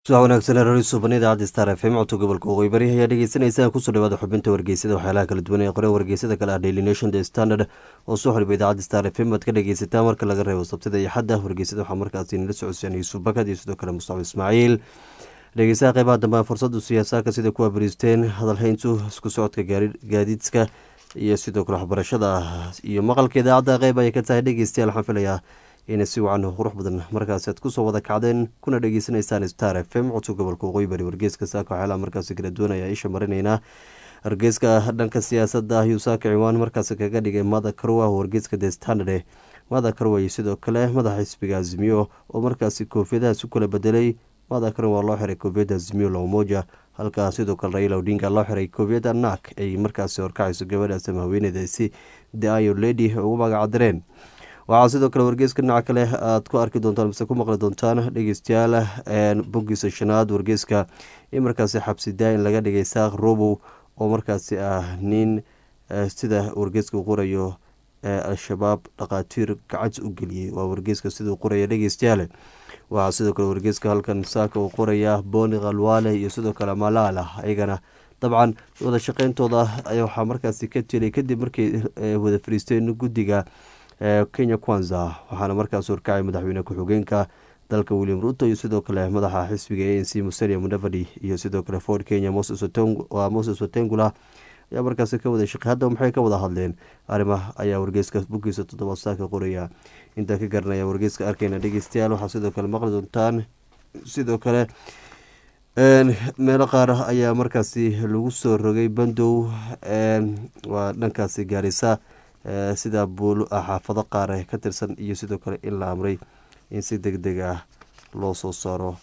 subax wanaagsan rari suuban idaacadda star f m codka gobolka waqooyi bari ayaa dhegeysanaysaa kusoo dhawaada xubinta wargeysada waxyaalaha kala duwan ee qore wargeysada kale ah daily nation the standard oo soo xoliba idaacadda star f m aad ka dhegeysataa marka laga reebo sabtida iyo xadda wargeysada waxaa markaasi nala socodsiyan yuusuf bakad iyo sidoo kale mustacab ismaaciil dhegeystaha qeybaha dambe fursadu siyaasaadka sida kuwa bariisteen hadalhayntu isku socodka gaadiidka iyo sidoo kale waxbarashada iyo maqalka idaacadda qeyb ayay ka tahay dhegeystayaal waxaan filayaa ina si wacan qurux badan markaasi aad kusoo wada kacdeen kuna dhegeysaneysaan star f m codka gobolka waqooyi bari wargeeska saaka waxyaalaha markaasi kala duwan ayaa isha marinaynaa wargeeska dhanka siyaasadda ayuu saaka ciwaan markaasi kaga dhigay mada karwa wargeeska the standard mada karwa iyo sidoo kale madaxa xisbiga azimiyo oo markaasi koofiyadahaas u kala bedelay mada karwa waa loo xiray koofiyadda azimiyo lomoja halkaa sidoo kale raila odinga loo xiray koofiyadda nak ay markaasi horkacayso gabadhaas ama haweeneydaasi dayo lady ugu magacdireen waxaa sidoo kale wargeeska dhinaca kale aad ku arki doontaan mise ku maqli doontaan dhegeystayaal boggiisa shanaad wargeeska in markaasi xabsi daa-in laga dhigay saaq robow oo markaasi ah nin sida wargeeska uu qorayo al-shabaab dhakhaatiir gacant u geliyey waa wargeeska siduu qoraya dhegeystayaale waxaa sidoo kale wargeeska halkan saaka uu qoraya boni khalwaale iyo sidoo kale malaala ayagana dabcan wada shaqeyntooda waxaa markaasi ka telay kadib markay wada fariisteen guddiga kenya kwanza waxaana markaas horkacay madaxweyne ku-xigeenka dalka william ruto iyo sidoo kale madaxa xisbiga a n c musalia mudavadi iyo sidoo kale ford kenya moses watengula ayaa markaasi ka wada shaqey hadda maxay ka wada hadleen arrimaha ayaa wargeeska buggiisa toddobaad saaka qoraya intaa ka garanaya wargeeska arkeyna dhegeystayaal waxaa sidoo kale maqli doontaan sidoo kale meelo qaar ayaa markaasi lagu soo rogay bandow waa dhankaasi gaarisa sida buul xaafado qaar ka tirsan iyo sidoo kale in la amray in si deg deg ah loo soo saaro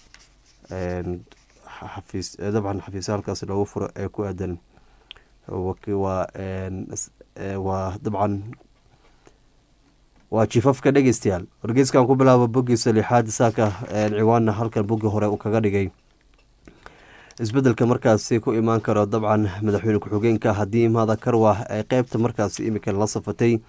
xafiis dabcan xafiisya halkaas loogu furo ee ku aadan waa dabcan waa jifafka dhegeystayaal wargeyskan ku bilaabo boggiisa lixaad saaka ciwaanna halkan boggi hore uu kaga dhigay isbedelka markaasi ku imaan karo dabcan madaxweyne ku-xigeenka haddii mada karwa ay qeybta markaasi imika la safatay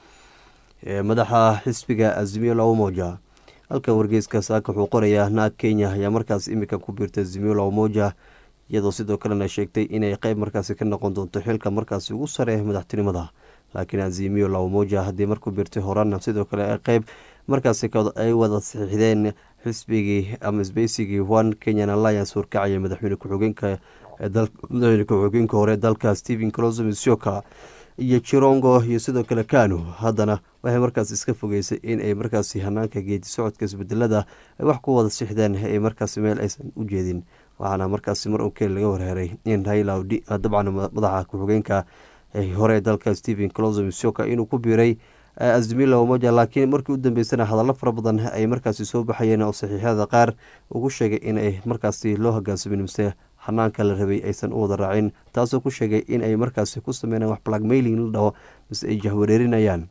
madaxa xisbiga azimiyo lamoja halkan wargeyska saaka wuxuu qorayaa naag kenya ayaa markaas imika ku biirtay azimiyo lamoja iyadoo sidoo kalena sheegtay inay qeyb markaasi ka noqon doonto xilka markaasi ugu sare madaxtinimada laakiin azimiyo lamoja haddii markuu biirtay horana sidoo kale qeyb markaasi ay wada saxiixdeen xisbigii ama sbeysigii one kenyan alliance horkacaya madaxweyne ku-xigeenka madaxweyne ku-xigeenka hore dalka stephen closomisioka iyo jirongo iyo sidoo kale kanu haddana waxay markaas iska fogeysay in ay markaasi hanaanka geedi socodka isbedelada ay wax ku wada sixdeen ay markaasi meel aysan u jeedin waxaana markaasi mar unkeli laga warheeray in raila dabcan madaxa ku-xigeenka hore dalka stephen closomisioka inuu ku biiray azmila umoja laakiin markii u dambeysana hadallo fara badan ay markaasi soo baxayeen oo saxiixyada qaar ugu sheegay in ay markaasi loo hogaansamin mise xanaanka la rabay aysan u wada raacin taasoo ku sheegay in ay markaasi ku sameynaan wax blackmailing la dhaho mise ay jahwareerinayaan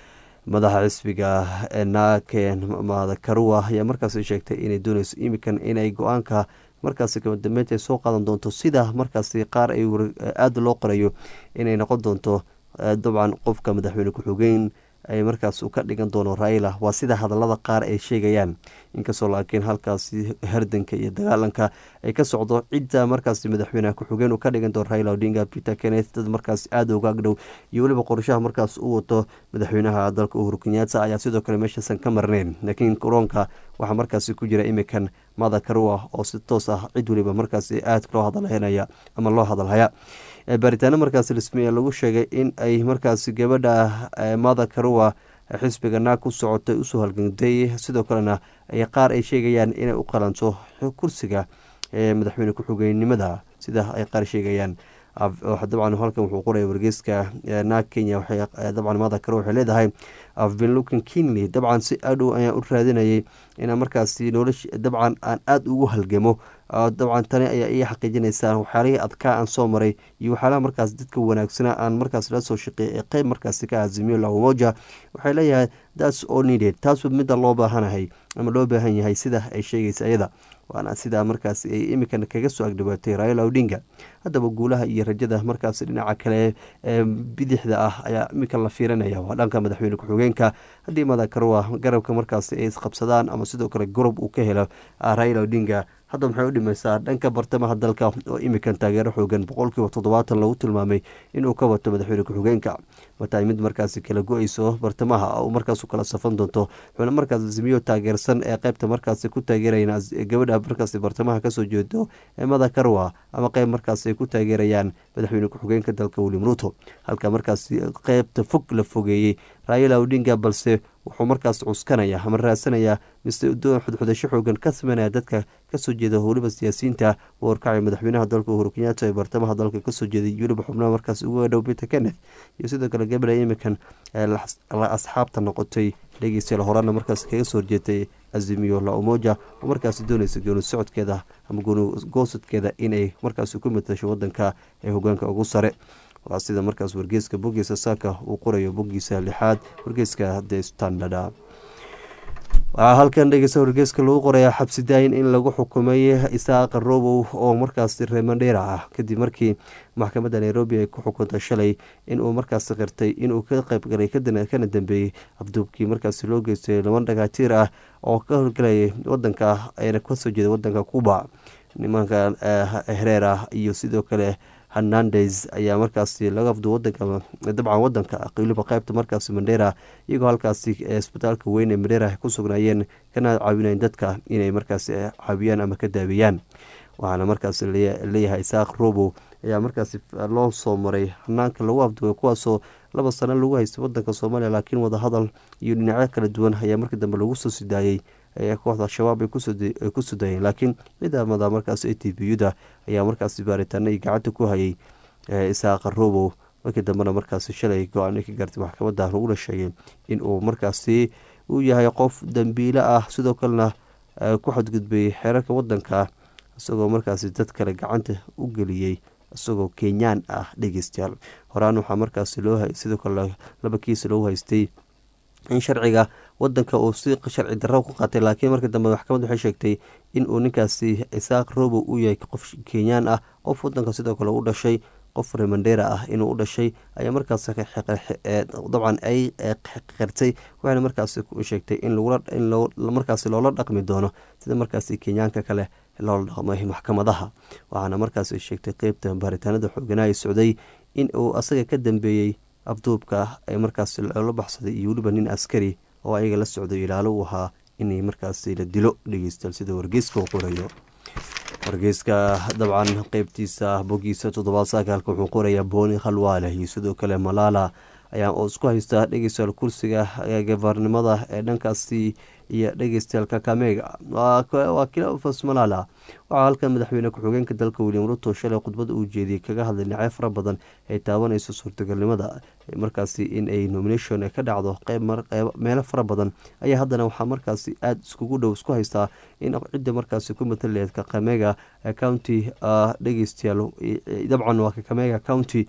madaxa xisbiga naaken madakarua ayaa markaasi sheegtay inay dooneyso imikan inay go-aanka markaasi kabadambeynta soo qaadan doonto sida markaasi qaar ay aada loo qorayo inay noqon doonto dabcan qofka madaxweyne ku-xigeen ay markaas ka dhigan doono raila waa sida hadalada qaar ay sheegayaan inkastoo laakiin halkaasi hardanka iyo dagaalanka ay ka socdo cidda markaasi madaxweyneha ku-xigeen uu ka dhigan doono raila odinga peter kenneth dad markaas aada uga agdhow iyo weliba qorshaha markaas u wato madaxweynaha dalka uhuru kenyaata ayaa sidoo kale meeshaasan ka marneyn laakiin koronka waxaa markaasi ku jira imikan mada karua oo si toos ah cid weliba markaasi aada loo hadalhaynaya ama loo hadalhaya baaritaano markaasi rasmiya lagu sheegay in ay markaasi gabadha mada karua xisbiga naag ku socotay usoo halgantay sidoo kalena qaar ay sheegayaan inay u qalanto kursiga madaxweyne ku-xigeenimada sida ay qaar sheegayaan dabcan halkan wuxuu qoraya wargeyska naag kenya dabcan mada karo waxay leedahay afbin lukin kinley dabcan si aadhow ayaan u raadinayay inaan markaasi nolosh dabcan aan aada ugu halgamo dabcan tani ayaa ii xaqiijinaysaa waxyaalihii adkaa aan soo maray iyo waxyaalaha markaas dadka wanaagsana aan markaas la soo shaqeeyay ee qeyb markaasi ka azimiyo lamoja waxay leeyahay thats all needed taasu midda loo baahanahay ama loo baahan yahay sida ay sheegaysa iyada waana sidaa markaas ay imikan kaga soo agdhawaatay raila odinga haddaba guulaha iyo rajada markaas dhinaca kale ee bidixda ah ayaa imika la fiirinaya waa dhanka madaxweyne ku-xigeenka haddii madakarwa garabka markaas ay isqabsadaan ama sidoo kale gorob uu ka helo raila odinga hadda maxay u dhimaysaa dhanka bartamaha dalka oo imikan taageero xoogan boqolkiiba toddobaatan lagu tilmaamay inuu ka wato madaxweyne ku-xigeenka wataay mid markaasi kala go-eyso bartamaha oo markaas kala safan doonto wuxuuna markaas azimiyo taageersan ee qeybta markaasi ku taageerayaan gabadha markaasi bartamaha kasoo jeedo ee madakarwa ama qeyb markaas ay ku taageerayaan madaxweyne ku-xigeenka dalka william ruto halka markaasi qeybta fog la fogeeyey raayala odinga balse wuxuu markaas cuskanaya ama raadsanaya mise xudxudasho xoogan ka sameynaya dadka kasoo jeeda weliba siyaasiyiinta u horkacay madaxweynaha dalka uhuru kenyaata ee bartamaha dalka kasoo jeeday weliba xubnaha markaas uga dhow peter kenneth iyo sidoo kale gabadha imikan la asxaabta noqotay dhegeystayaal horana markaas kaga soo horjeetay azimiyo la umoja oo markaasi dooneysa gooni socodkeeda ama gooni goosadkeeda inay markaasi ku matasho wadanka ee hogaanka ugu sare waa sida markaas wargeyska bogiisa saaka uu qorayo bogiisa lixaad wargeyska the standard waxaa halkan dhegeysta wargeyska lagu qorayaa xabsi daayin in lagu xukumay isaaqa robow oo markaasi reemandheera ah kadib markii maxkamadda nairobi ay ku xukuntay shalay inuu markaasi qirtay inuu ka qeybgalay kana dambeeyey afduubkii markaasi loo geystay laban dhagaatiir ah oo ka howlgalayay wadanka eena kasoo jeeda wadanka cuba nimanka hereer ah iyo sidoo kale hernandes ayaa markaasi laga afdu wadanka dabcan wadanka weliba qeybta markaasi mandheera iyagoo halkaasi isbitaalka weyn ee mandheera ku sugnaayeen kana caawinayen dadka inay markaasi caawiyaan ama ka daawiyaan waxaana markaasi leeyahay isaaq robo ayaa markaasi loo soo maray hanaanka lagu afduway kuwaasoo laba sano lagu haystay wadanka soomaaliya laakiin wadahadal iyo dhinacyo kala duwan ayaa markii dambe lagu soo sidaayey kooxda al-shabaab ay ku sudayeen laakiin ciidamada markaas a t v u-da ayaa markaasi baaritaana iyo gacanta ku hayay isaaqa robow markii dambena markaasi shalay go-aana ka gaartay maxkamadda laguna sheegay in uu markaasi uu yahay qof dambiile ah sidoo kalena ku xadgudbay xeerarka wadanka isagoo markaasi dad kale gacanta u geliyey isagoo kenyaan ah dhegeystayaal horaan waxaa markaasi loo sidoo kale laba kiis loogu haystay in sharciga wadanka uu si sharci darro ku qaatay laakiin markii dambe maxkamad waxay sheegtay in uu ninkaasi isaaq robo uu yahay qof kenyaan ah qof wadanka sidoo kale u dhashay qof remandera ah inuu u dhashay ayaa markaas dabcan ay qirtay waxayna markaas sheegtay in markaasi loola dhaqmi doono sida markaasi kenyaanka kale loola dhaqmay maxkamadaha waxaana markaas sheegtay qeybta baaritaanada xooganaa socday in uu asaga ka dambeeyey afduubka ee markaas loola baxsaday iyo weliba nin askari oo ayaga la socday ilaalo uu ahaa inay markaasi la dilo dhegeystayaal sida wargeyska uu qorayo wargeyska dabcan qeybtiisa bogiisa toddobaad sagaalka wuxuu qorayaa booni khalwaale iyo sidoo kale malaala ayaa oo isku haystaa dhegeystayaal kursiga gabarnimada ee dhankaasi iyo dhegeystayaal kakamega waa kilofas malala waxaa halkan madaxweyne ku-xigeenka dalka william ruto shalay khudbada uu jeediyey kaga hadlay dhinacyo fara badan ay taabanayso suurtagalnimada markaasi in ay nomination ka dhacdo meelo fara badan ayaa haddana waxaa markaasi aada iskugu dhow isku haystaa in cidda markaasi ku mataleed kakamega county dhegeystayaal dabcan waa kakamega county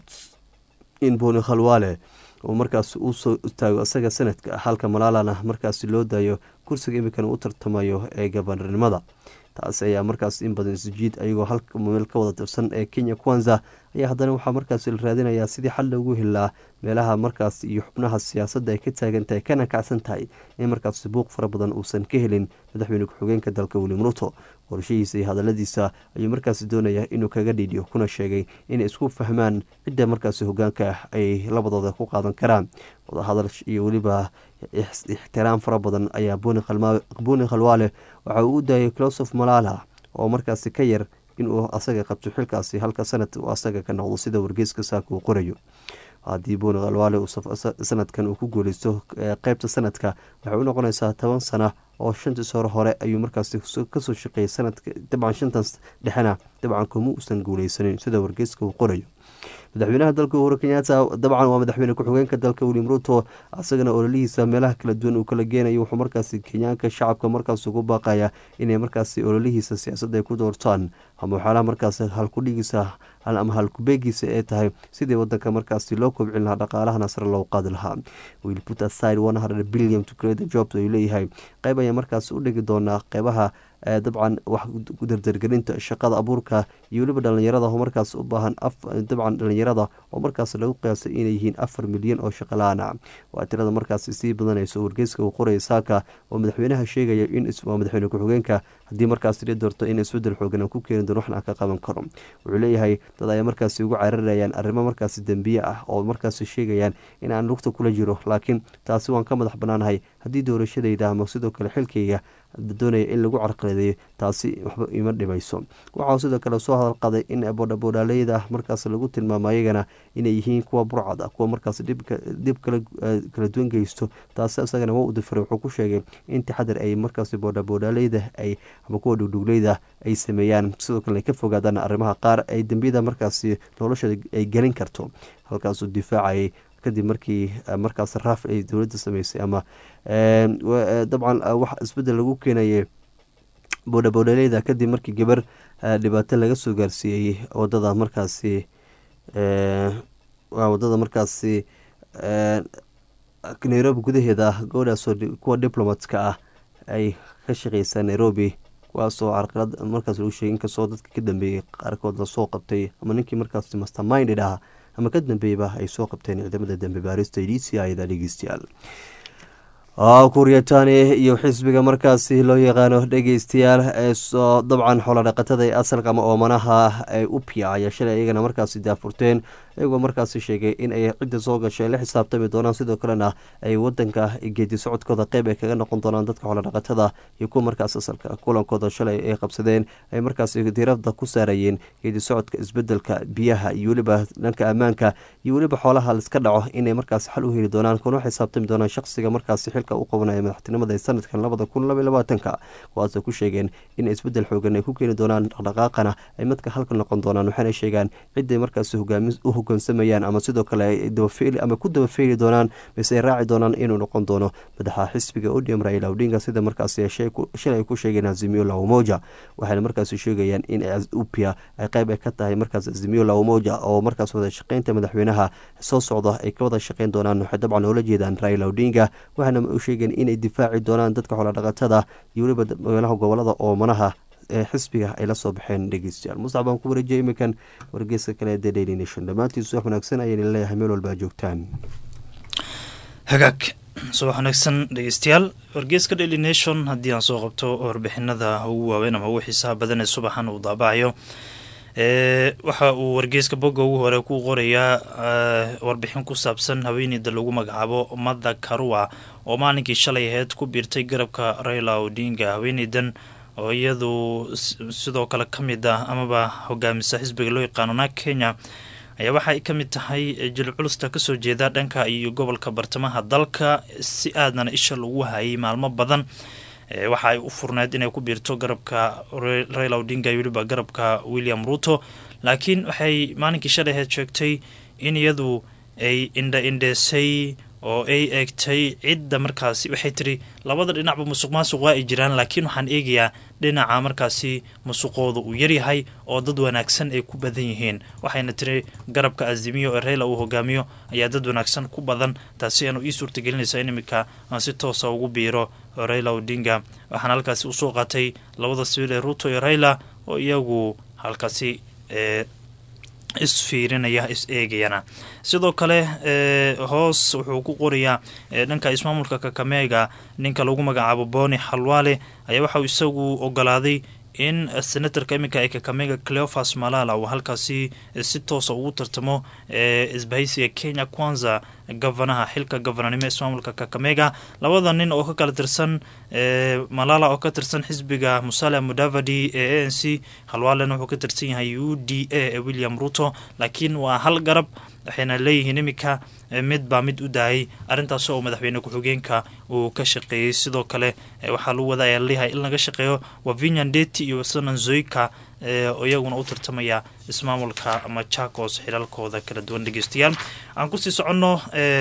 in boni khalwaale uu markaas usoo istaago isaga sanadka halka malaalana markaasi loo daayo kursiga imikan u tartamayo ee gabanarnimada taasi ayaa markaas in badan isjiid ayagoo halka meel ka wada tirsan ee kenya kwanza ayaa haddana waxaa markaasi la raadinayaa sidii xal loogu helaa meelaha markaas iyo xubnaha siyaasadda ay ka taagan tahay kana kacsan tahay in markaasi buuq fara badan uusan ka helin madaxweyne ku-xigeenka dalka william ruto qorshahiisa iyo hadaladiisa ayuu markaasi doonayaa inuu kaga dhiidhiyo kuna sheegay inay isku fahmaan cidda markaasi hogaanka ay labadooda ku qaadan karaan wadahadal iyo weliba ixtiraam fara badan ayaa buni khalwaale waxa uu u daayay closof malala oo markaasi ka yar inuu asaga qabto xilkaasi halka sanad uu asaga ka noqdo sida wargeyska saaka uu qorayo haddii buni khalwaale sanadkan uu ku guuleysto qeybta sanadka waxay u noqonaysaa toban sana oo shantiis hore hore ayuu markaasi kasoo shaqeeyay sanadka dabcan shantaas dhexena dabcan kuma uusan guuleysanin sida wargeyska uu qorayo madaxweynaha dalka uhuru kenyaata dabcan waa madaxweyne ku-xigeenka dalka william ruto asagana ololihiisa meelaha kala duwan uu kala geenayo wuxuu markaasi kenyaanka shacabka markaas ugu baaqaya inay markaasi ololihiisa siyaasadda ay ku doortaan ama waxyaalaha markaas halkudhigiisa ama halkubeegiisa ee tahay sidii wadanka markaasi loo kobcin lahaa dhaqaalahana sare loo qaadi lahaa will put aside one hundred billion to create a job ayuu leeyahay qeyb ayaa markaas u dhigi doonaa qeybaha dabcan wax dardargelinta shaqada abuurka iyo weliba dhalinyarada oo markaas u baahan dabcan dhalinyarada oo markaas lagu qiyaasay inay yihiin afar milyan oo shaqalaana waa tirada markaas sii badanayso wargeyska uu qoraya saaka oo madaxweynaha sheegaya in waa madaxweyne ku-xigeenka haddii markaas la doorto in isbedel xoogan ku keeni doon waxna ka qaban karo wuxuu leeyahay dad ay markaasi ugu cararayaan arrimo markaasi dembiye ah oo markaasi sheegayaan in aan lugta kula jiro laakiin taasi waan ka madax banaanahay haddii doorashadayda ama sidoo kale xilkayga doonaya in lagu carqaladeeyo taasi waxba ima dhimayso waxaa sidoo kale soo hadalqaday in boodhaboodhaaleyda markaas lagu tilmaamo ayagana inay yihiin kuwa burcad ah kuwa markaas dhib kala duwan geysto taasi isagana waa u difiray wuxuu ku sheegay in taxadar ay markaas boodhaboodhaaleyda ay ama kuwa dhugdhugleyda ay sameeyaan sidoo kale ay ka fogaadaan arrimaha qaar ay dembiyada markaasi noloshada ay gelin karto halkaasuu difaacayay kadib markii markaas raaf ay dowladda sameysay ama dabcan wax isbedel lagu keenayay boodhaboodhaleyda kadib markii gabar dhibaato laga soo gaarsiiyey wadada markaasi wadada markaasi nairobi gudaheeda ah gabadhaasoo kuwa diplomatka ah ay ka shaqeysaa nairobi kuwaasoo carqalad markaas lagu sheegay inkastoo dadka ka dambeeyey qaarkood lasoo qabtay ama ninkii markaas masterminded ah ama ka dambeeyaba ay soo qabteen ciidamada dambe baarista d c ida dhegeystayaal kuryatani iyo xisbiga markaasi loo yaqaano dhegeystayaal eesoo dabcan xoolodhaqatada ee asalka ama oomanaha ee upia ayaa shalay iyagana markaasi daafurteen iyagoo markaasi sheegay in ay cidda soo gashay la xisaabtami doonaan sidoo kalena ay wadanka geedi socodkooda qeyb ay kaga noqon doonaan dadka xoolodhaqatada iyo kuwa markaas asalka kulankooda shalay ay qabsadeen ay markaasi diirada ku saarayeen geedi socodka isbedelka biyaha iyo weliba dhanka ammaanka iyo weliba xoolaha liska dhaco inay markaas xal u heli doonaan kuna xisaabtami doonaan shaqsiga markaasi xilka u qabanaya madaxtinimada ee sanadkan labada kun laba labaatanka kuwaasoo ku sheegeen in isbedel xoogan ay ku keeni doonaan dhaqdhaqaaqana ay madka halka noqon doonaan waxaana sheegaan ciday markaasi hogaami u hogaansamayaan ama sidoo kale ama ku dabafeeli doonaan mise ay raaci doonaan inuu noqon doono madaxa xisbiga odium raila odinga sida markaasi shalay ay ku sheegeen azimio la umoja waxayna markaasi sheegayaan in upia ay qeyb ay ka tahay markaas azimio la umoja oo markaas wada shaqeynta madaxweynaha soo socda ay ka wada shaqeyn doonaan waxay dabcan oola jeedaan raila odinga waxaana u sheegeen inay difaaci doonaan dadka xoolodhaqatada iyo weliba meelaha gobolada oomanaha ee xisbiga ay la soo baxeen dhegeystayaal mustax baan ku wareejiyay iminkan wargeyska kale the daily nation dhammaantiisu wax wanaagsan ayayna leeyahay meel walba joogtaan hagaag subax wanaagsan dhegeystayaal wargeyska daily nation haddii aan soo qabto warbixinada ugu waaweyn ama ugu xiisaha badan ee subaxan uu daabacayo waxa uu wargeyska bogga ugu hore ku qorayaa warbixin ku saabsan haweeneyda lagu magacaabo mada karua oo maalinkii shalay aheyd ku biirtay garabka raila odinga haweeneydan oo iyadu sidoo kale ka mid ah amaba hogaamisa xisbiga loo yaqaano naag kenya ayaa waxa ay ka mid tahay jilib culusta kasoo jeeda dhanka iyo gobolka bartamaha dalka si aadana isha lagu hayay maalmo badan waxa ay u furneyd inay ku biirto garabka raila odinga iyo weliba garabka william ruto laakiin waxay maalinkii shalay aheyd sheegtay in iyadu ay indha indheesay oo ay eegtay cidda markaasi waxay tiri labada dhinacba musuq maasuq waa ay jiraan laakiin waxaan eegayaa dhinaca markaasi musuqooda uu yaryahay oo dad wanaagsan ay ku badan yihiin waxayna tiri garabka azimiyo ee reyla uu hogaamiyo ayaa dad wanaagsan ku badan taasi aanu ii suurtagelinaysaa in iminka aan si toosa ugu biiro reyla odinga waxaana halkaasi usoo qaatay labada sibil ee ruto iyo reyla oo iyagu halkaasi ee isfiirinaya is eegayana sidoo kale hoos wuxuu ku qorayaa dhanka ismaamulka kakameega ninka lagu magacaabo boni xalwaale ayaa waxauu isagu ogolaaday in senatarka iminka ee kakamega cleofas malala uu halkaasi si toosa ugu tartamo isbahaysiga kenya kwanza gavanaha xilka gavananimo ismaamulka kakamega labada nin oo ka kala tirsan malala oo ka tirsan xisbiga musale mudavadi ee a n c halwaalena wuxuu ka tirsan yahay u d a ee william ruto laakiin waa hal garab waxayna leeyihiin iminka mid baa mid u daayay arrintaas oo madaxweyne ku-xigeenka uu ka shaqeeyey sidoo kale waxaa lagu wada ayaa leeyahay in laga shaqeeyo waa vinyan deti iyo sanan zoyka oo iyaguna u tartamaya ismaamulka machakos xilalkooda kala duwan dhegeystayaal aan kusii soconno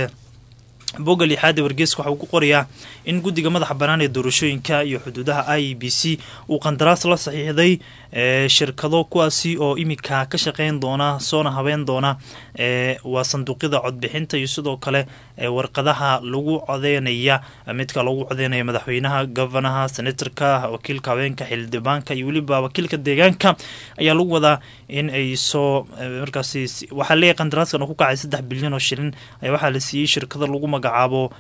bogga lixaada wargeyska waxa uu ku qorayaa in guddiga madaxa bannaan ee doorashooyinka iyo xuduudaha i b c uu qandaraas la saxiixday shirkado kuwaasi oo iminka ka shaqeyn doona soona habeyn doona waa sanduuqyada codbixinta iyo sidoo kale warqadaha lagu codeynaya midka lagu codeynaya madaxweynaha gofanaha senatorka wakiilka haweenka xildhibaanka iyo weliba wakiilka deegaanka ayaa lagu wadaa in ay soo markaasi waxaa leeyahay qandaraaskan oo ku kacay saddex bilyan oo shilin ayaa waxaa la siiyey shirkada lagu magacaabo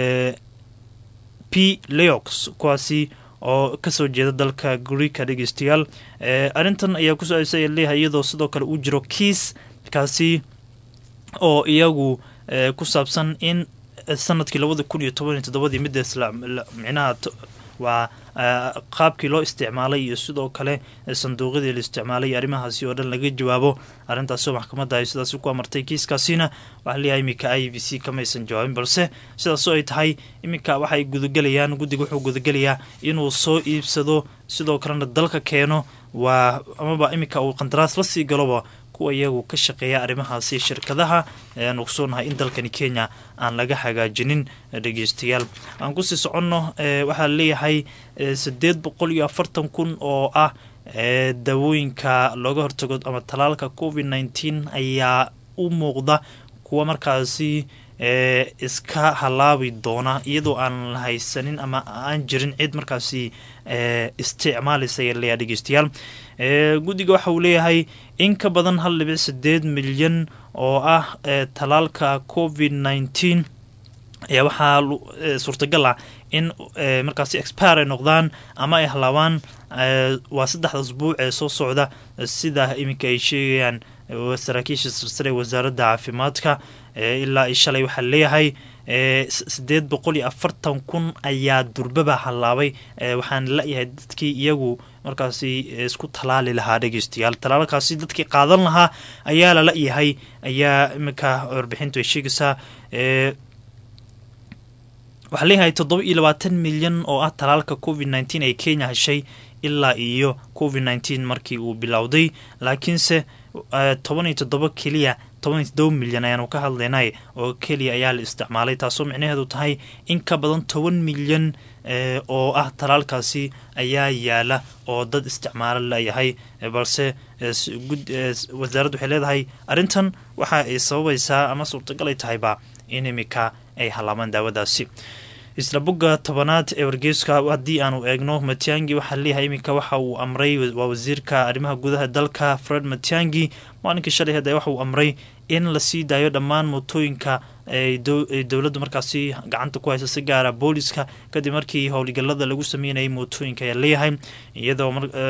p leox kuwaasi oo kasoo jeeda dalka greeka dhegeystayaal arrintan ayaa kusoo aysay leeyahay iyadoo sidoo kale uu jiro kiis kaasi oo iyagu ku saabsan in sanadkii labada kun iyo toban iyo toddobadii midda micnaha waa qaabkii loo isticmaalay iyo sidoo kale sanduuqyadii la isticmaalay arrimahaasi oo dhan laga jawaabo arrintaasoo maxkamadda ay sidaasi ku amartay kiiskaasina waxaa leeyahay iminka i b c kamaysan jawaabin balse sidaasoo ay tahay iminka waxay gudagelayaan guddiga wuxuu gudagelayaa inuu soo iibsado sidoo kalena dalka keeno waa amaba iminka uu qandaraas la sii galoba kuwa iyagu ka shaqeeya arrimahaasi shirkadaha ayaan ogsoonahay in dalkani kenya aan laga hagaajinin dhegeystayaal aan kusii soconno waxaa leeyahay sideed boqol iyo afartan kun oo ah daawooyinka looga hortago ama talaalka covid nneteen ayaa u muuqda kuwa markaasi iska halaabi doona iyadoo aan haysanin ama aan jirin cid markaasi isticmaalaysa ayaa leeyahay dhegeystayaal guddiga waxa uu leeyahay in ka badan hal dhibic sideed milyan oo ah talaalka covid nneteen ayaa waxaa suurtagal ah in markaasi expire ay noqdaan ama ay halaabaan waa saddexda asbuuc ee soo socda sida iminka ay sheegayaan saraakiisha silsare ee wasaaradda caafimaadka ilaa i shalay waxaa leeyahay sideed boqol iyo afartan kun ayaa durbaba hallaabay waxaan la-yahay dadkii iyagu markaasi isku talaali lahaa dhegeystayaal talaalkaasi dadkii qaadan lahaa ayaa la la-yahay ayaa iminka warbixintu ay sheegaysaa waxaa leeyahay toddoba iyo labaatan milyan oo ah talaalka covid nneteen ee kenya heshay ilaa iyo covid nneteen markii uu bilowday laakiinse toban iyo toddoba keliya toban iyo toddoba milyan ayaanu ka hadlaynay oo keliya ayaa la isticmaalay taasoo micnaheedu tahay in ka badan toban milyan oo ah talaalkaasi ayaa yaala oo dad isticmaalo layahay balse wasaaraddu waxay leedahay arrintan waxa ay sababaysaa ama suurtagal ay tahayba in imika ay halaabaan daawadaasi isla bogga tobanaad ee wargeyska haddii aanu eegno matiangi waxaa leeyahay iminka waxa uu amray waa wasiirka arrimaha gudaha dalka fred matiangi maalinkii shalay hadda waxa uu amray in lasii daayo dhammaan mootooyinka ay dowladdu markaasi gacanta ku haysa si gaara booliska kadib markii howlgalada lagu sameynayay mootooyinka ayaa leeyahay iyadoo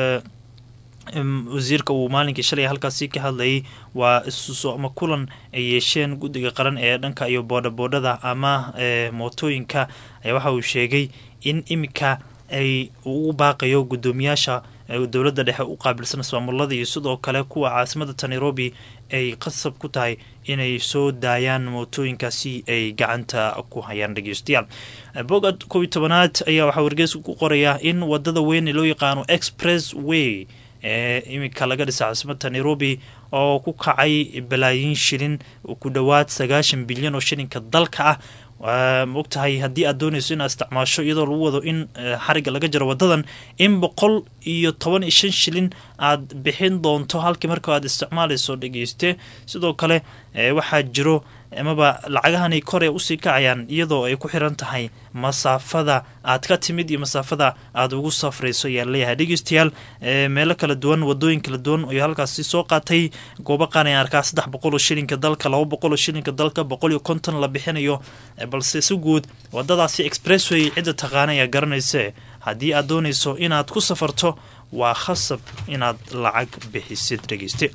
wasiirka uu maalinkii shalay halkaasi ka hadlayay waa isuso ama kulan ay yeesheen guddiga qaran ee dhanka iyo boodhaboodhada ama mootooyinka ayaa waxa uu sheegay in iminka ay ugu baaqayo guddoomiyaasha dowladda dhexe u qaabilsan ismaamulada iyo sidoo kale kuwa caasimada nairobi ay qasab ku tahay inay soo daayaan mootooyinkaasi ay gacanta ku hayaan dhegeystayaal boga kow iyo tobanaad ayaa waxaa wargeysku ku qorayaa in wadada weyn ee loo yaqaano express way ee iminka laga dhisa caasimada nairobi oo ku kacay balaayiin shilin ku dhowaad sagaashan bilyan oo shilinka dalka ah maogtahay haddii aad doonayso inaad isticmaasho iyadoo lagu wado in xariga laga jaro wadadan in boqol iyo toban iyo shan shilin aad bixin doonto halkii marka aad isticmaalayso dhegeyste sidoo kale waxaa jiro amaba lacagahanay kor ee usii kacayaan iyadoo ay ku xiran tahay masaafada aad ka timid iyo masaafada aad ugu safrayso ayaa leeyahay dhegeystayaal meelo kala duwan wadooyin kala duwan iyo halkaasi soo qaatay goobo qaan ayaan arkaa saddex boqol oo shilinka dalka laba boqol oo shilinka dalka boqol iyo konton la bixinayo balse si guud wadadaasi expressway cidda taqaana ayaa garanayse haddii aad doonayso inaad ku safarto waa khasab inaad lacag bixisid dhegeyste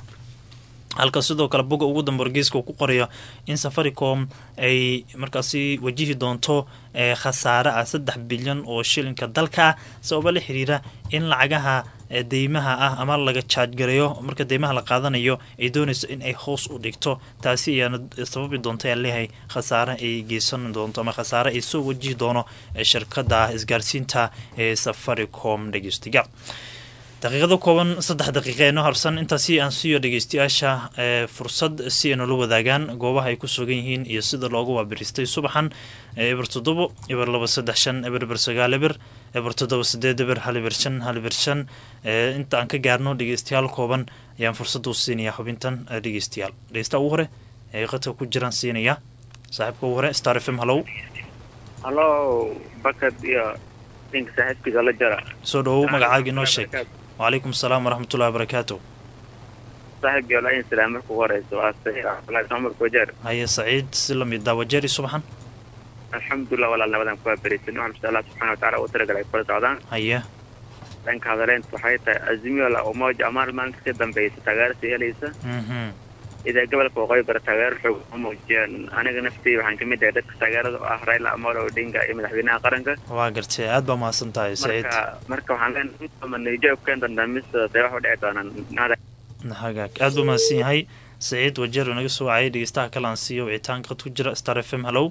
halka sidoo kale boga ugu damba wargeyska uu ku qorayo in safaricom ay markaasi wajihi doonto khasaare ah saddex bilyan oo shilinka dalka ah sababa la xiriira in lacagaha deymaha ah ama laga jaajgareeyo marka deymaha la qaadanayo ay doonayso in ay hoos u dhigto taasi ayaana sababi doonta ayaa leeyahay khasaare ay geysan doonto ama khasaare ay soo wajihi doono shirkada isgaarsiinta ee safaricom dhegeystiga daqiiqada kooban saddex daqiiqa ee noo harsan intaasi aan siiyo dhegeystayaasha fursad si ay noola wadaagaan goobaha ay ku sugan yihiin iyo sida loogu waabiristay subaxan eber toddobo eber laba saddex shan eber eber sagaal eber eber toddoba sideed eber hal eber shan hal eber shan inta aan ka gaarno dhegeystayaal kooban ayaan fursada u siinaya xubintan dhegeystayaal dhegeystaha ugu hore ee qadka ku jiraan siinaya saaxiibka ugu hore star f m hallow hallo bakad iyo ninka saaxiibkiisa la jara soo dhawow magacaaga inoo sheeg wacalaykum asalaam waraxmatullahi wabarakaatu saaxiib iyo laayin salaam marka ugu horeysa waa saciid cabdulaahi cumar wajeer haye saciid si lamid daawajeeri subaxan alxamdulilah walaal nabadan kuwaa berisan waxaan insha allah subxana wataala u talagalay kula socdaan haye dhanka hadaleynta waxay tahay azimiyo la umoja amaal maalinta ka dambeysa taageerasa helaysa mhm idaa gobolka waqooyi bara taageero xoog u muujiyeen aniga naftii waxaan kamid ahay dadka taageerada oo ah raila amolo odinga iyo madaxweynaha qaranka waa gartay aad baa mahadsan tahay saciid marka marka waxaan leenahay nijoog keen dandamista see wax u dhici doonaan nada hagaag aad buu mahadsan yahay saciid wajeer oo naga soo wacayay dhegeystaha kale aan siiyo wicitaanka qad ku jira star f m hallow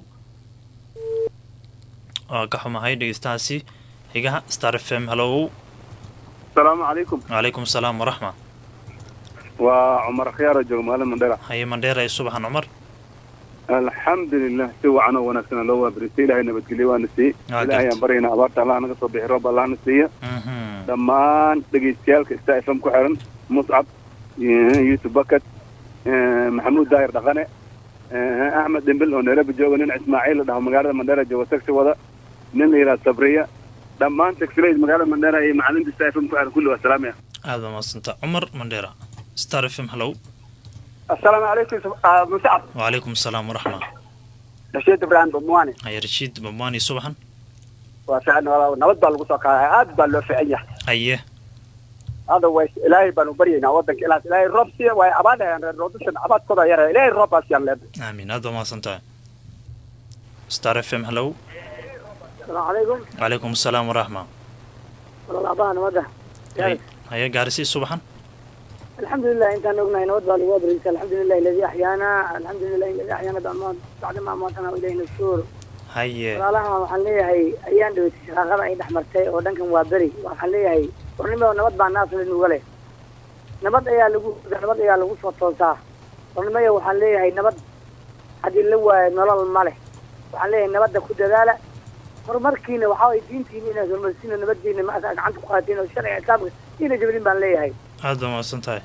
waa ka xumahay dhegeystahaasi xigaha star f m hallow asalaamu calaykum wacalaykum asalaam waraxma waa cumar khiyaaro jooga magaalada mandhera haye mandheera iyo subaxan cumar alxamdulilah si wacan oo wanaagsan loo waabarisay ilaahay nabadgelyo waana siiyey Waa ilaahay gartay. aan baryayna abaarta allah naga soo bixi roob allahna siiya mhm dhammaan dhegaystayaalka star f m ku xiran muscab eh, yuusuf bakat eh, maxamuud daahir dhaqane eh, axmed dhimbil oo nairobi jooga nin ismaaciil la dhaho magaalada mandhera jooga taxi wada nin la yidhaha sabriya dhammaan taxileyd magaalada mandhera iyo macalinta star f m ku xiran kulli waa salaamaya aad baa mahadsantaa cumar mandheera star f m hallow asalaamu calaykum muscab wacalaykum asalaam waraxma rashiid ibraahim bumwani haye rashiid bamwaani subaxan waa fiican walaal nabad baa lagu soo kaalay aad baa loo fiican yahay haye hada way ilaahay baanu baryaynaa wadanka ilaas ilaahay roob siiya way abaadhayaan reer roodushan abaadkooda yara ilaahay roob baa siiyaan leedahay aamin aad baa mahadsan tahay star f m hallow asalaamu calaykum wacalaykum asalaam waraxma walaalaabaha nabadda haye haye gaarisi subaxan alxamdulilah intaan ognahay nabad baa lagu abrisa alxamdulilah aladi axyaana alxamdulilah aladi axyaana bacma bacdama amaatana ilayhi nasuur haye walaalaha waxaan leeyahay ayaan dhaweytay shaqaaqada ay dhex martay oo dhankan waa beri waxaan leeyahay warnimo nabad baa naasla nuga leh nabad ayaa lagu nabad ayaa lagu soo toosaa warnimaya waxaan leeyahay nabad haddii la waayo nolol ma leh waxaan leeyahay nabadda ku dadaala horumarkiina waxaa way diintiina inaad horumarsiina nabadiina ma gacanta ku qaatiin oo sharciga islaamka ina jabrin baan leeyahay aad baa mahadsan tahay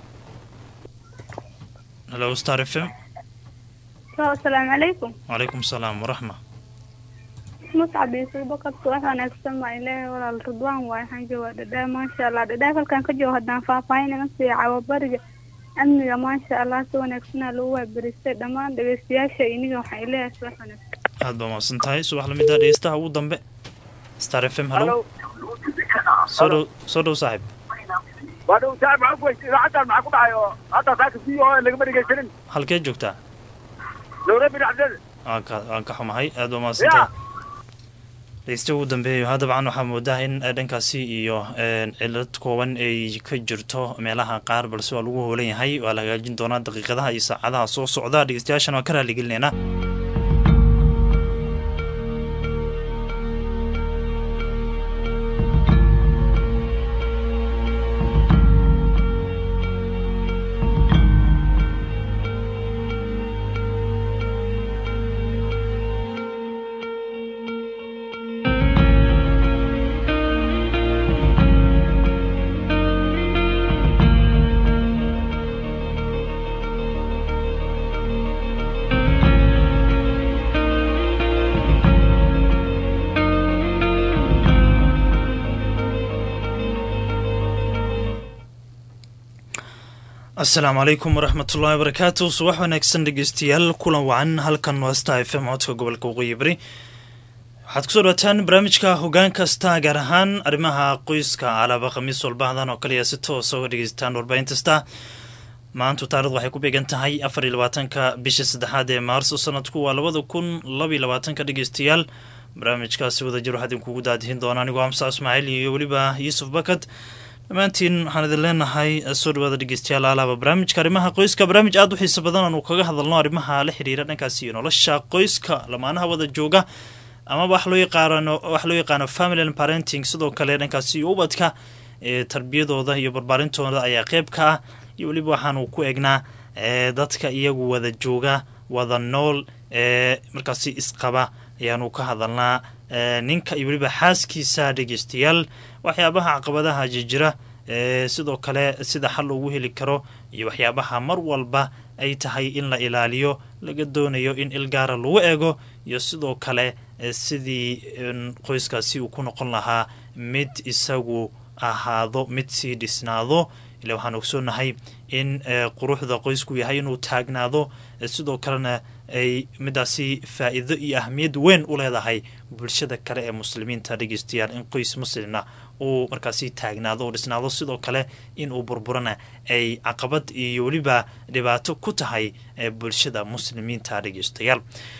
hallow star f m asalaamu calaykum wacalaykum asalaam waraxma muscab yuusuf bakadka wax wanaagsan baa ilaahay walaal ridwaan waay waxaan joogaa dhadhaa maasha allah dhadhaa halkaan ka joogo haddaan faahfaahin iga siiya cawabariga amniga maasha allah si wanaagsanaa lagu waabaristay dhammaan dhegeystayaasha iniga waxaan ileeyahay si wax wanaagsan aad baa mahadsan tahay subax lamida dhegeystaha ugu dambe star f m hallow soo dhow soo dhow saaxiib waa dhow saaib maxaa ku weysay idaacaddan maxaa ku dhacay oo hadda saaka v o lagama dhegaysanin halkee joogtaa nairobi dhacdeeda waan ka waan ka xumahay aad baa mahadsan tahay dhegeysta ugu dambeeyo ha dabcan waxaa moodaa in eh, dhankaasi iyo eh, cilad kooban ay ka jirto meelaha qaar balse waa lagu hoolan yahay waa la hagaajin doonaa daqiiqadaha iyo saacadaha soo socda dhegeystayaashana waan ka raaligelinaynaa asalaamu calaykum waraxmatullaahi wabarakaatu subax wanaagsan dhegeystayaal kulan wacan halkan waa star f m codka gobolka waqooyi bari waxaad kusoo dhawaataan barnaamijka hogaan kasta gaar ahaan arrimaha qoyska alaaba khamiis walbahdan oo kaliya si toosa uga dhegeysataan warbaahinta star maantu taarikhdu waxay ku beegan tahay afar iyo labaatanka bisha saddexaad ee maarso sanadku waa labada kun laba iyo labaatanka dhegeystayaal barnaamijkaasi wadajir waxaa idinkugu daadihin doona anigoo amsa ismaaciil iyo weliba yuusuf bakad dhammaantiin waxaan idin leenahay soo dhawaada dhegeystayaal alaaba barnaamijka arrimaha qoyska barnaamij aada u xiiso badan aanu kaga hadalno arrimaha la xiriira dhankaasi iyo nolosha qoyska lamaanaha wada jooga amaba wax loo yaqaano wax loo yaqaano family and parenting sidoo kale dhankaasi iyo ubadka ee tarbiyadooda iyo barbaarintooda ayaa qeyb ka ah iyo weliba waxaanu ku egnaa ee dadka iyagu wada jooga wada nool ee markaasi isqaba ayaanu ka hadalnaa ninka iyo weliba xaaskiisa dhegeystayaal waxyaabaha caqabadaha jijira ee sidoo kale sida xal loogu heli karo iyo waxyaabaha mar walba ay tahay in la ilaaliyo laga doonayo in ilgaara lagu eego iyo sidoo kale sidii qoyskaasi uu ku noqon lahaa mid isagu ahaado mid sii dhisnaado ila waxaan ogsoonahay in quruxda qoysku yahay inuu taagnaado sidoo kalena ay midaasi faa-iido iyo ahmiyad weyn u leedahay bulshada kale ee muslimiinta dhegeystayaal in qoys muslimna uu markaasi taagnaado oo dhisnaado sidoo kale in uu burburana ay caqabad iyo weliba dhibaato ku tahay bulshada muslimiinta dhegeystayaal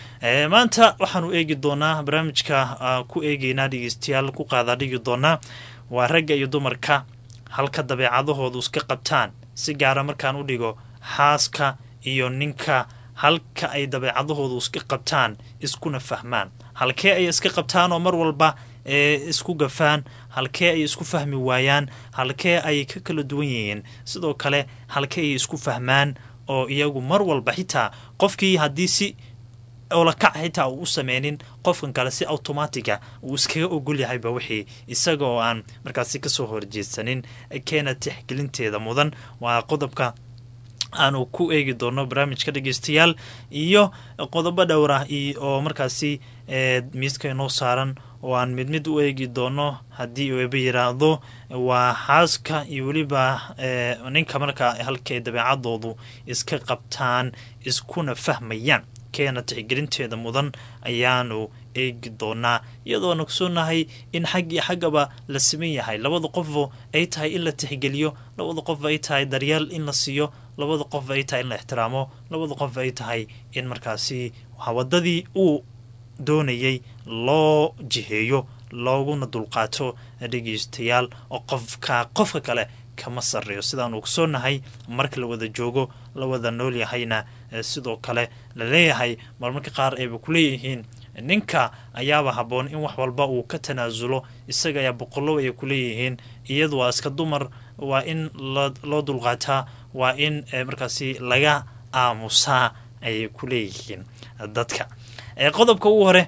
maanta waxaanu eegi doonaa barnaamijka ku eegeynaa dhegeystayaal ku qaadaa dhigi doonaa waa ragga iyo dumarka halka dabeecadahoodu iska qabtaan si gaara markaan u dhigo xaaska iyo ninka halka ay dabeecadahoodu iska qabtaan iskuna fahmaan halkee ay iska qabtaan oo mar walba isku gafaan halkee ay isku fahmi waayaan halkee ay ka kala duwan yihiin sidoo kale halkee ay isku fahmaan oo iyagu mar walba xitaa qofkii haddii si olakac xitaa uu u sameynin qofkan kale si automatiga uu iskaga ogol yahayba wixii isaga oo aan markaasi kasoo horjeedsanin keena tixgelinteeda mudan waa qodobka aanu ku eegi doono barnaamijka dhegeystayaal iyo qodobo dhowrah oo markaasi miiska inoo saaran oo aan mid mid u eegi doono haddii ueba yiraahdo waa xaaska iyo weliba ninka markaa halkay dabeecadoodu iska qabtaan iskuna fahmayaan keena tixgelinteeda mudan ayaanu eegi doonaa iyadoona ogsoonahay in xag iyo xaggaba la siman yahay labada qofo ay tahay in la tixgeliyo labada qof ay tahay daryeel in la siiyo labada qof ay tahay in la ixtiraamo labada qof ay tahay in markaasi wadadii uu doonayay loo jiheeyo looguna dulqaato dhegeystayaal oo qofka qofka kale kama sarreeyo sidaan ogsoonahay marka la wada joogo la wada nool yahayna sidoo kale la leeyahay marmarka qaar ayba ku leeyihiin ninka ayaaba habboon in wax walba uu ka tanaasulo isaga ayaa boqollow ay ku leeyihiin iyadu waa iska dumar waa in loo dulqaataa waa in markaasi laga aamusaa ayay ku leeyihiin dadka qodobka ugu hore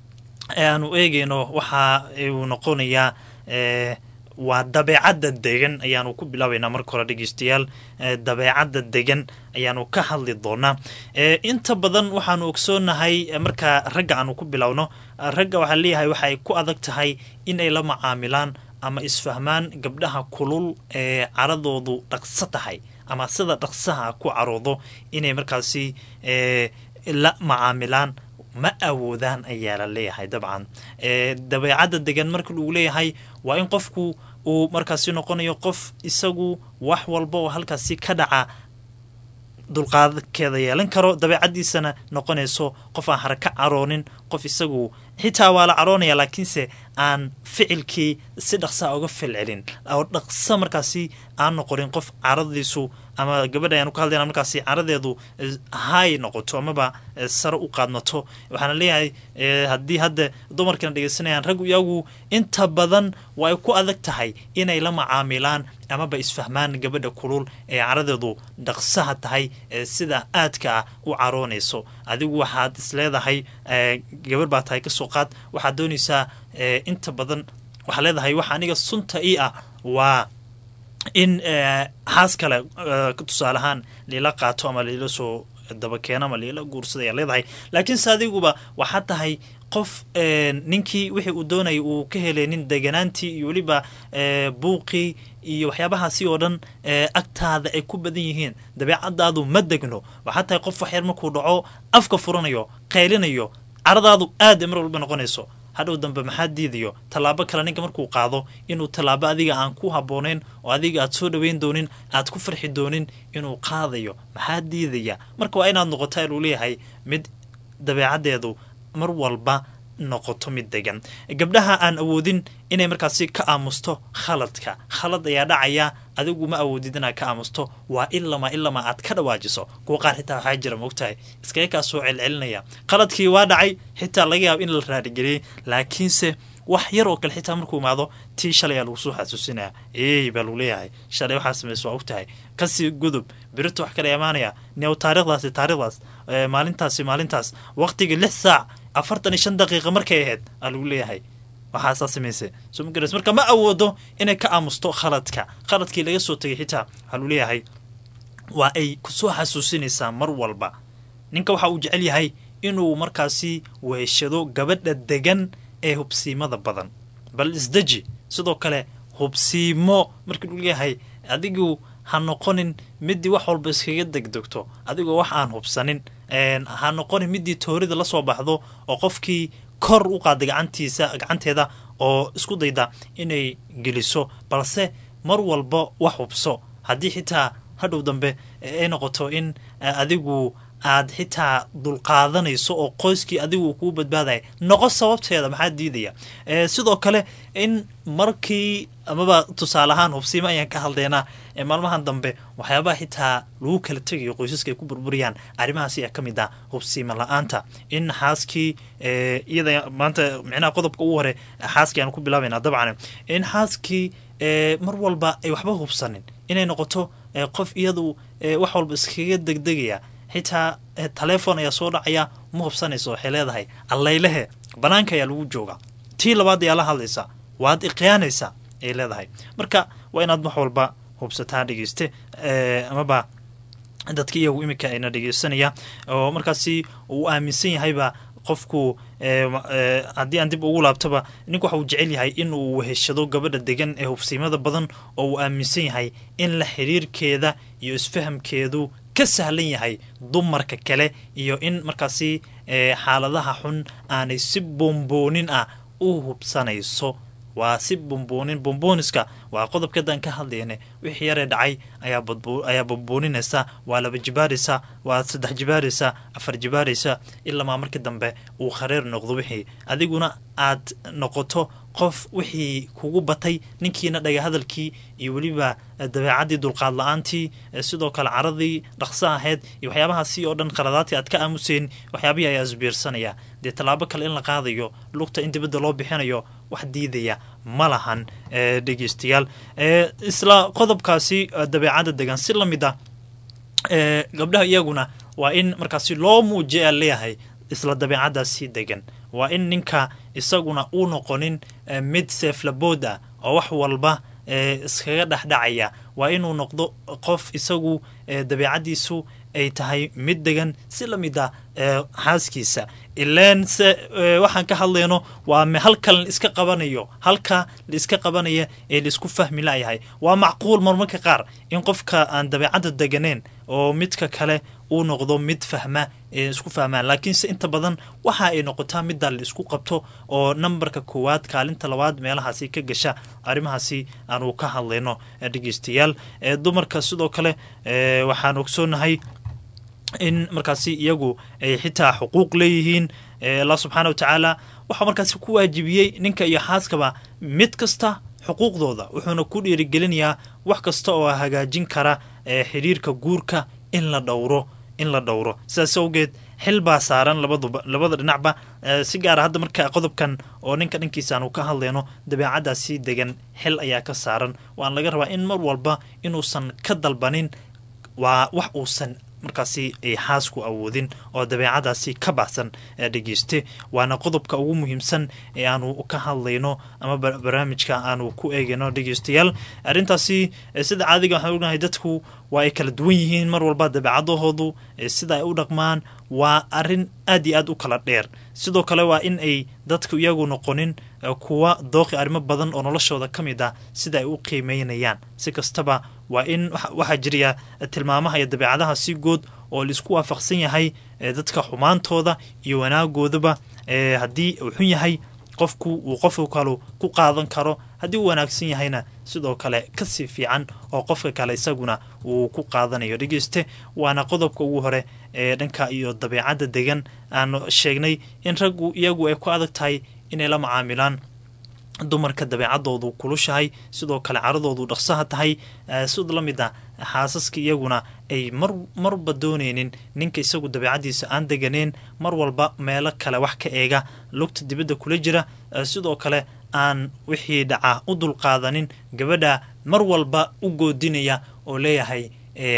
ee aanu eegeyno waxa uu noqonayaa waa dabeecadda degan ayaanu ku bilaabaynaa marka hore dhegeystayaal dabeecadda degan ayaanu ka hadli doonaa inta badan waxaanu ogsoonahay markaa ragga aanu ku bilowno ragga waxaa leeyahay waxay ku adag tahay in ay la macaamilaan ama isfahmaan gabdhaha kulul ee caradoodu dhaqso tahay ama sida dhaqsaha ku caroodo inay markaasi la macaamilaan ma awoodaan ayaa la leeyahay dabcan dabeecadda degan marka lagu leeyahay waa in qofku uu markaasi noqonayo qof isagu wax walba oo halkaasi ka dhaca dulqaadkeeda yeelan karo dabeecaddiisana noqonayso qof aan haraka caroonin qof isagu xitaa waa la caroonaya laakiinse aan ficilkii si dhaqsaa uga filcelin oo dhaqso markaasi aan noqonin qof caradiisu ama gabadha ayaanu ka hadlayna markaasi caradeedu hay noqoto amaba sare u qaadmato waxaana leeyahay haddii hadda dumarkana dhegeysanayaan raggu iyagu inta badan way ku adag tahay inay la macaamilaan amaba isfahmaan gabadha kulul ee caradeedu dhaqsaha tahay sida aadka ah u caroonayso adigu waxaad isleedahay gabarh baa tahay kasoo qaad waxaad doonaysaa inta badan waxaad leedahay waxa aniga sunta ii ah waa in xaas kale tusaale ahaan liila qaato ama liila soo dabakeeno ama liila guursada ayaa leedahay laakiinse adiguba waxaad tahay qof ninkii wixii uu doonayay uu ka heleynin deganaantii iyo weliba buuqii iyo waxyaabahaasi oo dhan agtaada ay ku badan yihiin dabeecadaadu ma degno waxaad tahay qof waxyar markuu dhaco afka furanayo qaylinayo caradaadu aada mar walba noqonayso hadhow dambe maxaa diidayo tallaabo kale ninka markuu qaado inuu tallaabo adiga aan ku habboonayn oo adiga aad soo dhoweyn doonin aad ku farxi doonin inuu qaadayo maxaa diidaya marka waa inaad noqotaa luu leeyahay mid dabeecaddeedu mar walba noqoto mid degan gabdhaha aan awoodin inay markaasi ka aamusto khaladka khalad ayaa dhacaya adigu ma awoodid inaad ka aamusto waa ilama ilama aad ka dhawaajiso kuwa qaar xitaa waxaa jira moogtahay iskaga kaa soo celcelinaya khaladkii waa dhacay xitaa laga yaabo in la raarigeliyey laakiinse wax yar oo kale xitaa markuu imaado tii shalay aa lagu soo xasuusinaya eey baa lagu leeyahay shalay waxaa samaysa waa ogtahay kasii gudub birito wax kale imaanaya new taarikhdaasi taarikhdaas maalintaasi maalintaas waqtigii lix saac afartan iyo shan daqiiqa markay ahayd aa lagu leeyahay waxaasaa samaysa soo ma garas marka ma awoodo inay ka aamusto khaladka khaladkii laga soo tegay xitaa waxaa lagu leeyahay waa ay kusoo xasuusinaysaa mar walba ninka waxa uu jecel yahay inuu markaasi weheshado gabadha degan ee hubsiimada badan bal isdeji sidoo kale hubsiimo markii uu leeyahay adigu ha noqonin midii wax walba iskaga degdegto adigoo wax aan hubsanin ha noqonin midii toorida lasoo baxdo oo qofkii kor u qaada gacantiisa gacanteeda oo isku dayda inay geliso balse mar walba wax hubso haddii xitaa hadhow dambe ay noqoto in adigu aad xitaa dulqaadanayso oo qoyskii adigu kuu badbaadaya noqo sababteeda maxaa diidaya sidoo kale in markii amaba tusaale ahaan hubsiimo ayaan ka hadlaynaa maalmahan dambe waxyaabaha xitaa lagu kala tegayo qoysaska ay ku burburiyaan arrimahaas ayaa ka mid ah hubsiimo la-aanta in xaaskii iyada maanta micnaha qodobka ugu hore xaaskii aan ku bilaabayna dabcan in xaaskii mar walba ay waxba hubsanin inay noqoto qof iyadu wax walba iskaga degdegaya xitaa taleefon ayaa soo dhacaya ma hubsanayso waxay leedahay allaylehe banaanka ayaa lagu jooga tii labaad ayaa la hadlaysa waad iqiyaanaysaa ay leedahay marka waa inaad wax walba hubsataa dhegeyste amaba dadka iyagu iminka ayna dhegeysanaya oo markaasi uu aaminsan yahayba qofku haddii aan dib ugu laabtaba ninku waxa uu jecel yahay in uu weheshado gabadha degan ee hubsiimada badan oo uu aaminsan yahay in la xiriirkeeda iyo isfahamkeedu ka sahlan yahay dumarka kale iyo in markaasi xaaladaha xun aanay si bomboonin ah u hubsanayso waa si bomboonin bombooniska waa qodobkadan ka hadlayne wixii yaree dhacay ayaa bombooninaysa waa laba jibaaraysa waa saddex jibaaraysa afar jibaaraysa ilamaa markii dambe uu khareer noqdo wixii adiguna aad noqoto qof wixii kugu batay ninkiina dhaga hadalkii iyo weliba dabeecadii dulqaad la-aantii sidoo kale caradii dhaqso ahayd iyo waxyaabahaasi oo dhan qaladaadkii aad ka aamuseen waxyaabihii ayaa isbiirsanaya dee tallaabo kale in la qaadayo lugta in dibadda loo bixinayo wax diidaya ma lahan dhegeystayaal isla qodobkaasi dabeecadda degan si la mid ah gabdhaha iyaguna waa in markaasi loo muujiya leeyahay isla dabeecadaasi degan waa in ninka isaguna uu noqonin mid seeflabood ah oo wax walba iskaga dhexdhacaya waa inuu noqdo qof isagu dabeecadiisu ay tahay mid degan si la mid ah xaaskiisa ileen se waxaan ka hadlayno waa halka la iska qabanayo halka la iska qabanaya ee laisku fahmi layahay waa macquul marmarka qaar in qofka aan dabeecadda deganeen oo midka kale uu noqdo mid fahma ee isku fahmaan laakiinse inta badan waxa ay noqotaa middaa la isku qabto oo nambarka koowaad kaalinta labaad meelahaasi ka gasha arrimahaasi aanu ka hadlayno dhegeystayaal dumarka sidoo kale waxaan ogsoonahay in markaasi iyagu ay xitaa xuquuq leeyihiin allah subxaana wa tacaala waxaa markaasi ku waajibiyey ninka iyo xaaskaba mid kasta xuquuqdooda wuxuuna ku dhiirigelinayaa wax kasta oo hagaajin kara xidhiirka guurka in la dhowro in la dhowro sidaas awgeed xil baa saaran labaduba labada dhinacba si gaara hadda marka qodobkan oo ninka dhankiisa aanu ka hadlayno dabeecadaasi degan xil ayaa ka saaran waan laga rabaa in mar walba inuusan ka dalbanin waa wax uusan markaasi ay xaasku awoodin oo dabeecadaasi ka baxsan dhegeyste waana qodobka ugu muhiimsan ee aanu ka hadlayno ama barnaamijka aanu ku eegayno dhegeystayaal arrintaasi sida caadiga waxaan ognahay dadku waa ay kala duwan yihiin mar walba dabeecadahoodu sida ay u dhaqmaan waa arrin aad iyo aad u kala dheer sidoo kale waa in ay dadku iyagu noqonin kuwa dooqi arrimo badan oo noloshooda ka mid ah sida ay u qiimeynayaan si kastaba waa in waxaa jiraya tilmaamaha iyo dabeecadaha si good oo laisku waafaqsan yahay dadka xumaantooda iyo wanaagoodaba haddii uu xun yahay qofku uu qofka kalu ku qaadan karo haddii uu wanaagsan yahayna sidoo kale kasii fiican oo qofka kale isaguna uu ku qaadanayo dhegeyste waana qodobka ugu hore ee dhanka iyo dabeecadda degan aanu sheegnay in raggu iyagu ay ku adag tahay inay la macaamilaan dumarka dabeecadoodu kulushahay sidoo kale caradoodu dhaqsaha tahay sid la mid a xaasaska iyaguna ay mar marba dooneynin ninka isagu dabeecadiisa aan deganeen mar walba meelo kale wax ka eega lugta dibadda kula jira sidoo kale aan wixii dhaca u dulqaadanin gabadha mar walba u goodinaya oo leeyahay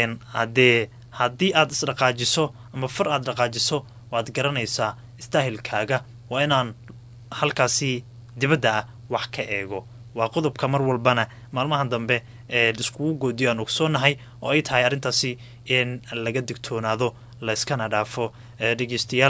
hadee haddii aad isdhaqaajiso ama far aad dhaqaajiso waad garanaysaa istaahilkaaga waa inaan halkaasi dibadda ah wax ka eego waa qodobka mar walbana maalmaha dambe iskugu goodiyo aan ogsoonahay oo ay tahay arrintaasi in laga digtoonaado layskana dhaafo dhegeystayaal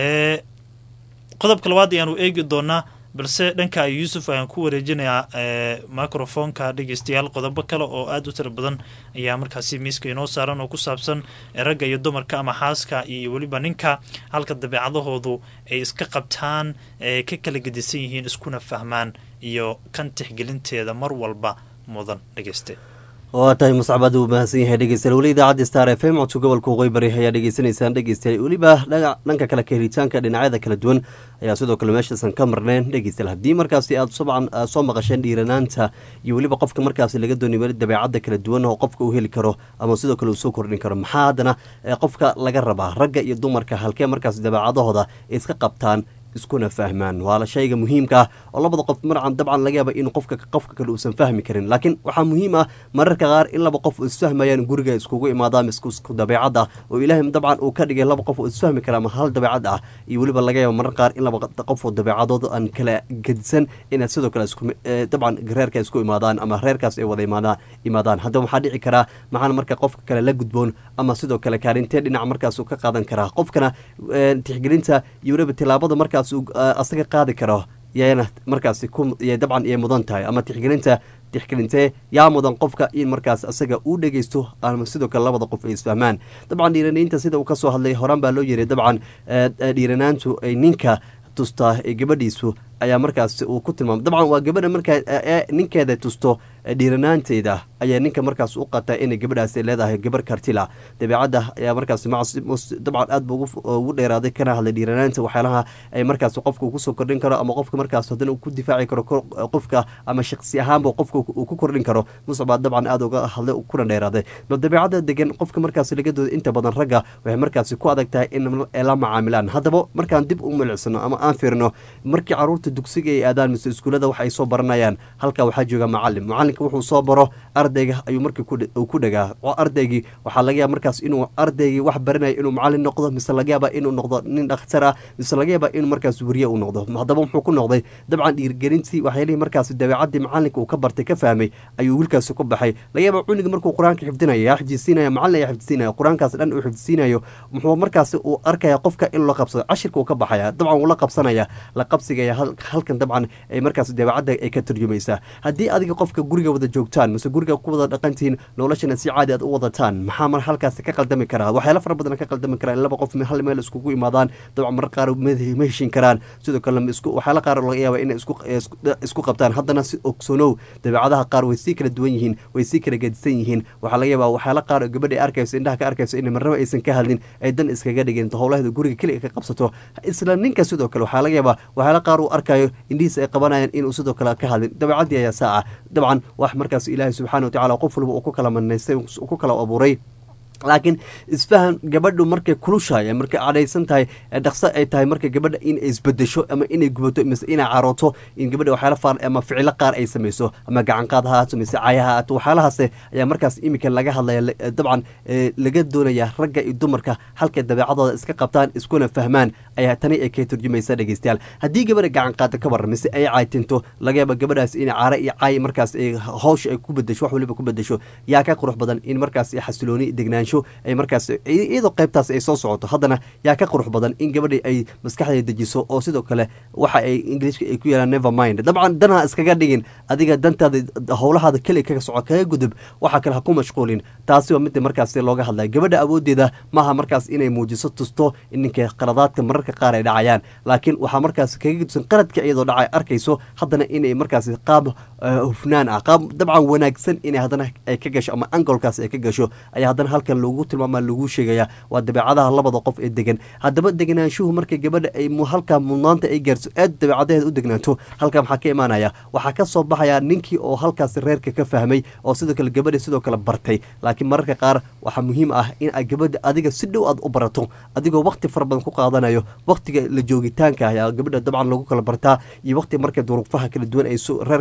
qodobka labaad ayaanu eegi doonaa balse dhanka yuusuf ayaan ku wareejinayaa microfonka dhegeystayaal qodobo kale oo aada u tira badan ayaa markaasi miiska inoo saaran oo ku saabsan ragga iyo dumarka ama xaaska iyo weliba ninka halka dabeecadahoodu ay iska qabtaan ka kala gedisan yihiin iskuna fahmaan iyo kan tixgelinteeda mar walba mudan dhegeyste waa tahay muscabad uu mahadsan yahay dhegeystayaal weli idaacadda star f m codka gobolka waqooyi bari ayaa dhegeysanaysaan dhegeystayaal weliba dhanka kale ka helitaanka dhinacyada kala duwan ayaa sidoo kale meeshaasan ka marneen dhegeystayaal haddii markaasi aad sobcan soo maqasheen dhiiranaanta iyo weliba qofka markaasi laga doonay weli dabeecadda kala duwan oo qofka uu heli karo ama sidoo kale uu soo kordhin karo maxaa haddana qofka laga rabaa ragga iyo dumarka halkee markaasi dabeecadahooda iska qabtaan iskuna fahmaan waa shayga muhiimka ah oo labada qof marcan dabcan laga yaaba in qofka qofka kale uusan fahmi karin laakiin waxaa muhiim ah mararka qaar in laba qof isfahmayaan guriga iskugu imaadaan isku dabeecad ah oo ilaahay dabcan uu ka dhigay laba qof oo isfahmi kara ama hal dabeecad ah iyo weliba laga yaaba mararka qaar in laba qof oo dabeecadooda aan kala gedisan inaad sidoo kale dabcan reerka isku imaadaan ama reerkaas ay wada imaadaan imaadaan haddaba waxaa dhici karaa maxaana marka qofka kale la gudboon ama sidoo kale kaalintee dhinac markaas uu ka qaadan karaa qofkana tixgelinta iyo weliba tilaabada markaas asaga qaadi karo yana markaasi dabcan iyay mudan tahay ama tixgelinta tixgelintee yaa mudan qofka in markaas asaga uu dhegeysto ama sidoo kale labada qof ay isfahmaan dabcan dhiiranaynta sida uu kasoo hadlay horaan baa loo yiri dabcan dhiiranaantu ay ninka tustaa ee gabadhiisu ayaa markaas uu ku tilmaamay dabcan waa gabadha markaa ninkeeda tusto dhiiranaanteeda ayaa ninka markaas u qataa inay gabadhaas leedahay gabar kartila dabeecadda ayaa markaas dabcan aad bu ugu dheeraaday kana hadlay dhiiranaanta waxyaalaha ay markaas qofka uu kusoo kordhin karo ama qofka markaas haddana uu ku difaaci karo qofka ama shaqsi ahaanba qofka uu ku kordhin karo muscbaa dabcan aad uga hadlay kuna dheeraaday bal dabeecadda degan qofka markaas laga dooda inta badan ragga waxay markaasi ku adag tahay in la macaamilaan haddaba markaan dib u milicsano ama aan fiirno markii caruurta dugsiga ay aadaan mise iskuullada wax ay soo baranayaan halkaa waxaa jooga macalin macalinka wuxuu soo baro ardayga ayuu markii ku dhagaa ardaygii waxaa laga yaaba markaas inuu ardaygii wax baranaya inuu macalin noqdo mise laga yaaba inuu noqdo nin dhakhtar ah mise laga yaaba inuu markaas weriye uu noqdo haddaba muxuu ku noqday dabcan dhiirgelintii waxyaalihii markaas dabeecadii macalinka uu ka bartay ka fahmay ayuu wiilkaasi ku baxay laga yaaba cuniga markuu qur-aanka xifdinaya yaa xifdisiinaya macalin ayaa xifdisiinaya qur-aankaas dhan uu xifdisiinayo muxuu markaasi uu arkaya qofka in loo qabsado cashirka uu ka baxaya dabcan wuu la qabsanaya la qabsigaya halkan dabcan ay markaas dabeecadda ay ka turjumaysaa haddii adiga qofka guriga wada joogtaan mise guriga ku wada dhaqantihiin noloshana si caadi aad u wadataan maxaa mar halkaasi ka qaldami karaa waxyaala fara badan ka qaldami karaa in laba qof hal meel iskugu imaadaan dabcan marar qaar ma heshin karaan sidoo kale waxyaala qaar laga yaaba inay isku qabtaan haddana si ogsoonow dabeecadaha qaar way sii kala duwan yihiin way sii kala gedisan yihiin waxaa laga yaabaa waxyaala qaar oo gabadha ay arkayso indhaha ka arkayso in marnaba aysan ka hadlin ay dan iskaga dhigin howlaheeda guriga keliga ka qabsato isla ninka sidoo kale waxaa laga yaabaa waxyaala qaar uu arkayo indhihiisa ay qabanayaan inuu sidoo kale ka hadlin dabeecadii ayaa saaca dabcan wax markaas ilaahay subxana wa tacala qof walba uu ku kala manaystay ku kala abuuray laakiin isfahan gabadhu markay kulushahay markay cadhaysan tahay dhaqso ay tahay marka gabadha inay isbedesho ama inay gubato mise inay carooto in gabadha waxyaala faar ama ficilo qaar ay samayso ama gacanqaad ha haato mise caya ha haato waxyaalahaas ayaa markaas iminka laga hadlaya dabcan laga doonaya ragga iyo dumarka halkay dabeecadooda iska qabtaan iskuna fahmaan ayaa tani ay ka turjumaysa dhegeystayaal haddii gabadha gacanqaada ka waran mise ay caytinto laga yaaba gabadhaas in caare iyo caay markaas hawsha ay ku bedesho wax waliba ku bedesho yaa ka qurux badan in markaas xasilooni degnaansho ay markaas iyadoo qaybtaas ay soo socoto haddana yaa ka qurux badan in gabadha ay maskaxdeeda dejiso oo sidoo kale waxa ay ingiliishka ay ku yeelaan never mind dabcan danha iskaga dhigin adiga dantaada howlahaada keli kaga soco kaga gudub waxa kale ha ku mashquulin taasi waa midda markaas looga hadlaya gabadha awoodeeda maaha markaas inay muujiso tusto in ninka qaladaadka mararka qaar ay dhacayaan laakiin waxaa markaas kaga gudsan qaladka iyadoo dhacay arkayso haddana inay markaas qaab hufnaan ah qaab dabcan wanaagsan inay haddana ay ka gasho ama angolkaas ay ka gasho ayaa haddana halkan lagu tilmaama lagu sheegaya waa dabeecadaha labada qof ee degan haddaba deganaanshuhu marka gabadha ay halkaa mudnaanta ay gaarso aad dabeecadaheeda u degnaato halkaa maxaa ka imaanaya waxaa ka soo baxaya ninkii oo halkaas reerka ka fahmay oo sidoo kale gabadha sidoo kale bartay laakiin mararka qaar waxaa muhiim ah in gabadha adiga si dhow aad u barato adigoo waqti fara badan ku qaadanayo waqtiga la joogitaanka ayaa gabadha dabcan lagu kala bartaa iyo waqti marka duruufaha kala duwan ay reerka marka ay soo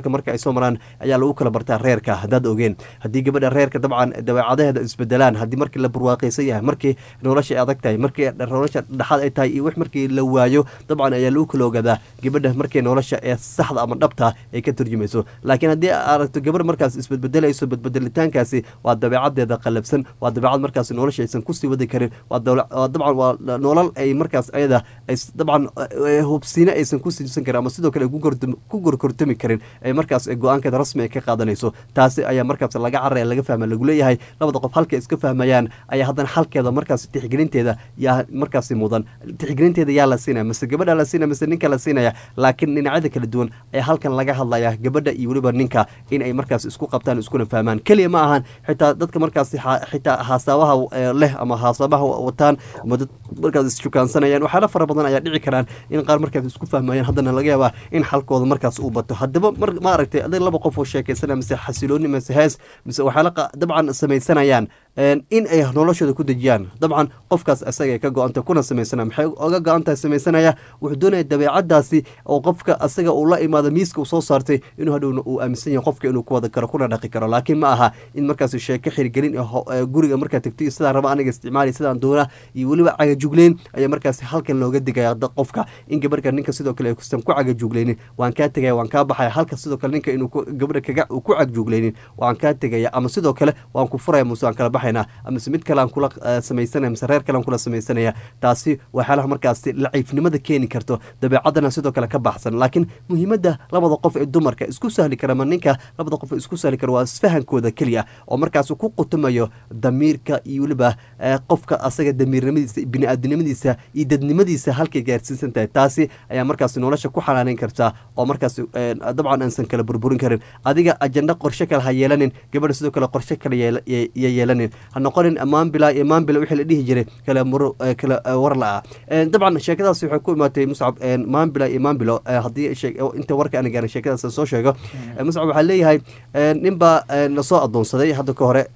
soo maraan ayaa lagu kala bartaa reerka haddaad ogeen haddii gabadha reerka dabcan dabeecadaheeda isbedelaan haddii markii la barwaaqaysan yahay markii nolosha ay adag tahay markii nolosha dhexaad ay tahay iyo wix markii la waayo dabcan ayaa lagu kala ogaadaa gabadha markii nolosha ee saxda ama dhabta ay ka turjumayso laakiin haddii aragto gabadh markaas isbedbedelayso bedbedelitaankaasi waa dabeecadeeda qalabsan waa dabeecad markaas nolosha aysan kusii wadi karin waa dabcan waa nolol ay markaas ayada dabcan hubsiine aysan ku siisan karin ama sidoo kale ku gorkortami karin ay markaas go-aankeeda rasmi ay ka qaadanayso taasi ayaa markaas laga caraya laga fahma lagu leeyahay labada qof halka iska fahmayaan ayaa haddana halkeeda markaas tixgelinteeda yaa markaasi mudan tixgelinteeda yaa la siinaya mise gabadha la siinaya mise ninka la siinaya laakiin dhinacyada kala duwan ayaa halkan laga hadlaya gabadha iyo weliba ninka in ay markaas isku qabtaan iskuna fahmaan keliya ma ahan xitaa dadka markaas xitaa haasabaha leh ama haasabaha wataan ama dad markaas isjukaansanayaan waxyaala fara badan ayaa dhici karaan in qaar markaas isku fahmayaan haddana laga yaabaa in xalkooda markaas uu bato haddaba ma aragtay adag laba qof oo sheekaysanaya mise xasilooni mise hees mise waxyaala dabcan samaysanayaan in ay noloshooda ku dejiyaan dabcan qofkaas isaga ay ka go-anta kuna samaysana maxay oga go-antahay samaysanaya wuxuu doonaya dabeecadaasi oo qofka asaga uu la imaado miiska uu soo saartay inuu hadhowna uu aaminsan yahay qofka inuu ku wada karo kuna dhaqi karo laakiin ma aha in markaas sheeko xirgelin guriga markaa tagto iyo sidaan raba aniga isticmaali sidaan doona iyo weliba cagajugleyn ayaa markaas halkan looga digaya qofka in gabarhka ninka sidoo kale kusan ku cagajugleynin waan kaa tegaya waan kaa baxaya halka sidoo kale ninka inuu gabadha kaga ku cagjugleynin waan kaa tegaya ama sidoo kale waan ku furaya muse waan kala baxayna amase mid kale aan kula samaysanaya mise reer kale aan kula samaysanaya taasi waxyaalaha markaasi laciifnimada keeni karto dabeecadana sidoo kale ka baxsan laakiin muhiimadda labada qof ee dumarka isku sahli kara ma ninka labada qof isku sahli kara waa isfahankooda keliya oo markaas ku qutumayo damiirka iyo weliba qofka asaga damiirnimadiisa bini-aadinimadiisa iyo dadnimadiisa halkay gaarsiisan tahay taasi ayaa markaas nolosha ku xanaaneyn kartaa oo markaas dabcan aansan kala burburin karin adiga ajenda qorshe kale ha yeelanin gabadha sidoo kale qorshe kale ya yeelanin ha noqonin maanbila iyo maanbila wixii la dhihi jiray kala muro kala war la-ah dabcan sheekadaasi waxay ku imaatay muscab maanbila iyo maanbilo haddii inta warka ana gaarin sheekadaas soo sheego muscab waxaa leeyahay nin baa lasoo adoonsaday hadda ka hore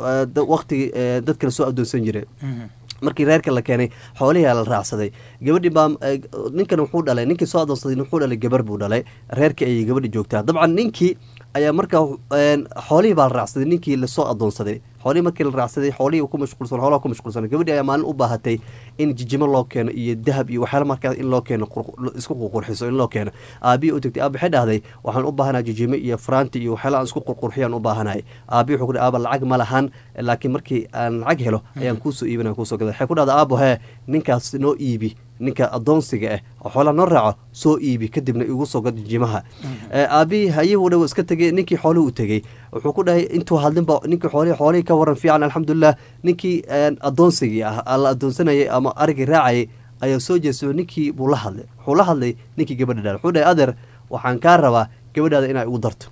waktigii dadka lasoo adoonsan jiray markii reerka la keenay xoolihii la raacsaday gabadhii baa ninkan wuxuu dhalay ninkii soo adoonsaday wuxuu dhalay gabar buu dhalay reerkii ayay gabadhi joogtaa dabcan ninkii ayaa markaa xoolihii baa la raacsaday ninkii lasoo adoonsaday xoolihii markii la raacsaday xoolihii ku mashquulsan xoolaha ku mashquulsan gabadhii ayaa maalin u baahatay in jijimo loo keeno iyo dahab iyo waxyaala markaa in loo keeno isku qurqurxiso in loo keeno aabihi u tagtay aaba waxay dhahday waxaan u baahanahay jijimo iyo faraanti iyo waxyaala aan isku qurqurxiyaan u baahanahay aabihi wuxuu ku dhahay aaba lacag ma lahan laakiin markii aan lacag helo ayaan kuusoo iibinaya kuusoo gada waxay ku dhahday aabo hee ninkaas noo iibi ninka adoonsiga ah oo xoolaha noo raaco soo iibi kadibna igu soo gad jimaha aabihii hayihuu dhow iska tegey ninkii xoolihii u tegey wuxuu ku dhahay intuu hadlinba ninkii xoolihii xoolihii ka waran fiican alxamdulilah ninkii adoonsigii ah la adoonsanayay ama arigii raacayay ayaa soo jeeso ninkii buu la hadlay wuxuu la hadlay ninkii gabadha dhaal wuxuu dhahay adeer waxaan kaa rabaa gabadhaada inaa igu darto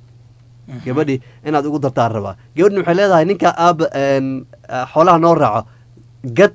gabadhii inaad igu dartaan rabaa gabadhina waxay leedahay ninka aaba xoolaha noo raaco gad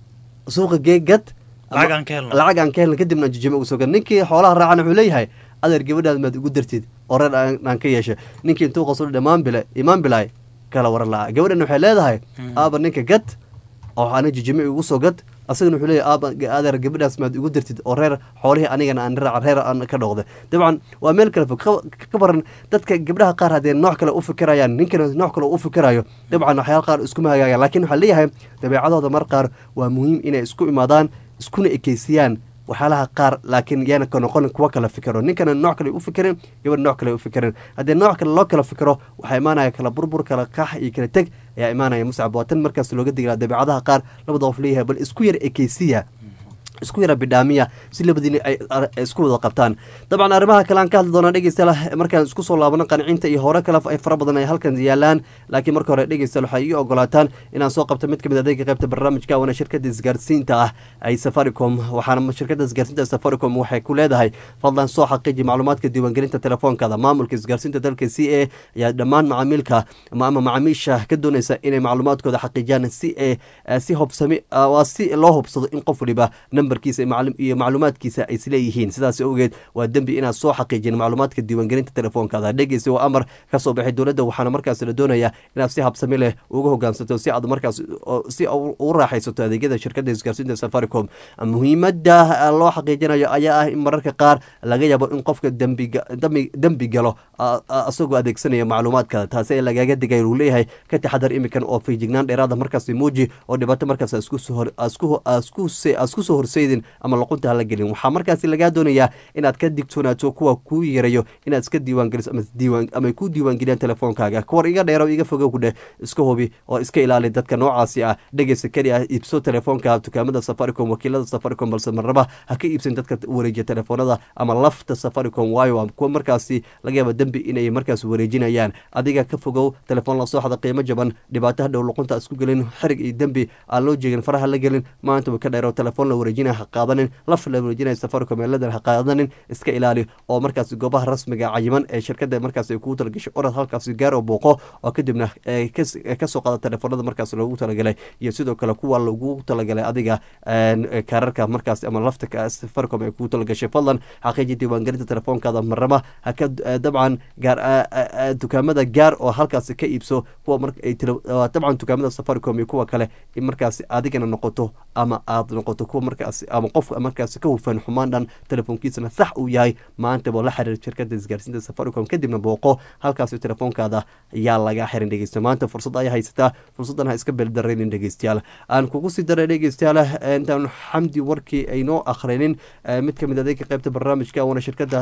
suuqa gee gad lacag aan ka helna kadibna jijimo ugu soo gad ninkii xoolaha raacana wuxuu leeyahay adeer gabadhaada maad igu dartid oo reer aan ka yeesha ninkii intuu qosodh imaanbile imaanbilay kala waran la'a gabadhana waxay leedahay aaba ninka gad oo ana jijimo igu soo gad asagana wuxuu leeyahy aaba adeer gabadhaas maad igu dartid oo reer xoolihii anigana aan raaca reer aan ka dhoqday dabcan waa meel kale fog ka baran dadka gabdhaha qaar haddee nooc kale u fikirayaan ninkana nooc kale u fikirayo dabcan waxyaala qaar iskuma hagaagaan lakin waxaa leeyahay dabeecadooda mar qaar waa muhiim inay isku imaadaan iskuna ekeysiyaan waxyaalaha qaar laakiin yaana ka noqon kuwa kala fikiro ninkana nooc kale u fikirin gabadh nooc kale u fikirin haddii nooc kale loo kala fikiro waxaa imaanaya kala burbur kala kax iyo kala teg ayaa imaanaya muscab waa tan markaas looga digilaa dabeecadaha qaar labada qof leeyahay bal isku yar ekeysiya isku yara bidhaamiya si labadiina ay isku wada qabtaan dabcan arrimaha kale aan ka hadli doonaa dhegeystayaal markaan isku soo laabano qancinta iyo hore kale ay fara badan ay halkan yaalaan laakiin marka hore dhegeystayaal waxay ii ogolaataan inaan soo qabto mid ka mid adeega qaybta barnaamijka waana shirkada isgaarsiinta ah ay safaricom waxaana shirkada isgaarsiinta safaricom waxay ku leedahay fadlan soo xaqiiji macluumaadka diiwaangelinta telefoonkaada maamulka isgaarsiinta dalka c a ayaa dhammaan macaamiilka ama macaamiisha ka doonaysa inay macluumaadkooda xaqiijiyaan si si hobsami waa si loo hubsado in qof waliba lambarkiisa iyo macluumaadkiisa ay isleeyihiin sidaas awgeed waa dembi inaad soo xaqiijin macluumaadka diiwaangelinta telefoonkaada dhegeysa waa amar ka soo baxay dowladda waxaana markaas la doonayaa inaad si habsami leh uga hogaansato si aad markaas si ugu raaxaysato adeegyada shirkadda isgaarsiinta safaricom muhiimada loo xaqiijinayo ayaa ah in mararka qaar laga yaabo in qofka dembi galo isagoo adeegsanaya macluumaadkaada taasi ee lagaga digay uu leeyahay ka taxadar imikan oo fiijignaan dheeraada markaas muuji oo dhibaato markaas asku soo horseydin ama luqunta hala gelin waxaa markaas lagaa doonayaa inaad ka digtoonaato kuwa kuu yarayo inaad iska diiwaangeliso ama ku diiwaangeliyaan telefoonkaaga kuwar iga dheero iga fogo ku dheh iska hubi oo iska ilaali dadka noocaasi ah dhegeysa keli ah iibso telefoonka dukaamada safaricom wakiilada safaricom balse marnaba ha ka iibsan dadka wareejiya telefoonada ama lafta safaricom waayo kuwa markaasi laga yaaba dembi inay markaas wareejinayaan adiga ka fogow telefoon lasoo xada qiimo jaban dhibaato hadhow luqunta isku gelin xerig iyo dembi aan loo jeegin faraha la gelin maanta way ka dheero telefoon la wareejinaya ha qaadanin laf la wareejinaya safaricom eeladan ha qaadanin iska ilaali oo markaas goobaha rasmiga cayiman ee shirkada markaas ay kugu talagashay orad halkaasi gaar oo booqo oo kadibna kasoo qaada telefoonada markaas loogu talagalay iyo sidoo kale kuwa lagu talagalay adiga kaararka markaas ama lafta safaricom ay kugu talagashay fadlan xaqiiji diiwaangelinta telefoonkaada marnaba haka dabcan gaar dukaamada gaar oo halkaasi ka iibso kuwa dabcan dukaamada safaricom iyo kuwa kale in markaasi adigana noqoto ama aad noqoto kuwa markaas ama qof markaas ka hufan xumaan dhan telefoonkiisana sax uu yahay maantaba la xiriir shirkada isgaarsiinta safaricom kadibna booqo halkaasi telefoonkaada yaa laga xirin dhegeysta maanta fursad ayaa haysataa fursaddan ha iska beeldaraynin dhegeystayaal aan kugu sii daray dhegeystayaal intaan xamdi warkii aynoo akhrinin mid kamid adeega qaybta barnaamijka waana shirkada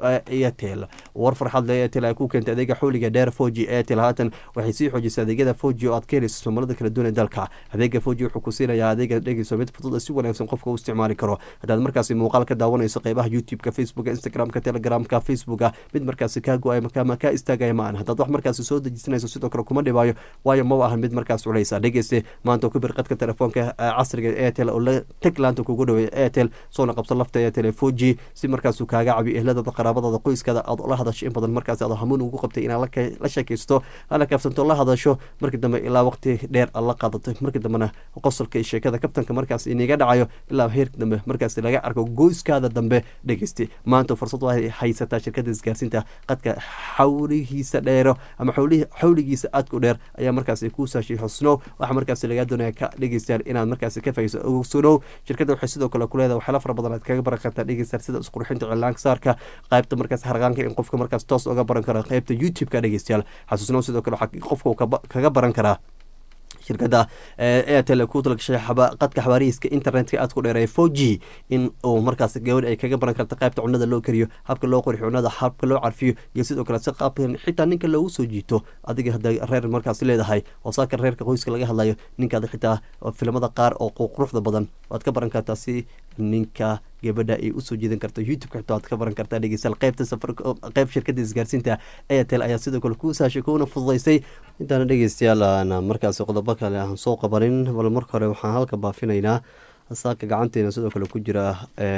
airtel war farxad le airtel ay ku keentay adeega xawliga dheer foji airtel haatan waxay sii xoojisay adeegyada foji oo aad ka helayso somalada kala duwan ee dalka adeega foji wuxuu ku siinayaa adeega dhegeyso mid fudud si wanaagsan qofka u isticmaali karo haddaad markaasi muuqaal ka daawanayso qeybaha youtube-ka facebooka instagramka telegramka facebooka mid markaasi kaa go-ay ama kaa istaagaya ma ahan haddaad wax markaasi soo dejisanayso sidoo kale kuma dhibaayo waayo maba ahan mid markaas culeysa dhegeyste maanta ku bir qadka telefoonka casriga airtel oo la teg laanta kugu dhaweeya airtel soona qabso lafta airtel foji si markaasu kaaga cabiyo ehladada qaraabadada qoyskaada aad la hadasho in badan markaas aad hamuun ugu qabtay inaad la sheekaysto hala kaafsanto la hadasho markii dambe ilaa waqti dheer aad la qaadato markii dambena qosolka iyo sheekada kabtanka markaas iniga dhacayo ilaa heerka dambe markaas laga arko goyskaada dambe dhegeyste maanta fursad waxay haysataa shirkada isgaarsiinta qadka xawligiisa dheero ama xawligiisa aadku dheer ayaa markaas kuu saashay xusnow waxaa markaas lagaa doonaya ka dhegeystayaal inaad markaas ka fahayso ogsonow shirkada waxay sidoo kale ku leedahay waxyaala fara badan aad kaga baran kartaa dhegeystayaal sida isqurxinta cilaanka saarka qaybta markaas harqaanka in qofka markaas toos oga baran karo qaybta youtube-ka dhegeystayaal xasuusnow sidoo kale waxaa qofka kaga baran karaa shirkada airtel ku talagashay qadka xawaarihiiska internetka aad ku dheereeya four g in uu markaas gabadh ay kaga baran karta qaybta cunada loo kariyo habka loo qori cunada habka loo carfiyo iyo sidoo kale si qaabkan xitaa ninka loogu soo jiito adiga hadda reer markaas leedahay oo saaka reerka qoyska laga hadlayo ninkaada xitaa filimada qaar oo quruxda badan waad ka baran kartaa si ninka gabadha ay usoo jeedan karto youtube-ka xitaa waad ka baran kartaa dhegeystayaal qaybta safar qayb shirkada isgaarsiinta airtel ayaa sidoo kale kuu saashay kuuna fududaysay intaana dhegeystayaal aan markaas qodobo kale aan soo qabanin bal marka hore waxaan halka baafinaynaa saaka gacanteena sidoo kale ku jira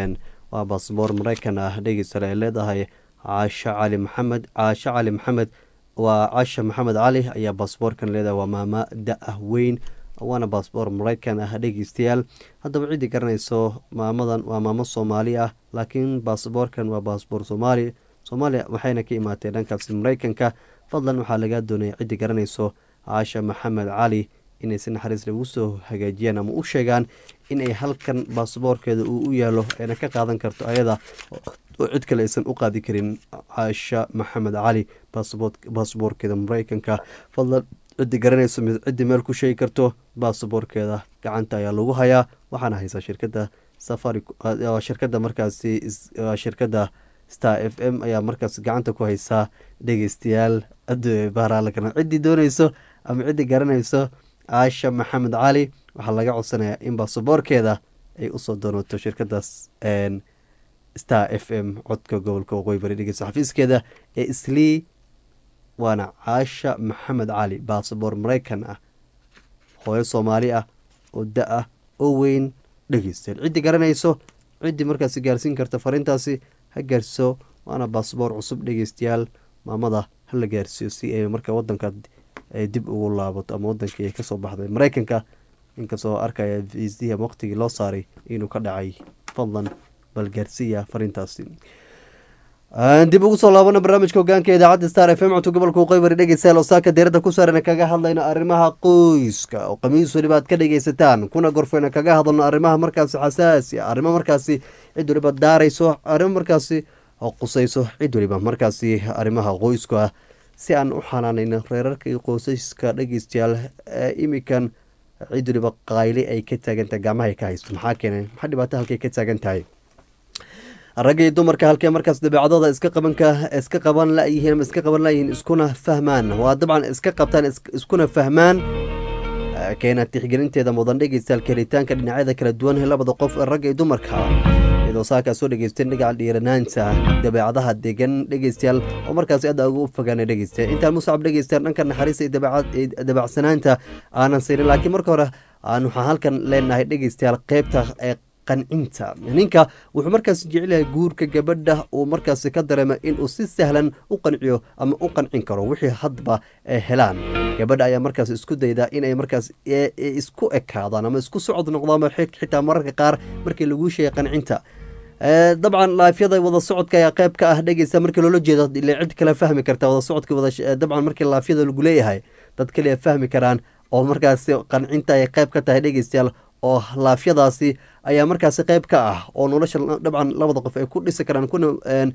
waa baasboor mareykan ah dhegeystayaal ay leedahay caasho cali maxamed caasho cali maxamed waa caasha maxamed cali ayaa baasboorkan leedahay waa maama da-ah weyn waana baasboor mareykan ah dhegeystayaal haddaba ciddii garanayso maamadan waa maamo soomaali ah laakiin baasboorkan waa baasboor soomaali soomaaliya waxayna ka imaatee dhankaasi mareykanka fadlan waxaa lagaa doonaya ciddii garanayso caasha maxamed cali inay si naxariis lagu soo hagaajiyaan ama u sheegaan inay halkan baasboorkeeda uu u yaalo ayna ka qaadan karto ayada oo cid kale aysan u qaadi karin caasha maxamed cali baasboorkeeda mareykanka fadlan ciddii garanayso mid ciddii meel ku sheegi karto baasboorkeeda gacanta ayaa lagu hayaa waxaana haysaa shirkada safari shirkada markaasi shirkada star f m ayaa markaas gacanta ku haysaa dhegeystayaal baaraalakana ciddii dooneyso ama ciddii garanayso caasha maxamed cali waxaa laga codsanayaa in baasaboorkeeda ay usoo doonato shirkadaas star f m codka gobolka waqooyi bari dhegeysta xafiiskeeda ee islii waana caasha maxamed cali baasaboor mareykan ah hooyo soomaali ah oo da ah oo weyn dhegeystayaal ciddii garanayso ciddii markaasi gaarsiin karta fariintaasi ha gaarsiiso waana baasboor cusub dhegeystayaal maamada hala gaarsiiyo si ay marka wadanka ay dib ugu laabato ama wadankii ay kasoo baxday mareykanka inkastoo arkaya vsdm waqtigii loo saaray inuu ka dhacay fadlan bal gaarsiiya fariintaasi dib ugu soo laabana barnaamijka hogaanka idaacadda star f m cunto gobolka waqooyi dhegeystayaal oo saaka diirada ku saaran kaga hadlayno arrimaha qoyska oo khamiis weliba aad ka dhegeysataan kuna gorfeyna kaga hadalno arrimaha markaasi xasaasi arrimo markaasi cid weliba daarayso arrimo markaasi qusayso cid weliba markaasi arrimaha qoyska si aan u xanaanayno reerarka iyo qoysaska dhegeystayaal ee imikan cid weliba qayli ay ka taagantahay gacmaha ay ka haysto maxaa keenay maxaa dhibaato halkay ka taagan tahay ragga iyo dumarka halkee markaas dabeecadooda iska qabanka iska qaban layihiin ama iska qaban layihiin iskuna fahmaan waa dabcan iska qabtaan iskuna fahmaan keena tixgelinteeda mudan dhegeystayaal helitaanka dhinacyada kala duwan labada qof ee ragga iyo dumarka iyadoo saakaa soo dhegeysteen dhagaca dhiiranaanta dabeecadaha degan dhegeystayaal oo markaasi aad ugu fogaana dhegeystayaal intaan muscab dhegeystayaal dhanka naxariista iyo dabeecsanaanta aanan saynin laakiin marka hore aan waxaan halkan leenahay dhegeystayaal qeybta ee qancinta ninka wuxuu markaas jecelyahay guurka gabadha uu markaasi ka dareema inuu si sahlan u qanciyo ama u qancin karo wixii hadba helaan gabadha ayaa markaas isku dayda inay markaas isku ekaadaan ama isku socod noqdaan xitaa mararka qaar markii laguu sheegay qancinta dabcan laafyada wada socodka ayaa qeyb ka ah dhegeysta markii loola jeedo ile cid kale fahmi karta wada socodka dabcan markii laafyada lagu leeyahay dad kaliya fahmi karaan oo markaasi qancinta ay qeyb ka tahay dhegeystayaal oo laafyadaasi ayaa markaasi qeyb ka ah oo nolosha dabcan labada qof ay ku dhisi karaan kuna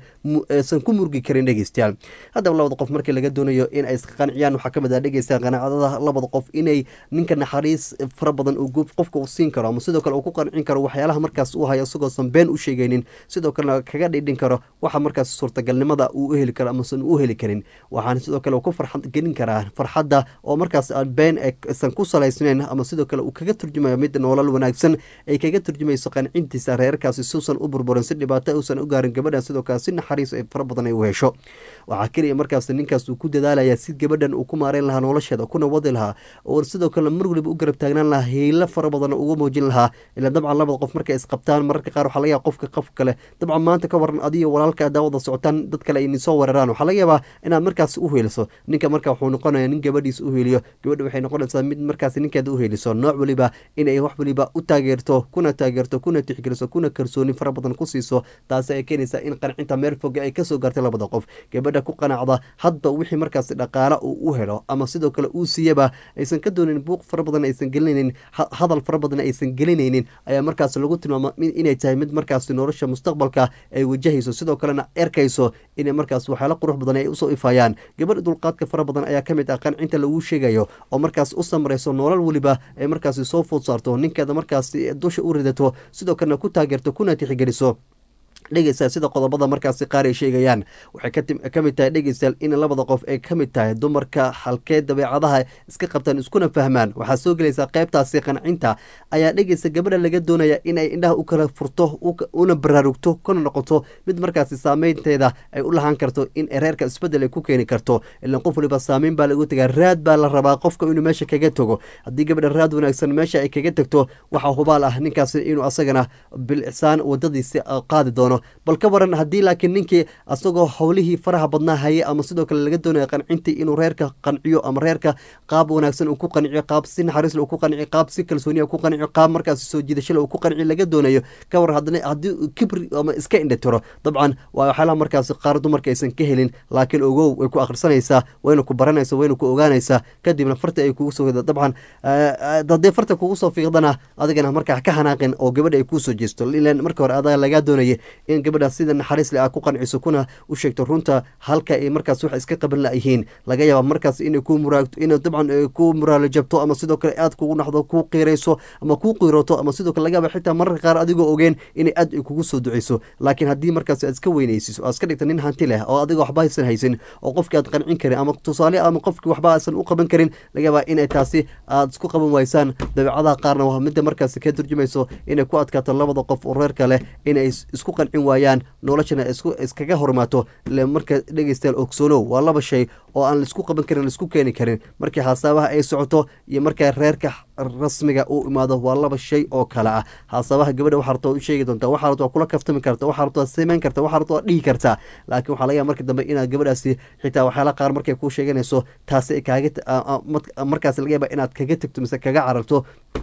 aysan ku murgi karin dhegeystayaal haddaba labada qof markii laga doonayo in ay iska qanciyaan waxaa kamid ah dhegeystayaal qanaacadada labada qof inay ninka naxariis fara badan uu qofka uu siin karo ama sidoo kale uu ku qancin karo waxyaalaha markaas uu hayo isagoosan been u sheegaynin sidoo kalena kaga dhidhin karo waxa markaas suurtagalnimada uu u heli karo amasan u heli karin waxaana sidoo kale ku farxad gelin karaa farxadda oo markaas aan been aysan ku salaysnayn ama sidoo kale uu kaga turjumayo mid nolol wanaagsan ay kaga turjumayso qancintiisa reerkaasi suusan u burburin si dhibaato uusan u gaarin gabadhan sidoo kale si naxariis ay fara badan ay u hesho waxaa keliya markaas ninkaas uu ku dadaalaya si gabadhan uu ku maareyn lahaa nolosheeda kuna wadi lahaa oo sidoo kale mar waliba u garab taagnaan lahaa hiilo fara badan uga muujin lahaa ilaa dabcan labada qof markay isqabtaan mararka qaar waxaa laga yaaba qofka qof kale dabcan maanta ka waran adiyo walaalka adaa wada socotaan dad kale ay soo weeraraan waxaa laga yaabaa inaad markaas u heeliso ninka marka wuxuu noqonaya nin gabadhiisa u heeliyo gabadha waxay noqonaysaa mid markaas ninkeeda u heeliso nooc waliba inay wax waliba u taageerto kuna taageerto kuna tixgeliso kuna kalsooni fara badan ku siiso taasi ay keenaysaa in qancinta meel foga ay kasoo gaartay labada qof gabadha ku qanacda hadba wixii markaas dhaqaale uu u helo ama sidoo kale uu siiyaba aysan ka doonin buuq fara badan aysan gelinaynin hadal fara badan aysan gelinaynin ayaa markaas lagu tilmaama inay tahay mid markaas nolosha mustaqbalka ay wajahayso sidoo kalena erkayso inay markaas waxyaala qurux badan ay usoo ifayaan gabadha dulqaadka fara badan ayaa kamid ah qancinta lagu sheegayo oo markaas u samrayso nolol weliba ay markaas soo food saarto ninkeeda markaas dusha u ridato sidoo kalena ku taageerto kuna tixgeliso dhegeystayaal sida qodobada markaasi qaar ay sheegayaan waxay ka mid tahay dhegeystayaal in labada qof ay ka mid tahay dumarka halkee dabeecadaha iska qabtaan iskuna fahmaan waxaa soo gelaysaa qeybtaasi qancinta ayaa dhegeysta gabadha laga doonaya inay indhaha u kala furto una baraarugto kuna noqoto mid markaasi saameynteeda ay u lahaan karto in reerka isbedel ay ku keeni karto ilan qof waliba saameyn baa lagu tagaa raad baa la rabaa qofka inuu meesha kaga tago haddii gabadha raad wanaagsan meesha ay kaga tagto waxaa hubaal ah ninkaasi inuu asagana bilisaan wadadiisi qaadi doono bal ka waran haddii laakiin ninkii asagoo howlihii faraha badnaa hayay ama sidoo kale laga doonaya qancintii inuu reerka qanciyo ama reerka qaab wanaagsan uu ku qanciyo qaab si naxariisle uu ku qanciyo qaab si kalsooniya ku qanciyo qaab markaas soo jiidashale uu ku qanciyo laga doonayo ka waran haddana haddii kibri ama iska indhatiro dabcan waa waxyaalaha markaas qaar dumarka aysan ka helin laakiin ogow way ku akhrisanaysaa wayna ku baranaysa wayna ku ogaanaysaa kadibna farta ay kugu soo dabcan haddii farta kugu soo fiiqdana adigana markaa ka xanaaqin oo gabadha ay kuu soo jeesto ilan marka hore adaa lagaa doonaya in gabadha sida naxariis le a ku qanciso kuna u sheegto runta halka ay markaas wax iska qaban layihiin laga yaaba markaas inay ku muraagto inay dabcan ku muraalo jabto ama sidoo kale aad kugu naxdo ku qiirayso ama ku qiiroto ama sidoo kale laga yaaba xitaa mararka qaar adigoo ogeen inay aad ay kugu soo duceyso laakiin haddii markaas aad iska weynaysiso aad iska dhigta nin hanti leh oo adiga waxba haysan haysin oo qofkii aad qancin karin ama tusaale ama qofkii waxba aysan u qaban karin laga yaaba inay taasi aad isku qaban waysaan dabeecadaha qaarna waa midda markaas ka turjumayso inay ku adkaato labada qof oo reerka leh inay isku qancin waayaan noloshana iskaga hormaato marka dhegeystayaal ogsoonow waa laba shay oo aan laisku qaban karin laisku keeni karin markii haasabaha ay socoto iyo markaa reerka rasmiga uu imaado waa laba shay oo kale ah haasabaha gabadha waxaa rabta u sheegi doontaa waxaa rabta waa kula kaftami karta waxaa rabta waa samayn karta waxaa rabta waa dhihi kartaa laakiin waxaa laga yaaba marka dambe inaad gabadhaasi xitaa waxyaala qaar markay kuu sheeganayso taasi ay kaaga markaas laga yaaba inaad kaga tegto mise kaga cararto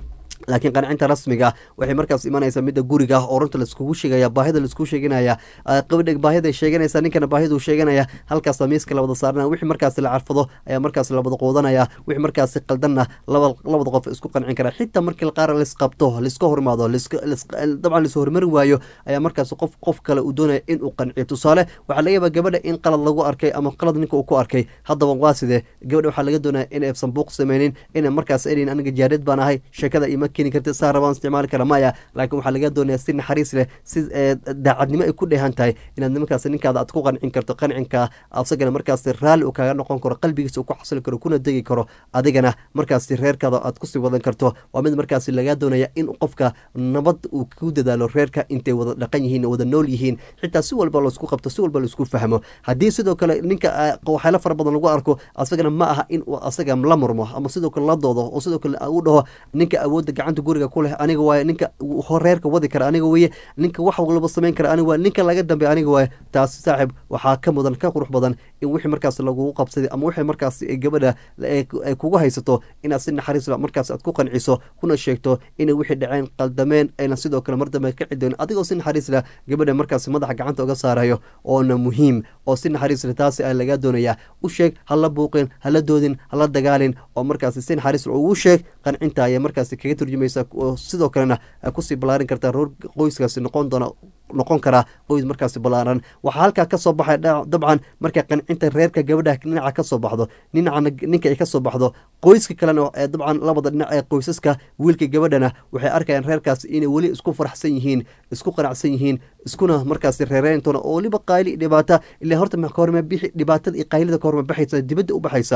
laakiin qancinta rasmiga waxay markaas imanaysaa midda guriga oo runta laiskugu sheegaya baahida laiskugu sheeganaya qabadha baahida sheeganaysa ninkana baahiduu sheeganaya halkaasa miiska labada saarana wixii markaas la carfado ayaa markaas labada quudanaya wixii markaasi qaldanna laba labada qof isku qancin kara xitaa markii qaar laisqabto laiska hormaado dabcan lais hormari waayo ayaa markaas qof qof kale uu doonaya inuu qanciyo tusaale waxaa laga yaabaa gabadha in qalad lagu arkay ama qalad ninka uu ku arkay haddaba waa sidee gabadha waxaa laga doonaya inay sanbuuq sameynin ina markaas erin aniga jaareed baan ahay sheekada ima keeni karti saa rabaan isticmaali kara maya laakiin waxaa laga doonaya si naxariis leh si daacadnimo ay ku dheehan tahay inaad markaas ninkaada aad ku qancin karto qancinka asagana markaas raalli uu kaaga noqon karo qalbigiisa uu ku xasili karo kuna degi karo adigana markaas reerkaada aad kusii wadan karto waa mid markaas laga doonaya in qofka nabad uu ku dadaalo reerka intay wada dhaqan yihiin wada nool yihiin xitaa si walba laisku qabto si walba laisku fahmo haddii sidoo kale ninka waxyaalo fara badan lagu arko asagana ma aha in uu asaga la murmo ama sidoo kale la doodo oo sidoo kale uu dhaho ninka awoodda gacanta guriga ku leh aniga waaye ninka reerka wadi kara aniga weye ninka wax walba samayn kara aniga waaye ninka laga dambeey aniga waaye taasi saaxib waxaa ka mudan ka qurux badan in wixii markaas lagugu qabsaday ama wixii markaas gabadha ay kugu haysato inaad si naxariis markaas aad ku qanciso kuna sheegto inay wixii dhaceen qaldameen ayna sidoo kale mar dambe ka cidoon adigoo si naxariis leh gabadha markaas madaxa gacanta uga saarayo oona muhiim oo si naxariis leh taasi aa laga doonaya u sheeg hala buuqin hala doodin hala dagaalin oo markaas si naxariis leh ugu sheeg qancinta ayay markaas kaga turjumaysa oo sidoo kalena kusii ballaarin kartaa roor qoyskaasi noqon doona noqon karaa qoys markaasi ballaaran waxaa halkaa kasoo baxay dabcan markay qancinta reerka gabadha dhinaca kasoo baxdo dhinacana ninka ay kasoo baxdo qoyska kalena dabcan labada dhinac ee qoysaska wiilka gabadhana waxay arkayaan reerkaasi inay weli isku faraxsan yihiin isku qanacsan yihiin iskuna markaasi reereyntona oo weliba qayli dhibaata ilaa horta kahorma bixi dhibaatada iyo qaylida kahorma baxaysa dibadda u baxaysa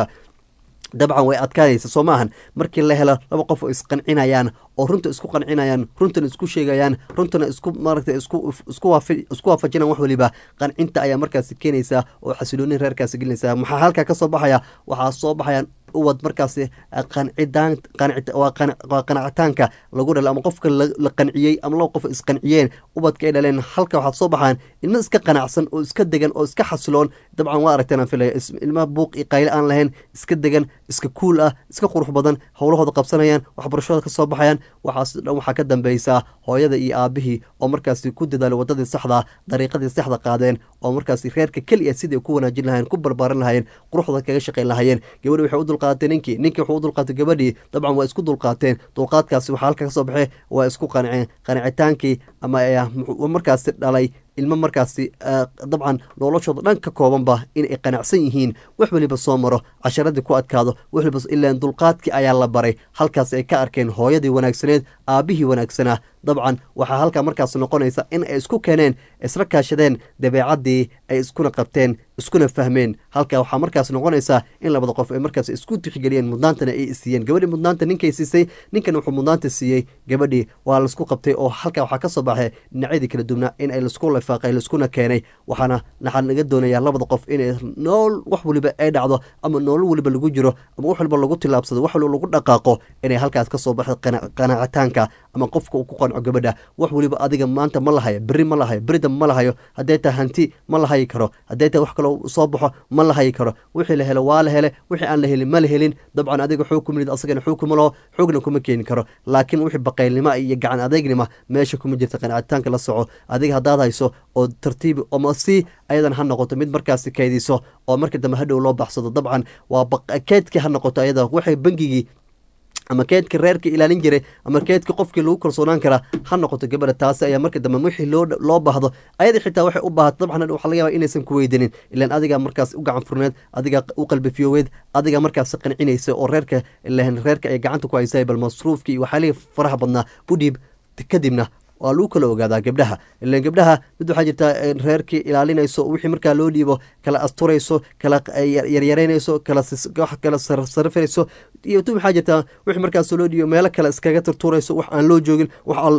dabcan way adkaanaysa soo maahan markii la helo laba qof oo isqancinayaan oo runta isku qancinayaan runtana isku sheegayaan runtana isku maaragta isku isku waafi isku waafajinaan wax waliba qancinta ayaa markaasi keenaysaa oo xasiloonin reerkaasi gelinaysaa maxaa halkaa ka soo baxaya waxaa soo baxayaan uwad markaasi qancidaan waa qanacitaanka lagu dhalo ama qofka la qanciyey ama laba qof isqanciyeen ubadka ay dhaleen halka waxaad soo baxaan ilmo iska qanacsan oo iska degan oo iska xasiloon dabcan waa aragteen aan filaya ilmaha buuq iyo qayle aan lahayn iska degan iska kuul ah iska qurux badan howlahooda qabsanayaan waxbarashada ka soo baxayaan waxaas dhan waxaa ka dambeysaa hooyada iyo aabihii oo markaasi ku dadaalay wadadii saxda dariiqadii saxda qaadeen oo markaasi reerka keliya sidai ku wanaajin lahayeen ku barbaarin lahayeen quruxda kaga shaqayn lahayeen gabadhi waxay u dulqaadatay ninkii ninkii wuxuu u dulqaatay gabadhii dabcan waa isku dulqaateen dulqaadkaasi waxaa halka ka soo baxay waa isku qanceen qancitaankii ama markaasi dhalay ilmo markaasi dabcan noloshooda dhan ka koobanba inay qanacsan yihiin wax weliba soo maro casharadii ku adkaado wax waliba ilaan dulqaadkii ayaa la baray halkaas ay ka arkeen hooyadii wanaagsaneed aabihii wanaagsanaa dabcan waxaa halkaa markaas noqonaysa in ay isku keeneen isla kaashadeen dabeecaddii ay iskuna qabteen iskuna fahmeen halkaa waxaa markaas noqonaysaa in labada qof ay markaas isku tixgeliyeen mudnaantana ay siiyeen gabadhii mudnaanta ninkay siisay ninkan wuxuu mudnaanta siiyey gabadhii waa laisku qabtay oo halkaa waxaa ka soo baxay dhinacyadii kala duwnaa in ay laisku lifaaqay laiskuna keenay waxaana waxaa naga doonayaa labada qof inay nool wax waliba ay dhacdo ama noolo waliba lagu jiro ama wax waliba lagu tilaabsado wax waliba lagu dhaqaaqo inay halkaas ka soo baxdo qanaacitaanka ama qofka uu ku qanco gabadha wax waliba adiga maanta ma lahayo berri ma lahayo berida ma lahayo hadday tahay hanti ma la hayi karo hadday tahay wax kaloo soo baxo ma la hayi karo wixii la helo waa la hele wixii aan la helin ma la helin dabcan adiga xoog kuma lid asagana xoog kuma laho xoogna kuma keeni karo laakiin wixii baqaylnimo iyo gacan adeegnima meesha kuma jirta qanaacitaanka la soco adiga haddaad hayso oo tartiibi ama si ayadan ha noqoto mid markaasi kaydiso oo markii dambe hadhow loo baxsado dabcan waa keedkii ha noqoto ayada waxay bangigii ama keedka reerka ilaalin jiray ama keedka qofkii lagu kalsoonaan karaa ha noqoto gabadha taasi ayaa marka dambe wixii loo loo baahdo ayada xitaa waxay u baahato dabcan waxaa laga yaba inaysan ku weydanin ilaan adigaa markaas u gacan furneed adigaa u qalbi fiyooweed adigaa markaas qancinaysa oo reerka lehen reerka ay gacanta ku haysay bal masruufkii iyo waxyaalihii faraha badnaa u dhiib kadibna waa lagu kala ogaadaa gabdhaha ilan gabdhaha mid waxaa jirtaa reerkii ilaalinayso wixii markaa loo dhiibo kala asturayso kala yaryareynayso kala kala sarifayso iyo tu maxaa jirtaa wixii markaas loo dhiibo meelo kale iskaga turtuurayso wax aan loo joogin wax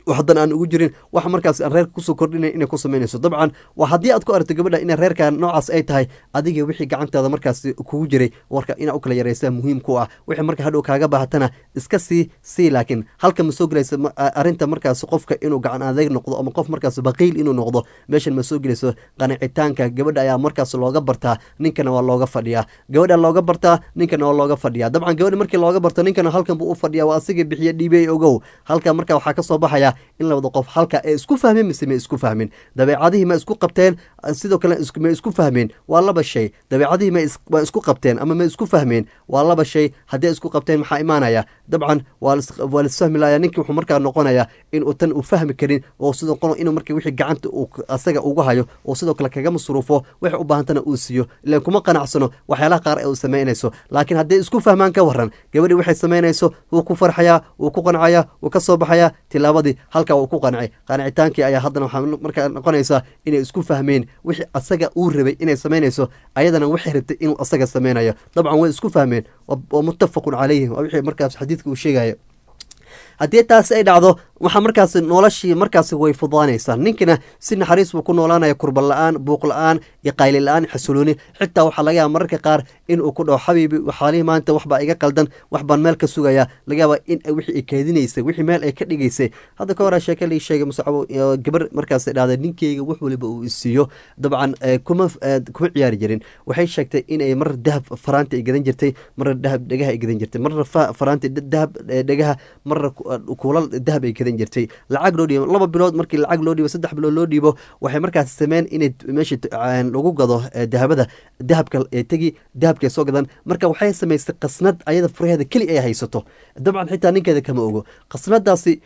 haddana aan ugu jirin wax markaas aan reerka kusoo kordhinayn inay ku samaynayso dabcan waa haddii aad ku aragto gabadha inay reerka noocaas ay tahay adiga wixii gacantaada markaas kugu jiray warka inaa u kala yaraysaa muhiim ku ah wixii marka hadhow kaaga baahatana iska sii sii laakiin halka ma soo gelaysa ma- a- arrinta markaas qofka inuu gacan adeeg noqdo ama qof markaas baqiil inuu noqdo meeshan ma soo gelayso qanicitaanka gabadha ayaa markaas looga bartaa ninkana waa looga fadhiyaa gabadha looga bartaa ninkana waa looga fadhiyaa dabcan gabadha markii looga barto ninkana halkan buu u fadhiyaa waa asiga bixiya dhiibey ogow halka marka waxaa kasoo baxaya in labada qof halka ay isku fahmeen mise ma isku fahmin dabeecadihii ma isku qabteen sidoo kale is- ma isku fahmeen waa laba shay dabeecadihii ma is- waa isku qabteen ama ma isku fahmeen waa laba shay haddii ay isku qabteen maxaa imaanaya dabcan waa lis- waa lisfahmi laaya ninkii wuxuu markaa noqonaya in uu tan uu fahmi karin oo sidoo kale inuu marka wixii gacanta uu k- asaga ugu hayo oo sidoo kale kaga masruufo wixii u baahantana uu siiyo ilaan kuma qanacsano waxyaalaha qaar ee uu samaynayso laakiin hadday isku fahmaan ka waran gabadhii waxay samaynayso wuu ku farxayaa wuu ku qancaya wuu ka soo baxayaa tilaabadii halkaa uu ku qancay qancitaankii ayaa haddana waxaa markaa noqonaysaa inay isku fahmeen wixii asaga uu rabay inay samaynayso ayadana waxay rabtay inuu asaga samaynayo dabcan way isku fahmeen waa waa muttafaqun calayhi waa wixii markaas xadiidka uu sheegayo haddii taasi ay dhacdo waxaa markaas noloshii markaas way fudaanaysaa ninkina si naxariis buu ku noolaanaya kurba la-aan buuq la-aan iyo qayli la-aan xasilooni xitaa waxaa laga yaaba mararka qaar in uu ku dhaho xabiibi waxaalihii maanta waxbaa iga qaldan wax baan meel ka sugaya laga yaaba in wixii ay keedinaysay wixii meel ay ka dhigaysay hadda ka hore sheeke lii sheegay musacabo gabar markaas dhahday ninkeyga wax waliba uu isiiyo dabcan eh, kuma eh, kuma ciyaari jirin waxay sheegtay inay mar dahab faraanti ay gadan jirtay marna dahab dhegaha ay gadan jirtay marna fa- faraanti d- dahab eh, dhegaha marna ku- eh, kuulal dahab ay gadan jirtay lacag loo dhiibo laba bilood markii lacag loo dhiibo saddex bilood loo dhiibo waxay markaas sameyn inay meesha t- aan lagu gado eh, dahabada dahabka ee tegi dahabka ay soo gadan marka waxay samaysay qasnad ayada furaheeda keli ay haysato dabcan xitaa ninkeeda kama ogo qasnadaasi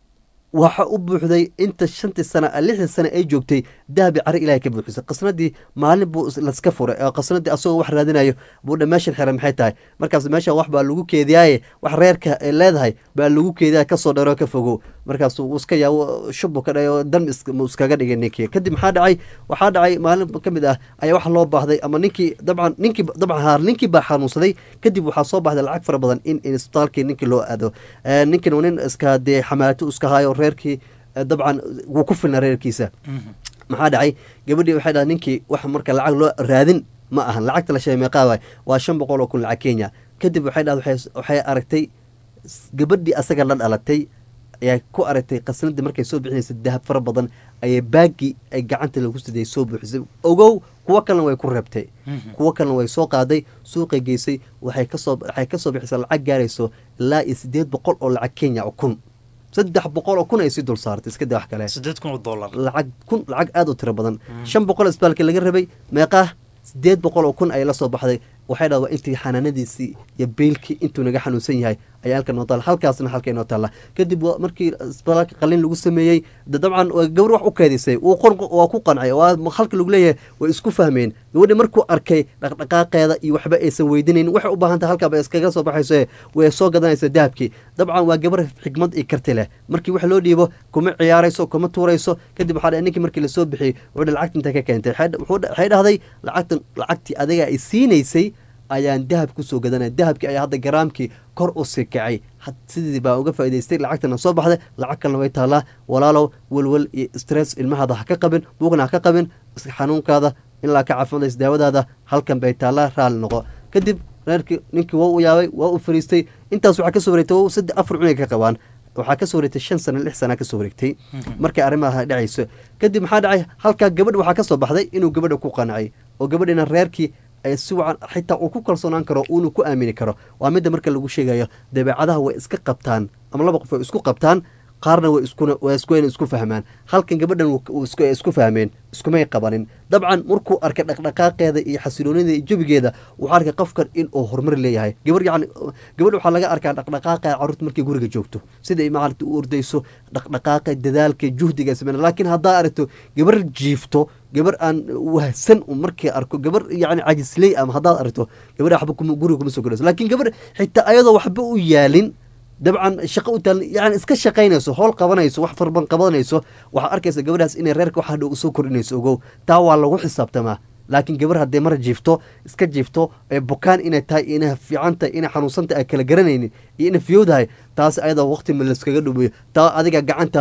waxa u buuxday inta shantii sana lixdii sana ay joogtay dahabi cari ilahay ka buuxisay qasnadii maalin buu is- laska furay oo qasnadii asagoo wax raadinayo buu dha meeshan xiran maxay tahay markaas meeshan wax baa lagu keediyaaye wax reerka ay leedahay baa lagu keediyaa kasoo dheero ka fogow markaas uu iska yaa shubbu ka dhay oo dan is- mu iskaga dhigay ninkii kadib maxaa dhacay waxaa dhacay maalin ka mid ah ayaa wax loo baahday ama ninkii dabcan ninkii dabcan haar ninkii baa xanuunsaday kadib waxaa soo baxday lacag fara badan in in isbitaalkii ninkii loo aado Eh, ninkan waa nin iska dee xamaato iska hayo reerkii eh, dabcan wuu ku filna reerkiisa maxaa dhacay gabadhii waxay dhahay ninkii wax marka lacag loo raadin ma ahan lacagta la sheegay meeqaa waay waa shan boqol oo kun lacag kenya kadib waxay dhahay waxay- waxay aragtay s- gabadhii asaga la dhalatay ayaa ku aragtay qasnadii markay soo bixinaysa dahab fara badan ayay baagii ay gacanta lagu siday soo buuxisay ogow kuwo kalena way ku reebtay kuwo kalena way soo qaaday suuqay geysay waxay kasoo waxay kasoo bixisay lacag gaarayso ilaa iyo sideed boqol oo lacag kenya oo kun saddex boqol oo kun ay sii dul saartay iska daa wax kale sideed kun oo dollar lacag kun lacag aada u tiro badan shan boqol isbitaalka laga rabay meeqaa sideed boqol oo kun ayay la soo baxday waxay dhaha waa intii xanaanadiisii iyo beylkii intuu naga xanuunsan yahay ayaa halkan noo taalla halkaasna halka inoo taalla kadib waa markii isbitaalka qalin lagu sameeyey de dabcan waa gabar wax u keedisay wuu qor waa ku qancay waa halka lagu leeyahay way isku fahmeen gabadhi markuu arkay dhaqdhaqaaqeeda iyo waxba aysan weydinayn waxay u baahan tahay halkaa bay iskaga soo baxayso way soo gadanaysa dahabkii dabcan waa gabar xikmad iyo karti leh markii wax loo dhiibo kuma ciyaarayso kuma tuurayso kadib waxaa dhahay ninkii markii lasoo bixiyey wuxuu dhahay lacagta intay ka keentay Waxay- wuxuu dha- waxay dhahday lacagtan lacagtii adiga ay siinaysay ayaan dahab kusoo gadanaya dahabkii ayaa hadda garaamkii kor u sii kacay had- sidii baa uga faa'idaystay lacagtana soo baxday lacag kalena way taallaa walaalow welwel iyo stress ilmahaada ha ka qabin buugna ha ka qabin is- xanuunkaada ilaa ka caafimaadaysa daawadaada halkan bay taallaa raali noqo kadib reerkii ninkii waa u yaabay waa u fariistay intaas waxaa kasoo wareegtay waa saddex afar cunay ka qabaan waxaa kasoo wareegtay shan sana lix sana kasoo wareegtay markay arrimaha dhacayso kadib maxaa dhacay halkaa gabadh waxaa kasoo baxday inuu gabadha ku qancay oo gabadhina reerkii ay si wacan xitaa uu ku kalsoonaan karo uuna ku aamini karo waa midda marka lagu sheegayo dabeecadaha way iska qabtaan ama laba qof way isku qabtaan qaarna way iskuna waa isku inay isku fahmaan halkan gabadhan wuu- wuu isku isku fahmeen iskumay qabanin dabcan markuu arkay dhaqdhaqaaqeeda iyo xasiloonida iyo jabigeeda wuxuu arkay qofkan in uu horumar leeyahay gabar yacni gabadh waxaa laga arkaa dhaqdhaqaaqeeda carruurta markay guriga joogto sida ay maaragta u ordayso dhaqdhaqaaqa dadaalka juhdiga ay sameyn laakiin haddaa aragto gabar jiifto gabar aan wahsan u markii arko gabar yani cajisley ama haddaad aragto gabadha waxba kuma guriga kuma soo gelayso laakiin gabar xitaa ayadoo waxba u yaalin dabcan shaqo u taal yani iska shaqaynayso howl qabanayso wax farban qabanayso waxaa arkaysa gabadhaas inay reerka wax hadhow usoo kordhinayso ogow taa waa lagu xisaabtamaa laakiin gabar hadday mar jiifto iska jiifto ee bukaan inay tahay inay fiican tahay inay xanuunsan tahay ay kala garanaynin iyo inay fiyowdahay taas ayada waqti ma layskaga dhumiyo taa adiga gacantaada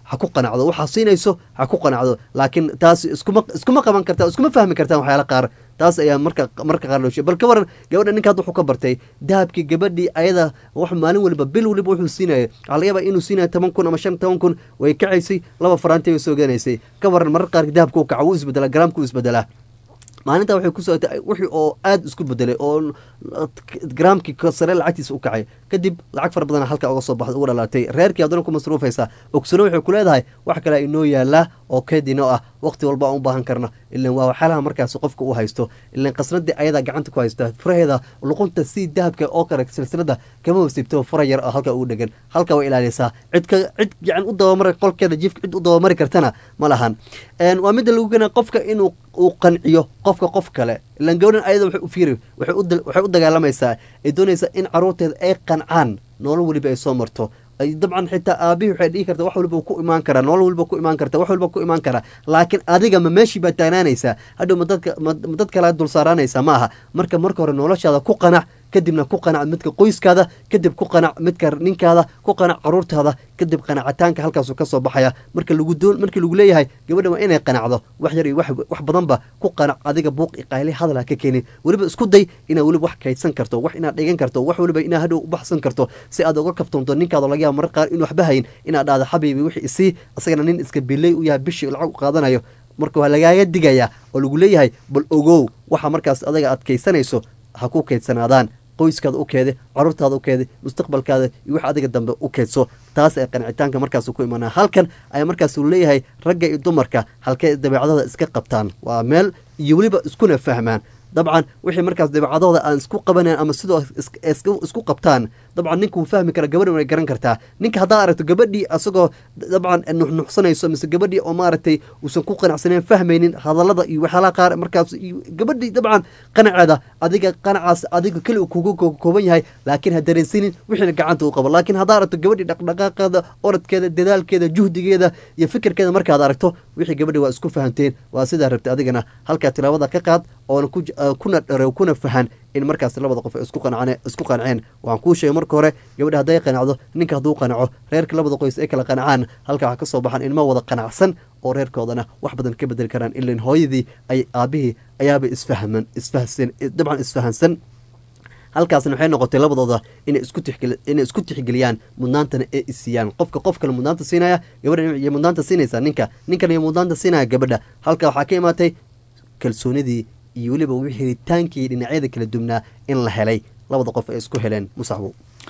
ha ku qanacdo waxaa siinayso ha ku qanacdo laakiin taas iskuma iskuma qaban kartaa iskuma fahmi kartaan waxyaala qaar taas ayaa marka marka qaar loo sheegay bal ka waran gabadha ninka hadda wuxuu ka bartay dahabkii gabadhii ayada wax maalin waliba bil waliba wuxuu siinaya waxaa laga yaabaa inuu siinaya toban kun ama shan toban kun way kacaysay laba faraanti way soo ganaysay ka waran mararka qaar dahabka uu kaca wuu isbedelaa garaamka uu isbedelaa maalinta waxay ku socotay wixii oo aada isku bedelay oo garaamkii sare lacagtiisa u kacay kadib lacag fara badan halkaa uga soo baxda uga dhalaatay reerkii haddana ku masruufaysaa ogsano waxay ku leedahay wax kale inoo yaalaa oo keed inoo ah waqti walba aan u baahan karna ilan waa waxyaalaha markaas qofka u haysto ilan qasnadii ayadaa gacanta ku haysta furaheeda luqunta si dahabka oo kale silsilada kama wasiibto fura yar oo halka ugu dhegan halka way ilaaliysaa cid ka cid gacan u dabamari qolkeeda jiifka cid u dabamari kartana ma lahan waa midda lagu gena qofka inuu uu qanciyo qofka qof kale ilan gabadhan ayada waxay u fiiri waxay u dagaalamaysaa ay doonaysaa in caruurteeda ay qancaan nolol weliba ay soo marto dabcan xitaa aabihii waxay dhihi karta wax waliba ku imaan karaa nolol waliba ku imaan karta wax waliba ku imaan karaa laakiin adiga ma meeshii baa taagnaanaysaa hadhow madadka ma dad kale dul saaraanaysaa ma aha marka marka hore noloshaada ku qanac kadibna ku qanac midka qoyskaada kadib ku qanac midka ninkaada ku qanac caruurtaada kadib qanacitaanka halkaasu ka soo baxaya marka lagu doon markii lagu leeyahay gabadha waa inay qanacdo wax yar iyo wax wax badanba ku qanac adiga buuq iqayle hadal ha ka keenin weliba isku day inaad weliba wax kaydsan karto wax inaad dhigan karto wax weliba inaad hadhow u baxsan karto si aad uga kaftoonto ninkaada laga yaaba marar qaar inuu waxba hayin inaad dhahdo xabiibi wixii isii isagana nin iska bilay u yahay bishii lacag u qaadanayo marka waa lagaaga digayaa oo lagu leeyahay bal ogow waxa markaas adaga aad kaydsanayso ha ku kaydsanaadaan qoyskaada u keede caruurtaada u keede mustaqbalkaada iyo wax adiga dambe u keedso taas ay qancitaanka markaas ku imanaa halkan ayaa markaas uu leeyahay ragga iyo dumarka halkay dabeecadada iska qabtaan waa meel iyo weliba iskuna fahmaan dabcan wixii markaas dabeecadooda aan isku qabanayn ama sidoo isku qabtaan dabcan ninka wuu fahmi kara gabadhan way garan kartaa ninka haddaad aragto gabadhii asagoo dabcan nuxnuxsanayso mise gabadhii oo maaragtay uusan ku qanacsanayn fahmaynin hadallada iyo waxyaalaha qaar markaas iyo gabadhii dabcan qanaceeda adiga qanacaas adiga keli uu kugu kooban yahay laakiin ha dareensanin wixiina gacanta u qabo laakiin haddaad aragto gabadhii dhaqdhaqaaqeeda orodkeeda dadaalkeeda juhdigeeda iyo fikirkeeda markaad aragto wixii gabadhii waa isku fahamteen waa sidaa rabta adigana halkaa tilaabada ka qaad oona kuna dharew kuna fahan in markaas labada qof ay isku qanceen isku qanceen waan kuu sheegay marka hore gabadha hadday qanacdo ninka hadduu qanaco reerka labada qoys ay kala qanacaan halkaa waxaa ka soo baxaan ilmo wada qanacsan oo reerkoodana wax badan ka bedeli karaan ilan hooyadii ay aabihii ayaaba isfahman isfahsan dabcan isfahansan halkaasna waxay noqotay labadooda inay isku tixgeli inay isku tixgeliyaan mudnaantana ee isiiyaan qofka qof kale mudnaanta siinaya gabadha iyo mudnaanta siinaysa ninka ninkan iyo mudnaanta siinaya gabadha halka waxaa ka imaatay kalsoonidii iyo weliba helitaankii dhinacyada kala duwnaa in la helay labada qof ay isku heleen musaxbo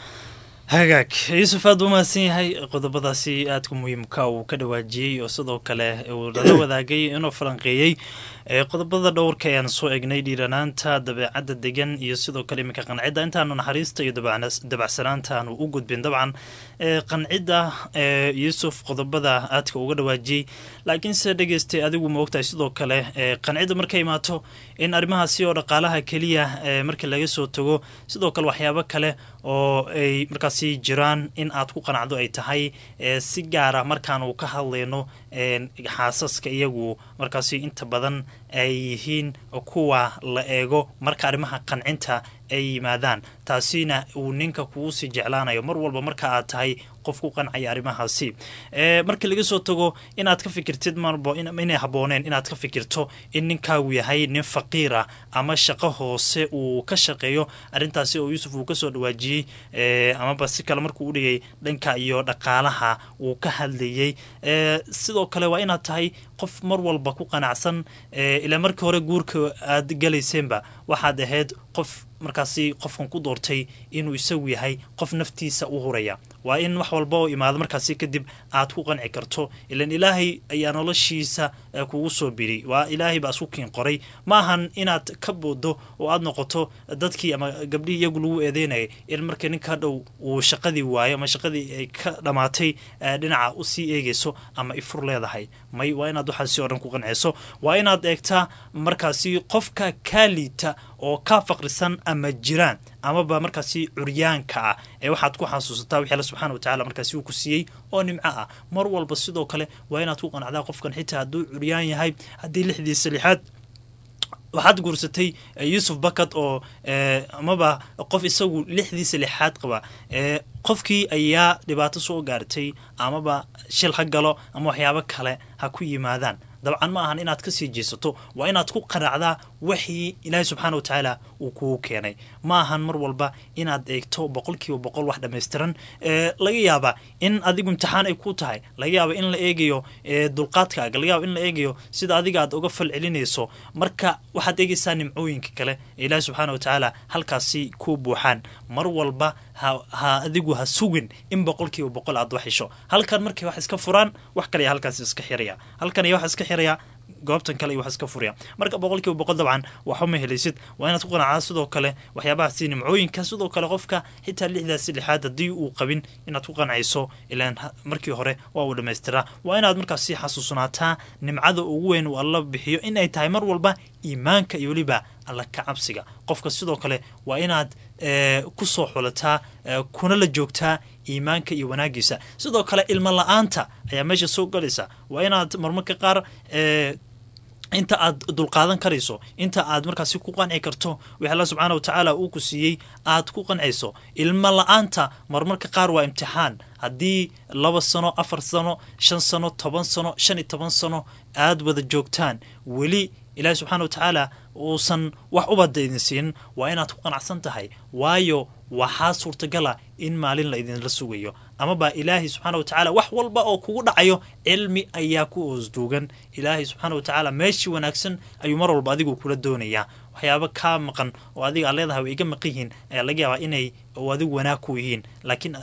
hagaag yuusuf aada u mahadsan yahay qodobadaasi aadka muhiimka uu ka dhawaajiyey oo sidoo kale uu lala wadaagay inuu falanqeeyey qodobada dhowrka ayaan soo egnay dhiiranaanta dabeecadda degan iyo sidoo kale iminka qancidda intaanu naxariista iyo dabacsanaanta aanu u gudbin dabcan qancidda yuusuf qodobada aadka uga dhawaajiyey laakiinse dhegeystay adigu ma ogtahay sidoo kale qancidda markay imaato in arrimahaasi oo dhaqaalaha keliya marka laga soo tago sidoo kale waxyaabo kale oo ay markaasi jiraan in aad ku qanacdo ay tahay si gaara markaanu ka hadlayno xaasaska iyagu markaasi inta badan ay yihiin kuwa la eego marka arrimaha qancinta ay yimaadaan taasina uu ninka kugu sii jeclaanayo mar walba marka aad tahay qof ku qancaya arrimahaasi marka laga soo tago inaad ka fikirtid marbo inay habbooneen inaad ka fikirto in ninkaagu yahay nin faqiira ama shaqo hoose uu ka shaqeeyo arrintaasi oo yuusuf uu kasoo dhawaajiyey amaba si kale markuu udhigay dhanka iyo dhaqaalaha uu ka hadlayey sidoo kale waa inaad tahay qof mar walba ku qanacsan ilaa markii hore guurka aad galayseenba waxaad ahayd qof markaasi qofkan ku doortay inuu isagu yahay qof naftiisa u huraya waa in wax walba oo imaado markaasi kadib aad ku qanci karto ilan ilaahay ayaa noloshiisa kugu soo biri waa ilaahay baa isku kiin qoray ma ahan inaad ka boodo oo aad noqoto dadkii ama gabdhihii iyagu lagu eedeynayay in marka ninka dhow uu shaqadii waayo ama shaqadii ay ka dhammaatay dhinaca usii eegayso ama ifur leedahay may waa inaad waxaasi oo dhan ku qanceyso waa inaad eegtaa markaasi qofka kaa liita oo kaa faqrisan ama jiraan amaba markaasi curyaanka ah ee waxaad ku xasuusataa wixii alla subxana wa tacala markaasi uu ku siiyey oo nimco ah mar walba sidoo kale waa inaad ku qanacdaa qofkan xitaa hadduu curyaan yahay haddii lixdiisa lixaad waxaad guursatay yuusuf bakad oo amaba qof isagu lixdiisa lixaad qaba qofkii ayaa dhibaato soo gaartay amaba shil ha galo ama waxyaabo kale ha ku yimaadaan dabcan ma ahan inaad kasii jeesato waa inaad ku qanacdaa wixii ilaahay subxaana wa tacaala uu kugu keenay ma ahan mar walba inaad eegto boqol kiiba boqol wax dhammaystiran laga yaaba in adigu imtixaan ay ku tahay laga yaaba in la eegayo dulqaadkaaga laga yaaba in la eegayo sida adiga aad uga fal celinayso marka waxaad eegaysaa nimcooyinka kale ee ilaahay subxaana wa tacaala halkaasi ku buuxaan mar walba ha adigu ha sugin in boqol kiiba boqol aad wax hesho halkan markay wax iska furaan wax kale halkaas iska xiraya halkan iyo wax iska xiraya goobtan kale iyo wax iska furaya marka boqol kiiba boqol dabcan waxuma helaysid waa inaad ku qanacdaa sidoo kale waxyaabahaasi nimcooyinka sidoo kale qofka xitaa lixdaasi lixaad haddii uu qabin inaad ku qancayso ilaan markii hore waa uu dhamaystiraa waa inaad markaas sii xasuusnaataa nimcada ugu weyn uu alla bixiyo in ay tahay mar walba iimaanka iyo weliba alla ka cabsiga qofka sidoo kale waa inaad ku soo xulataa kuna la joogtaa iimaanka iyo wanaagiisa sidoo kale ilmo la-aanta ayaa meesha soo galaysa waa inaad marmarka qaar inta aad dulqaadan karayso inta aad markaasi ku qanci karto wix alla subxaana wa tacaala uu ku siiyey aad ku qancayso ilmo la-aanta marmarka qaar waa imtixaan haddii laba sano afar sano shan sano toban sano shan iyo toban sano aad wada joogtaan weli ilaahi subxaana wa tacaala uusan wax ubada idin siinin waa inaad ku qanacsan tahay waayo waxaa suurtagala in maalin la idinla sugayo amaba ilaahay subxaana wa tacaala wax walba oo kugu dhacayo cilmi ayaa ku oosduugan ilaahay subxaana wa tacaala meeshii wanaagsan ayuu mar walba adigu kula doonayaa waxyaaba kaa maqan oo adiga aad leedahay way iga maqan yihiin ayaa laga yaabaa inay oo adigu wanaag ku yihiin laakiin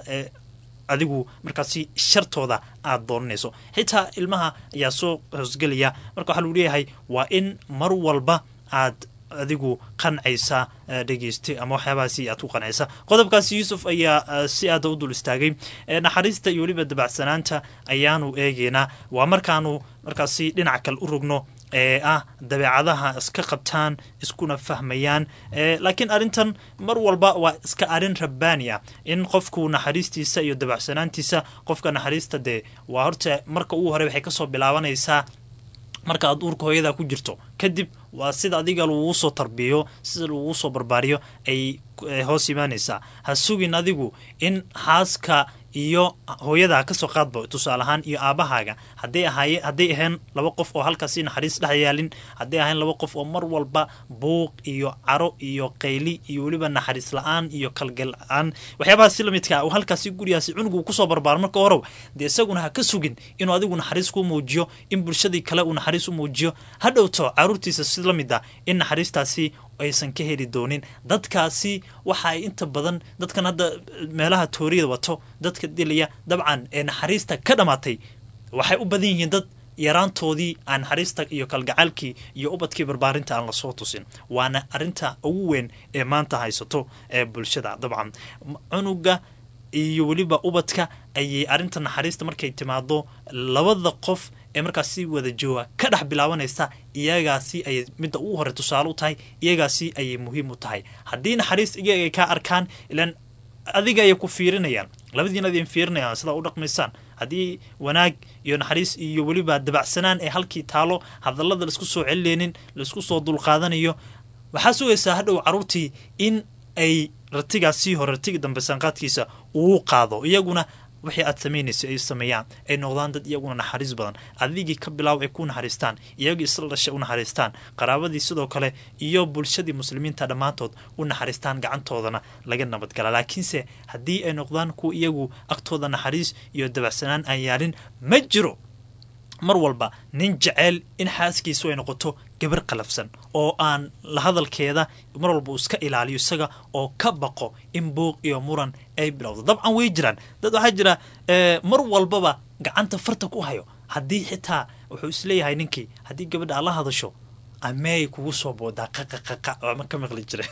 adigu markaasi shartooda aada doonanayso xitaa ilmaha ayaa soo hoosgelaya marka waxaa lagu leeyahay waa in mar walba aad adigu qancaysa dhegeysta ama waxyaabahaasi aad ku qancaysa qodobkaasi yuusuf ayaa si aada u dul istaagay naxariista iyo weliba dabacsanaanta ayaanu eegeynaa waa markaanu markaasi dhinac kale u rogno ee ah dabeecadaha iska qabtaan iskuna fahmayaan laakiin arrintan mar walba waa iska arrin rabbaani ah in qofku naxariistiisa iyo dabacsanaantiisa qofka naxariista dee waa horta marka ugu hore waxay kasoo bilaabanaysaa marka aad uurka hooyada ku jirto kadib waa sida adiga lagugu soo tarbiyo sida lagugu soo barbaariyo ay hoos imaanaysaa ha sugin adigu in xaaska iyo hooyadaa kasoo qaadba tusaale ahaan iyo aabahaaga haday ahaay hadday ahayn laba qof oo halkaasi naxariis dhex yaalin hadday ahayn laba qof oo mar walba buuq iyo caro iyo qayli iyo weliba naxariis la-aan iyo kalgal la-aan waxyaabahaasi lamidka halkaasi gurigaasi cunugu kusoo barbaaro marka horow dee isaguna ha ka sugin inuu adigu naxariis kuu muujiyo in bulshadii kale uu naxariis u muujiyo ha dhowto caruurtiisa si la mid ah in naxariistaasi aysan ka heli doonin dadkaasi waxa ay inta badan dadkan hadda meelaha tooriyada wato dadka dilaya dabcan ee naxariista ka dhammaatay waxay u badan yihiin dad yaraantoodii aan naxariista iyo kalgacaalkii iyo ubadkii barbaarinta aan lasoo tusin waana arinta ugu weyn ee maanta haysato ee bulshada dabcan cunuga iyo weliba ubadka ayay arrinta naxariista markay timaado labada qof ee markaasi wada jooga ka dhex bilaabanaysa iyagaasi ayay midda ugu hore tusaale u tahay iyagaasi ayay muhiim u tahay haddii naxariis iyaga ay kaa arkaan ilaan adiga ayay ku fiirinayaan labadiina adin fiirinayaan sidaa u dhaqmaysaan haddii wanaag iyo naxariis iyo weliba dabacsanaan ee halkii taalo hadallada laisku soo celinaynin laisku soo dulqaadanayo waxaa sugaysaa hadhow caruurtii in ay ratigaasii hore ratigi dambe sanqaadkiisa uu qaado iyaguna wixii aad samaynaysa ay sameeyaan ay noqdaan dad iyaguna naxariis badan adigii ka bilaaw ay ku naxariistaan iyagii isla dhashay u naxariistaan qaraabadii sidoo kale iyo bulshadii muslimiinta dhammaantood u naxariistaan gacantoodana laga nabadgala laakiinse haddii ay noqdaan kuwa iyagu agtooda naxariis iyo dabacsanaan aan yaalin ma jiro mar walba nin jeceel in xaaskiisu ay noqoto gabar qalafsan oo aan la hadalkeeda mar walba uu iska ilaaliyo isaga oo ka baqo in buuq iyo muran ay bilowdo dabcan way jiraan dad waxaa jira mar walbaba gacanta farta ku hayo haddii xitaa wuxuu isleeyahay ninkii haddii gabadha aad la hadasho ameey kugu soo boodaa qaqaqaqa ama ka maqli jira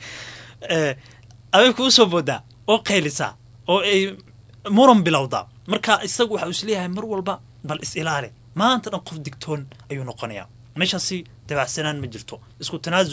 amey kugu soo boodaa oo qaylisaa oo ay muran bilowdaa marka isagu waxau isleeyahay mar walba bal is ilaali maanta dhan qof digtoon ayuu noqonayaa meeshaasi dabacsanaan ma jirto isku tanaasul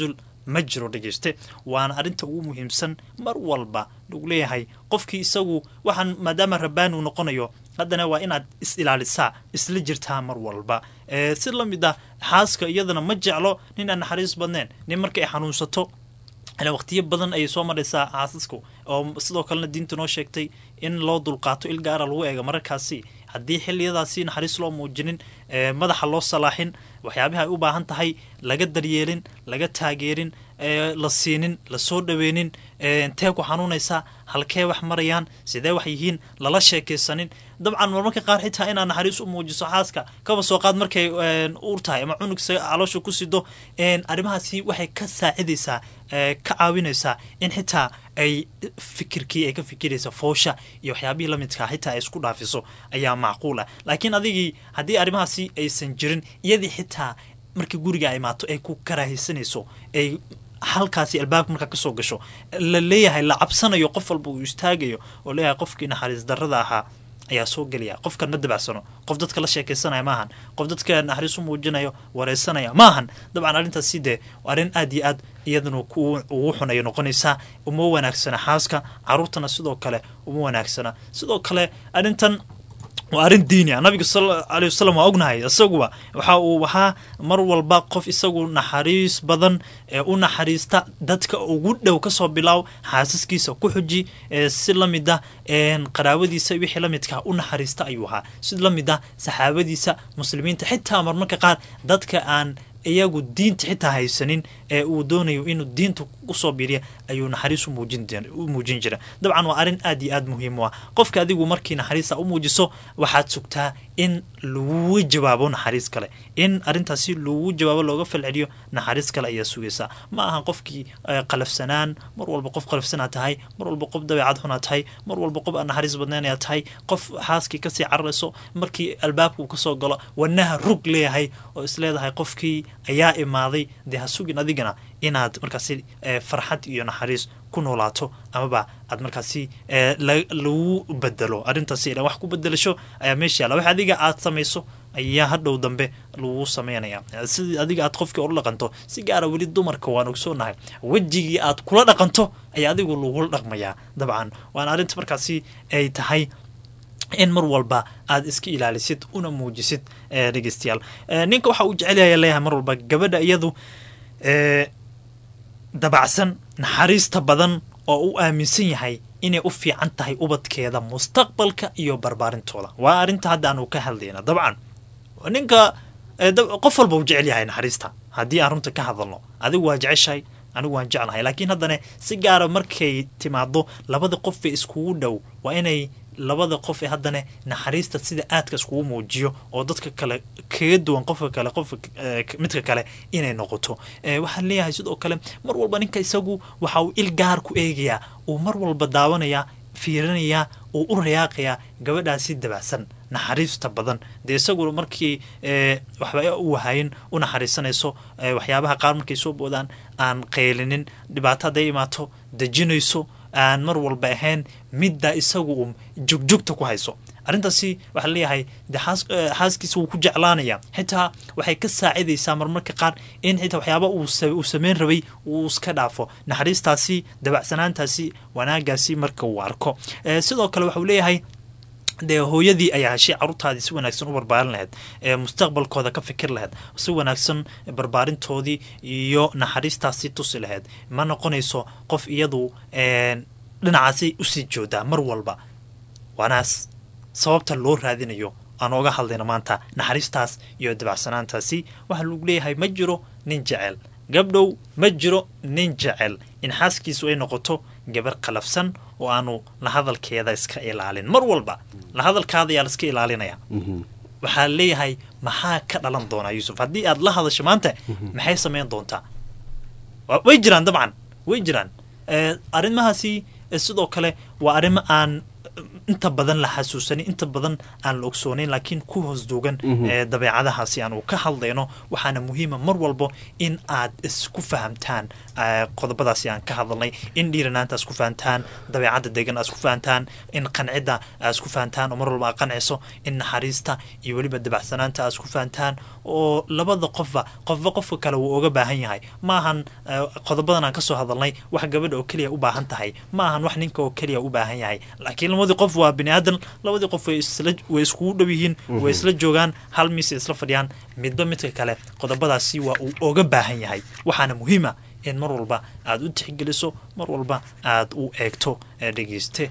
ma jiro dhegeyste waana arrinta ugu muhiimsan mar walba lagu leeyahay qofkii isagu waxaan maadaama rabbaani uu noqonayo haddana waa inaad is ilaalisaa isla jirtaa mar walba si la mid ah xaaska iyadana ma jeclo nin aan naxariis badnayn nin marka ay xanuunsato waqtiyo badan ayay soo maraysaa xaasasku oo sidoo kalena diinta noo sheegtay in loo dulqaato il gaara lagu eega mararkaasi haddii xiliyadaasi naxariis loo muujinin madaxa loo salaaxin waxyaabihi ay u baahan tahay laga daryeelin laga taageerin la siinin lasoo dhaweynin intee ku xanuunaysaa halkee wax marayaan sidee wax yihiin lala sheekaysanin dabcan marmarka qaar xitaa inaad naxariis u muujiso xaaska kaba soo qaad markay uur tahay ama cunugsa caloosha ku sido arrimahaasi waxay ka saacidaysaa ka caawinaysaa in xitaa ay fikirkii ay ka fikiraysa foosha iyo waxyaabihii lamidkaa xitaa ay isku dhaafiso ayaa macquul ah laakiin adigii haddii arrimahaasi aysan jirin iyadii xitaa markii guriga ay imaato ay ku karaahaysanayso ay halkaasi albaabka markaa kasoo gasho la leeyahay la cabsanayo qof walba uu istaagayo oo leeyahay qofkii naxariis darrada ahaa ayaa soo gelaya qofkan ma dabacsano qof dadka la sheekaysanaya maahan qof dadka naxariis u muujinayo wareysanaya maahan dabcan arrintaasi dee arrin aad iyo aad iyadana ugu xun ayay noqonaysaa uma wanaagsana xaaska caruurtana sidoo kale uma wanaagsana sidoo kale arrintan waa arrin diini ah nabiga sal aley wasalam waa ognahay isaguba waxa uu ahaa mar walba qof isagu naxariis badan ee u naxariista dadka ugu dhow kasoo bilaaw xaasaskiisa ku xuji si la mid ah qaraabadiisa wixii la midkaa u naxariista ayuu ahaa si la mid ah saxaabadiisa muslimiinta xitaa marmarka qaar dadka aan iyagu diinta xitaa haysanin ee uu doonayo inuu diinta usoo biiriya ayuu naxariis u muujin jira dabcan waa arrin aad iyo aad muhiim u ah qofka adigu markii naxariista u muujiso waxaad sugtaa in lagu jawaabo naxariis kale in arrintaasi lagu jawaabo looga falceliyo naxariis kale ayaa sugaysaa ma aha qofkii qalafsanaan mar walba qof qalafsanaa tahay mar walba qof dabeecad xunaa tahay mar walba qof aan naxariis badnaynaya tahay qof xaaskii kasii cararayso markii albaabka uu kasoo galo wanaha rug leeyahay oo isleedahay qofkii ayaa imaaday dee ha sugin adigana inaad markaasi farxad iyo naxariis ku noolaato amaba aad markaasi lagu bedelo arrintaasi ilan wax ku bedelasho ayaa meesha yaalla wax adiga aad samayso ayaa hadhow dambe lagu sameynaya sidii adiga aad qofkii ula dhaqanto si gaara weli dumarka waan ogsoonahay wejigii aad kula dhaqanto ayaa adigu lagula dhaqmayaa dabcan waana arrinta markaasi ay tahay in mar walba aad iska ilaalisid una muujisid dhegeystayaal ninka waxa uu jecelyahay leeyahay mar walba gabadha iyadu dabacsan naxariista badan oo u aaminsan yahay inay u fiican tahay ubadkeeda mustaqbalka iyo barbaarintooda waa arrinta hadda aanu ka hadlayna dabcan ninka qof walba uu jecel yahay naxariista haddii aan runta ka hadalno adigu waa jeceshahay anigu waan jeclahay laakiin haddana si gaara markay timaado labada qof ee iskugu dhow waa inay labada qof ee haddana naxariista sida aadka iskugu muujiyo oo dadka kale kaga duwan qofka kale qofka midka kale inay noqoto waxaan leeyahay sidoo kale mar walba ninka isagu waxa uu il gaar ku eegayaa uu mar walba daawanayaa fiirinayaa uu u rayaaqayaa gabadhaasi dabacsan naxariista badan dee isagu markii waxba u wahayin u naxariisanayso waxyaabaha qaar markay soo boodaan aan qaylinin dhibaato hadday imaato dejinayso aan mar walba ahayn midda isagu uu jugjugta ku hayso arrintaasi waxaa leeyahay de xaaskiisa wuu ku jeclaanaya xitaa waxay ka saacidaysaa marmarka qaar in xitaa waxyaaba uu sameyn rabay uu iska dhaafo naxariistaasi dabacsanaantaasi wanaagaasi marka uu arko sidoo kale waxauu leeyahay dee hooyadii ayaa heshay caruurtaadii si wanaagsan u barbaarin lahayd ee mustaqbalkooda ka fikir lahayd si wanaagsan barbaarintoodii iyo naxariistaasi tusi lahayd ma noqonayso qof iyadu dhinacaasi usii joodaa mar walba waanaas sababta loo raadinayo aan oga hadlayno maanta naxariistaas iyo dabacsanaantaasi waxaa lagu leeyahay ma jiro nin jecel gabdhow ma jiro nin jecel in xaaskiisu ay noqoto gabar qalafsan oo aanu la hadalkeeda iska ilaalin mar walba la hadalkaada ayaa la iska ilaalinaya waxaa leeyahay maxaa ka dhalan doonaa yuusuf haddii aad la hadasho maanta maxay samayn doontaa way jiraan dabcan way jiraan arrimahaasi sidoo kale waa arrimo aan inta badan la xasuusanin inta badan aan la ogsoonayn laakiin ku hoos duugan ee dabeecadahaasi aanu ka hadlayno waxaana muhiima mar walbo in aad isku fahamtaan eh, qodobadaasi aan ka hadalnay in dhiiranaanta isku fahamtaan dabeecadda degan aad isku fahamtaan in qancidda aad isku fahamtaan oo mar walba aad qanciso in naxariista iyo weliba dabacsanaanta aad isku fahamtaan oo labada qofba qofba qofka kale wuu oga baahan yahay maahan eh, qodobadan aan kasoo hadalnay wax gabadha oo keliya u baahan tahay maahan wax ninka oo keliya u baahan yahay laakiin labadii qof waa bini aadan labadii qof way isla way iskugu dhow yihiin way isla joogaan hal miis ay isla fadhiyaan midba midka kale qodobadaasi waa uu oga baahan yahay waxaana muhiima in mar walba aad u tixgeliso mar walba aad u eegto ee dhegeyste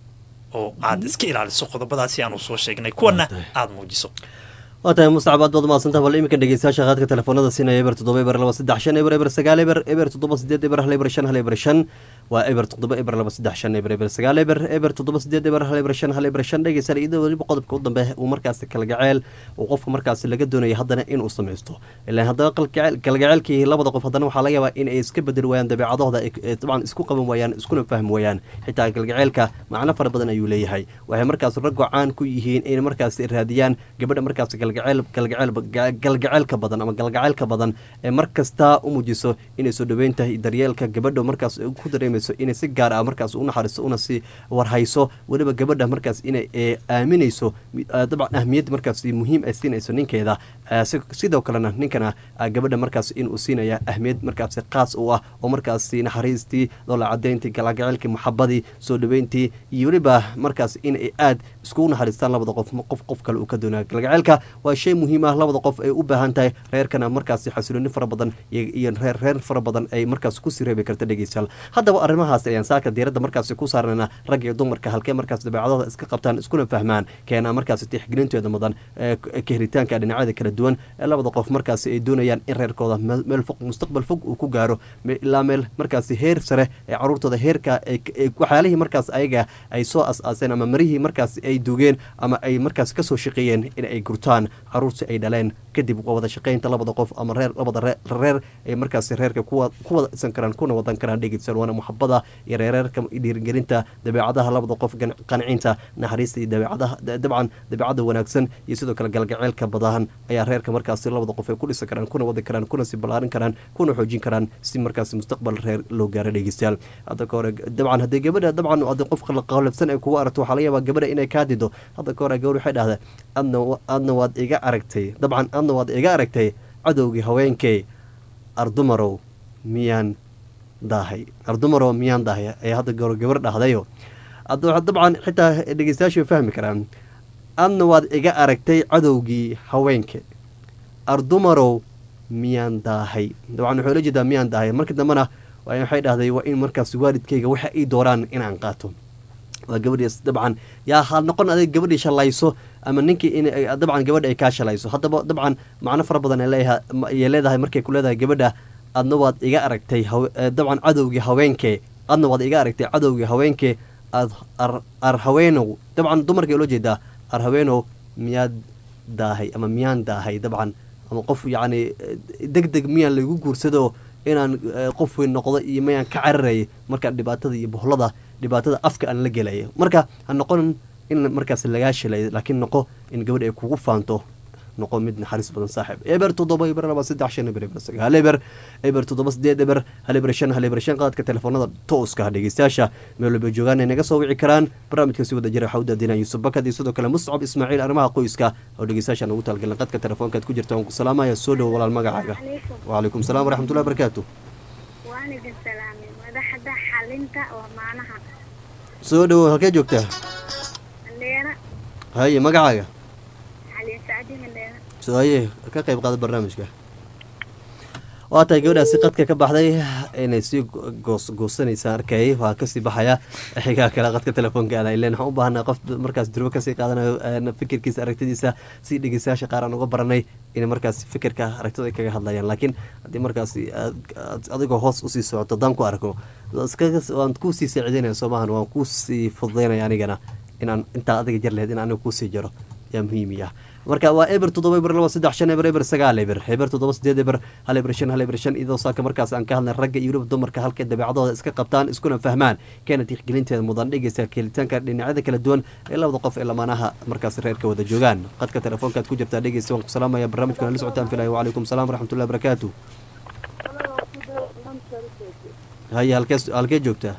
oo aad iska ilaaliso qodobadaasi aanu soo sheegnay kuwana aad muujiso waa tahay mustacab aad baad umaadsantaha bal iminka dhegeystayaasha qaadka telefoonada siinaya eber toddoba eber laba saddex shan eber eber sagaal eber eber toddoba sideed eber hal eber shan hal eber shan waa eber toddoba eber laba saddex shan eber eber sagaal eber eber toddoba sideed eber hal eber shan hal eber shan dhegeystayaal iyadoo weliba qodobka u dambe uu markaasi kalgaceel uu qofka markaasi laga doonaya haddana inuu samaysto ilaan haddana kalgaceel kalgaceelkii labada qof haddana waxaa laga yaabaa in ay iska bedeli waayaan dabeecadahooda ay ay dabcan isku qaban waayaan iskuna fahmi waayaan xitaa kalgaceelka macno fara badan ayuu leeyahay waxay markaas raggo caan ku yihiin inay markaasi raadiyaan gabadha markaasi galgaceel galgaceel galgaceelka badan ama galgaceelka badan ee mar kasta u muujiso inay soo dhaweynta iyo daryeelka gabadha markaas ay ku dareemayso inay si gaar ah markaas u naxariiso una si warhayso weliba gabadha markaas inay ee, aaminayso mi- ah, dabcan ahmiyad markaas muhiim ay siinayso ninkeeda Ah, si- sidoo kalena ninkana ah, gabadha markaas inuu siinaya ahmiyad markaasi qaas u ah oo markaasi naxariistii doola cadeyntii galagaceelkii maxabadii soo dhaweyntii iyo weliba markaas inay aad iskugu naxariistaan labada qof qof qof kale uu ka doonaya galgaceelka waa shay muhiim ah labada qof ay u baahan tahay reerkana markaasi xasilooni fara badan iyo iyo reer reer fara badan ay markaas kusii reebi karta dhegeystayaal haddaba arrimahaas ayaan saaka diiradda markaasi ku saarnayna rag iyo dumarka halkee markaas dabeecadooda iska qabtaan iskuna fahmaan keena markaasi tixgelintooda mudan ee k- ka helitaanka dhinacyada kala duwan ee labada qof markaasi ay doonayaan in reerkooda meel meel fog mustaqbal fog uu ku gaaro me- ilaa meel markaasi heer sare ee caruurtooda heerka ay- ay- waxyaalihii markaas ayaga ay soo as-aaseen ama marihii markaas ay dugeen ama ay markaas kasoo shaqeeyeen in ay gurtaan caruurtii ay dhaleen kadib wada shaqeynta labada qof ama reer labada ree- reer ay markaasi reerka kuwa ku wada dhisan karaan kuna wadan karaan dhegeysan waana muxabada iyo reereerka iyo dhiirigelinta dabeecadaha labada qof gan- qancinta naxariista iyo dabeecadaha da- dabcan dabeecada wanaagsan iyo sidoo kale galgaceelka badahan ayaa reerka markaasi labada qof ay ku dhisan karaan kuna wadi karaan kuna si ballaarin karaan kuna xoojin karaan si markaasi mustaqbal reer loo gaaro dhegeystayaal hadda ka hore dabcan haddii gabadha dabcan haddii qof qalabsan ay kugu aragto waxaa laga yaabaa gabadha inay kaa dido hadda ka hore gabadh waxay dhahdaa adna wa- adna waad iga aragtay dabcan adna waad iga aragtay cadowgii haweenkay ardumarow miyaan daahay ardumarow miyaan daahay ayaa hadda garo gabar dhahdayo hadda dabcan xitaa dhegeystayaashu way fahmi karaan adna waad iga aragtay cadowgii haweenka ardumarow miyaan daahay dabcan wuxuu la jeedaa miyaan daahay markii dambena waa- waxay dhahday waa in markaas waalidkayga waxa ay dooraan inaan qaato waa gabadhiis dabcan yaa ha noqon adig gabadhii shalayso ama ninkii in ay- dabcan gabadha ay kaa shalayso haddaba dabcan macno fara badan ay leeyahay ayay leedahay markay ku leedahay gabadha adna waad iga aragtay hawe- eh, dabcan cadowgii haweenkee adna waad iga aragtay cadowgii haweenkee ad ar ar haweenow dabcan dumarkay loo jeedaa ar haweenow miyaad daahay ama miyaan daahay dabcan ama qof yacni deg deg miyaan lagu guursado inaan eh, qof weyn noqdo iyo miyaan ka cararayay marka dhibaatada iyo bohlada dhibaatada afka aan la gelaya marka ha noqon in markaas lagaa shilay laakiin noqo in gabadh ay kugu faanto noqo mid naxariis badan saaxiib eber toddoba eber laba saddex shan eber eber sagaal eber eber toddoba sideed eber hal eber shan hal eber shan qaadka telefoonada tooska ah dhegeystayaasha meel walba joogaan ay naga soo wici karaan barnaamijka si wada jira waxaa u daadinaya yuusuf bakad iyo sidoo kale muscab ismaaciil arrimaha qoyska oo dhegeystayaasha ugu talgalan qadka telefoonkaad ku jirta waan ku salaamaya soo dhowo walaal magacaaga wcalaykum salaam waraxmatullahi barakaatu waan idin salaamay madaxda xalinta oo maanaha soo dhowo halkee joogtaa mandheera haye magacaaga xaliin sacdi mandheera so haye ka qayb qaada barnaamijka waa tahay gabadhaasi qadka ka baxday inay sii goos goosanaysa arkayay waa kasii baxaya xigaa kale qadka telefoonka aan ileen waxaan u baahanaa qof markaas durbo kasii qaadanayo een, fikirkiisa aragtidiisa si dhegeystayaasha qaar aan uga baranay inay markaas fikirka aragtida ay kaga hadlayaan laakiin haddii markaas aad- aad- adigoo hoos usii socoto haddaan ku arko iskaga waan kuusii saacideynaya soo maahan waan kuusii fududeynaya anigana inaan intaa adiga jar laheyd in aniga kuusii jaro yaa muhiimi ah marka waa eber toddoba eber laba saddex shan eber eber sagaal eber eber toddoba sideed eber hal eber shan hal eber shan iyadoo saaka markaas aan ka hadlay ragga iyo weliba dumarka halkay dabeecadooda iska qabtaan iskuna fahmaan keena tixgelinteeda mudan dhegeysa kelitaanka dhinacyada kala duwan ee labada qof ee lamaanaha markaas reerka wada joogaan qadka telefoonkaad ku jirtaa dhegeysa waan ku salaamaya barnaamijkuna la socotaan filayo wacalaykum salaam waraxmatullahi barakaatu haye halkee halkee joogtaa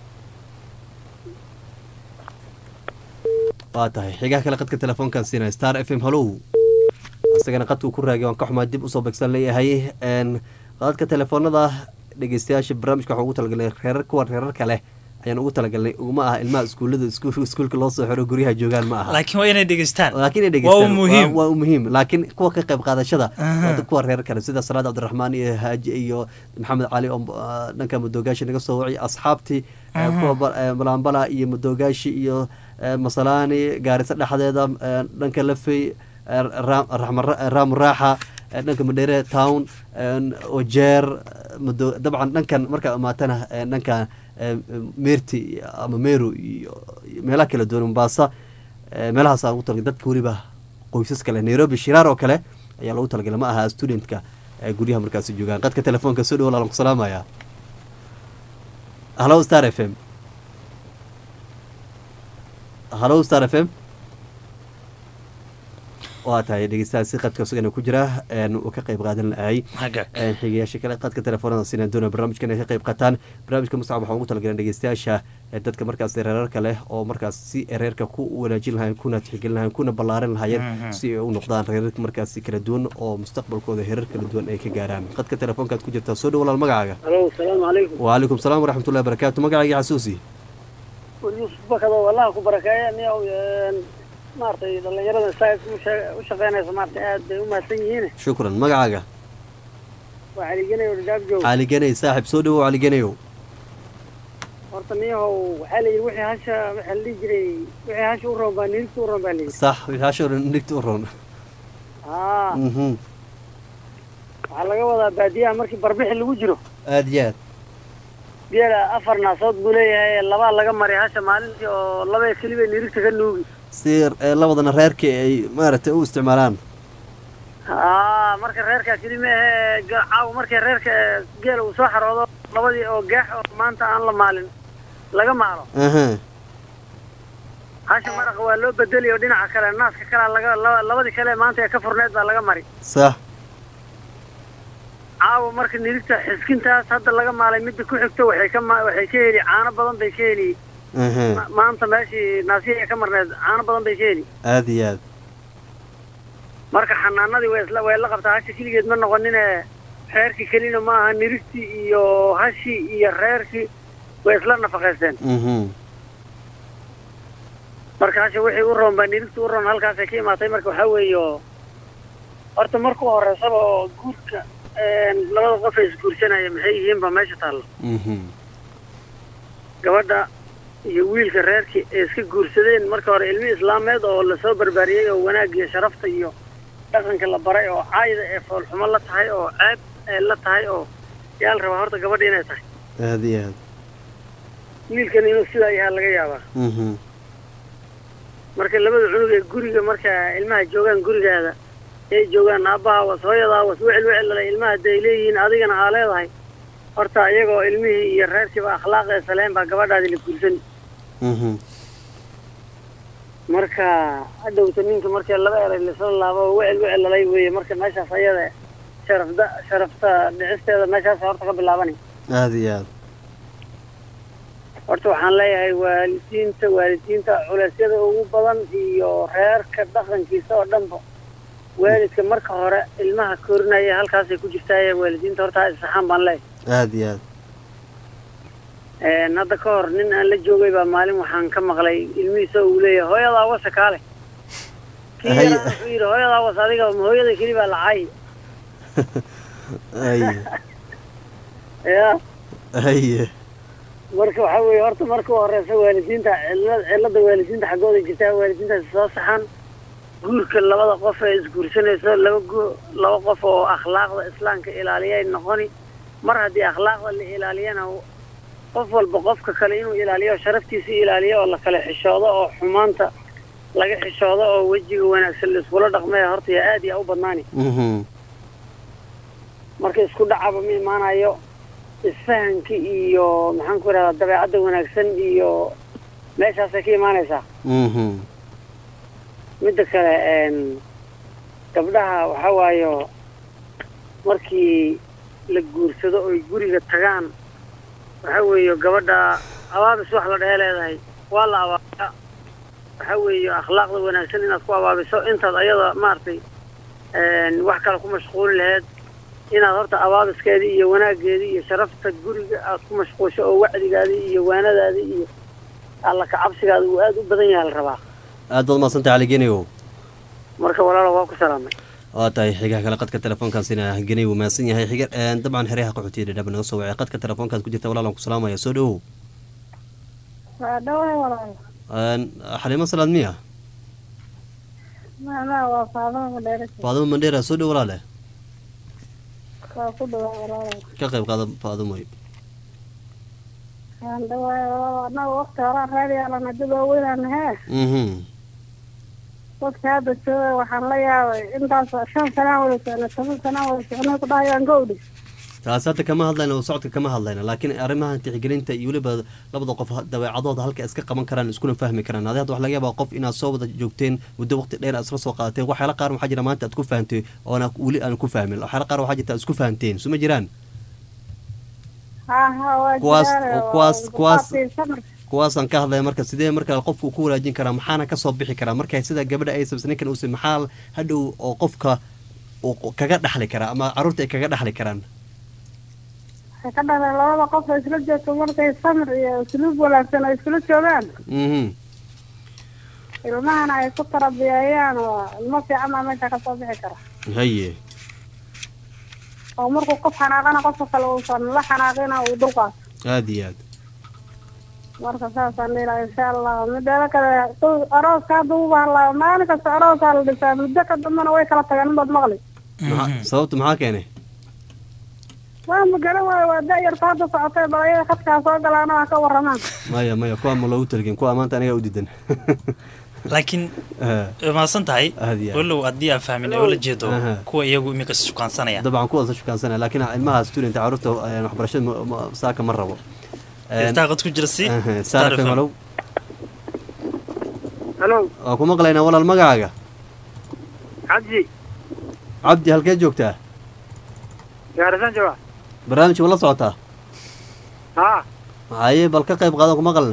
waa tahay xigaha kale qadka telefoonkaan siinaya star f m hallow isagana qadkuu ku raagay waan ka xumaa dib usoo begsan leeyahay qadadka telefoonada dhegeystayaasha barnaamijka waxaan ugu talagalnay reerar kuwa reerarka leh ayaan ugu talagalnay uma aha ilmaha iskuullada iskuulka loo soo xiro guryaha joogaan ma aha laakiin waa inay dhegeystaan laakiin ay waa dhegeystaan muhiim waa u muhiim laakiin kuwa ka qayb qaadashada Aha. waa dad kuwa reer kale sida salaad cabdiraxmaan iyo haaji iyo maxamed cali oo ah, dhanka madoogaasha naga soo wacay asxaabtii eh, Aha. kuwa ba- eh, balambala iyo madoogashi iyo eh, masalaani gaarisa dhexdeeda eh, dhanka lafey eh, Ra- Raxma- raamu raaxa eh, dhanka madhere town eh, ojeer eh, mado- dabcan dhankan markaa imaatana eh, dhanka eh, meerti ama meru iyo iyo meelaha kala duwan mombasa Eh, meelahaas aan ugu talagalay dadka weliba qoysas kale nairobi shiraar oo kale ayaa loogu talagalay ma aha studentka ee guryaha markaasi joogaan qadka telefoonka soo dhowo laalan ku salaamaya hallo star f m hallo star f m waa tahay dhegeystahaasi qadka isagana ku jira een, uu ka qayb qaadan lahay hagaag Een, xigayaasha kale qadka telefoonada sinaan doona barnaamijkan ay ka qayb qataan barnaamijka mustacab waxaan ugu talagaleen dhegeystayaasha ee dadka markaas reerarka leh oo markaas si reerka ku wanaajin lahayn kuna tixgelin lahayn kuna ballaarin lahaayeen Mhm. si ay u noqdaan reerar markaasi kala duwan oo mustaqbalkooda heerar kala duwan ay ka gaaraan qadka telefoonkaad ku jirtaa soo dhow walaal magacaaga alo asalaamu calaykum wacalaykum salaam waraxmatullahi barakaatu magacaaga xasuusi yuusuf bakado wallaha ku barakeeya niyow maaragtay dhallinyarada saa u shaqeynaysa maaragtay aad bay u mahadsan yihiin shukran magacaaga waa caligenayo dhadhaab joog caliganey saaxib soo dhowow caliganeyow horta niyahow waxaa la yidhi wixii hasha waxaa la dhihi jiray wixii hasha u roon baa nirigta u roon baa la yidhi sax wixaasho dhan dhigta u roon haa Mhm. waxaa laga wadaa baadiyaha markii barbixi lagu jiro aad iyo aad geela afar naasood buu leeyahay labaa laga maray hasha maalintii oo laba keliba nirigta ka nuugi si eh, labadana reerka ay maaragtay u isticmaalaan haa marka reerkaa keli maahe ga- caawa markii reerka geela uu soo xaroodo labadii oo gaax oo maanta aan la maalin laga maalo aha hasha maraqa waa loo bedeli oo dhinaca kale naaska kalea laga laba- labadii kale maanta ee ka furneed baa laga mari sax caawa marka nirigta xiskintaas hadda laga maalay midda ku xigto waxay ka ma- waxay ka heli caano badan bay ka heli aha Ma- maanta meeshii naasiya ka marneed caano badan bay ka heli aad iyo aad marka xanaanadii way isla way la qabtaa hasha keligeed ma noqonine reerkii kelina ma aha nirigtii iyo hashii iyo reerkii way isla nafaqaysteen mhm marka hasha wixii u roon baa nirigtii u roon halkaasay ka imaatay marka waxaa weeye oo horta markuu horeysaba oo guurka een, labada qof ee isguursanaya maxay yihiin baa meesha taalla mhm gabadha iyo wiilka reerkii ay iska guursadeen marka hore ilmi islaameed oo lasoo barbaariyey oo wanaag iyo sharafta iyo dhaqanka la baray oo caayda ee foolxumo la tahay oo ceeb ee la tahay oo yaa la rabaa horta gabadha inay tahay aad iyo aad wiilkan inuu sidaa yahaa laga yaabaa mhm marka labada cunug ee guriga marka ilmaha joogaan gurigaada ay joogaan aabbaha was hooyadaa was wecel wecelala ilmaha hadday leeyihiin adigana aa leedahay horta iyagoo ilmihii iyo reerkiiba akhlaaqee saleen baa gabadhaadi la guursani mhm marka hadhowta ninka markii laba eray lasoo laabo oo wecel wecelalay weeye marka meeshaas ayada sharafda sharafta dhicisteeda meeshaas horta ka bilaabanay aad iyo aad horta waxaan leeyahay waalidiinta waalidiinta culeysyada ugu badan iyo reerka dhaqankiisa oo dhanba waalidka marka hore ilmaha korinaya halkaasay ku jirtaaye waalidiinta horta ha isaxaan baan leeyahay aad iyo aad Een, hadda ka hor nin aan la joogay baa maalin waxaan ka maqlay ilmihiisa uu leeyahay hooyadaa wasa kaale kii Hay- yaraa wuxuu yidhi hooyadaa was adiga ma hooyada keli baa lacay aye ya aye marka waxaa weeye horta marka u horeysa waalidiinta cillad cillada waalidiinta xaggooda jirtaa waalidiintaasi soo saxan guurka labada qof ee isguursanayso laba gu laba qof oo akhlaaqda islaamka ilaaliyay noqoni mar haddii akhlaaqda la ilaaliyana qof walba qofka kale inuu ilaaliyo sharaftiisa ilaaliyo oo la kala xishoodo oo xumaanta laga xishoodo oo wejiga wanaagsan la iskula dhaqmaya horta yaa aad yaa u badnaani mhm marka isku dhacaba ma imaanayo isfahanka iyo maxaan ku idhahdaa dabeecadda wanaagsan iyo meeshaasay ka imaanaysaa mhm midda kale een, gabdhaha waxaa waayo markii la guursado oy guriga tagaan waxaa weeye gabadha abaabis wax la dhehe leedahay waa la abaabaa waxaa weeye akhlaaqda wanaagsan inaad ku abaabiso intaad ayada maaragtay een, wax kale ku mashquuli laheyd inaad horta abaabiskeedii iyo wanaaggeedii iyo sharafta guriga aad ku mashquusho oo wacdigaadii iyo waanadaadii iyo alla kacabsigaada uu aada u badan yahay la rabaa aad baad mahadsantay cali geneyow marka walaalo waa ku salaamay waa tahay xigaha kale qadka telefoonkaasina geney wuu mahadsan yahay xiga een, dabcan xeryaha qaxootiya dhadhaba naga soo wacay qadka telefoonkaas ku jirta walaalan ku salaamaya soo dhowow waa dhawahay walaal Een, xaliimo salaad miya macnaha waa faadama madheere faadimo mandheera soo dhow walaale waa ku dhawaa walaal ka qayb qaada faadimoy waan dhawahay walaal annaga waqti horaan raadiyaalan dad waaweynaan hee mhm dadka hadda jooga waxaan la yaabay intaas shan sanaan wada socno toban sanaan wada socno ku dhahayaan gowdhi taas hadda kama hadlayna oo socodka kama hadlayna laakiin arrimaha tixgelinta iyo weliba labada qof dabeecadooda halka iska qaban karaan iskuna fahmi karaan adi hadda waxa laga yaabaa qof inaad soo wada joogteen muddo waqti dheer aad isla soo qaadateen waxyaala qaar waxaa jira maanta aad ku fahamtay oona weli aan ku fahmin waxyaala qaar waxaa jirta aad isku fahamteen suma jiraan ha ha waa Kuwaas- jiraan oo kuwaas- kuwaas- qaabkii samir kuwaasaan ka hadlaya marka sidee marka qofka uu ku wanaajin karaa maxaana kasoo bixi karaa marka sida gabadha ay sabsa ninkan uuse maxaa hadhow oo qofka uu kaga dhaxli karaa ama caruurta ay kaga dhaxli karaan waxay ka dhaleen labada qof oo isla joogto markay samir iyo usluub wanaagsan ay iskula joogaan mhm ilmahana ay ku tarabiyeeyaan oo ilmo fiican baa meesha kasoo bixi kara haye oo markuu qof xanaaqana qofka kale uusan la xanaaqina uu dulqaato aada iyo aad marka saasaan dhihi lahaa insha allah mideeda kale tu- arooska hadda u bahalaa maalin kasta aroosaa la dhisaa muddo ka dambana way kala tageen inbaad maqli Maxaa- sababta maxaa keenay waa ma garan waayo waa da-yarta hadda socotay balayada khadkaa soo galaana waa ka waramaan maya maya kuwa ma loogu talgin kuwa maanta anigaa u diidan laakiin Ah, way mahadsan tahay aada iyo aad walow haddii aan fahmin oo la jeedo Aha. kuwa iyagu imika shukaansanaya dabcan kuwaasa shukaansanaya laakiin ilmaha student caruurta eh, waxbarashada ma- ma- saaka ma rabo Eh, istaaqad ku jira si aha, Star Star FM, FM. hello. halo waa ku maqlaynaa walaal magacaaga cabdi cabdi halkee joogtaa gaarisan jooga barnaamijka ma la socotaa ha haye bal ka qayb qaadan ku maqalne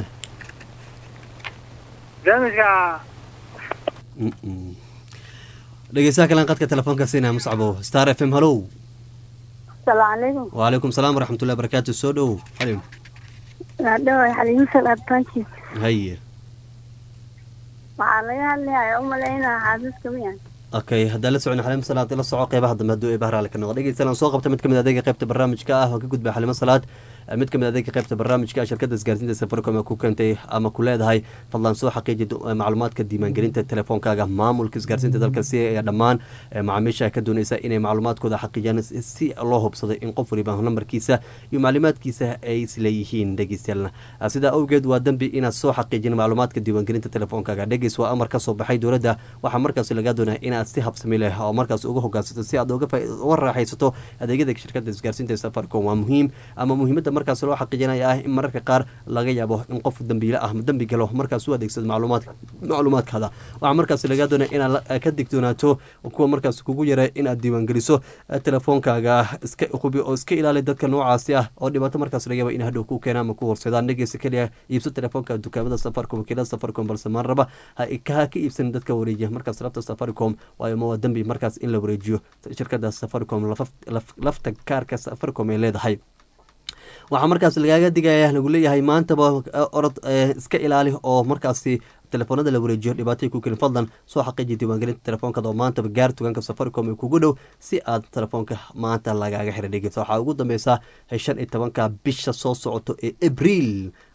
barnaamijka Mm-mm. dhegeystaha kalen qadka telefoonka siinaya muscabo star f m hallow asalaamu calaykum wacalaykum salaam waraxmatullahi barakaatu soo dhow xalim waa dhawahay xaliimo salaad bankiis haye waxaa laga hadlayaa umalaynaa xaasaska miyan okay haddaan la socon xalimo salaad la soco qeybaha dambe hadduu eebaha raali ka noqdo dhegeystayaal soo qabta mid kamid adeega qeybta barnaamijka ah oo ka gudba xalimo salaad mid kamid adeega qeybta barnaamijka shirkadda isgaarsiinta safaricom ee ku keentay ama ku leedahay fadlan soo xaqiiji du- macluumaadka diiwaangelinta telefoonkaaga maamulka isgaarsiinta dalka si ayaa dhammaan eh, macaamiisha ka dooneysa inay macluumaadkooda xaqiijiyaan si- si loo hubsado in qof waliba nambarkiisa iyo macluumaadkiisa ay isleeyihiin dhegeystayaal Ah, sidaa awgeed waa dembi inaad soo xaqiijin macluumaadka diiwaangelinta telefoonkaaga dhegeys waa amar ka soo baxay dowladda waxaa markaas lagaa doonaya inaad si habsami leh oo markaas uga hogaansato si aad uga faa- uga raaxaysato adeegyada shirkadda isgaarsiinta ee safaricom waa muhiim ama muhiimadda markaas loo xaqiijinaya ah in mararka qaar laga yaabo in qof dambiile ah dembi galo markaas u adeegsado macluumaadka macluumaadkaada waxaa markaas lagaa doonaya inaad la- ka digtoonaato kuwa markaas kugu yara inaad diiwaangeliso eh, telefoonkaaga iska hubi oo iska ilaali dadka noocaasi ah oo dhibaato markaas laga yaabo in hadhow ku keenaan ama ku horsadaan dhegeysa keliya iibso telefoonka dukaamada safaricom wakiilada safaricom balse maan raba ha ka ka iibsan dadka wareejiya markaas lafta safaricom waayo ma waa dembi markaas in la wareejiyo shirkada safaricom lafaf- laf- lafta kaarka safaricom ay leedahay waxaa markaas lagaaga digaya lagu leeyahay maantaba eh, orod eh, iska ilaali oo markaasi telefoonada la wareejiyo dhibaatay ku kelin fadlan soo xaqiiji diiwaangelinta telefoonkaada oo maantaba gaar tugaanka safaricom ee kugu dhow si aad telefoonka maanta lagaaga xira dhegeysa waxaa ugu dambeysa shan iyo tobanka bisha soo socoto ee abriil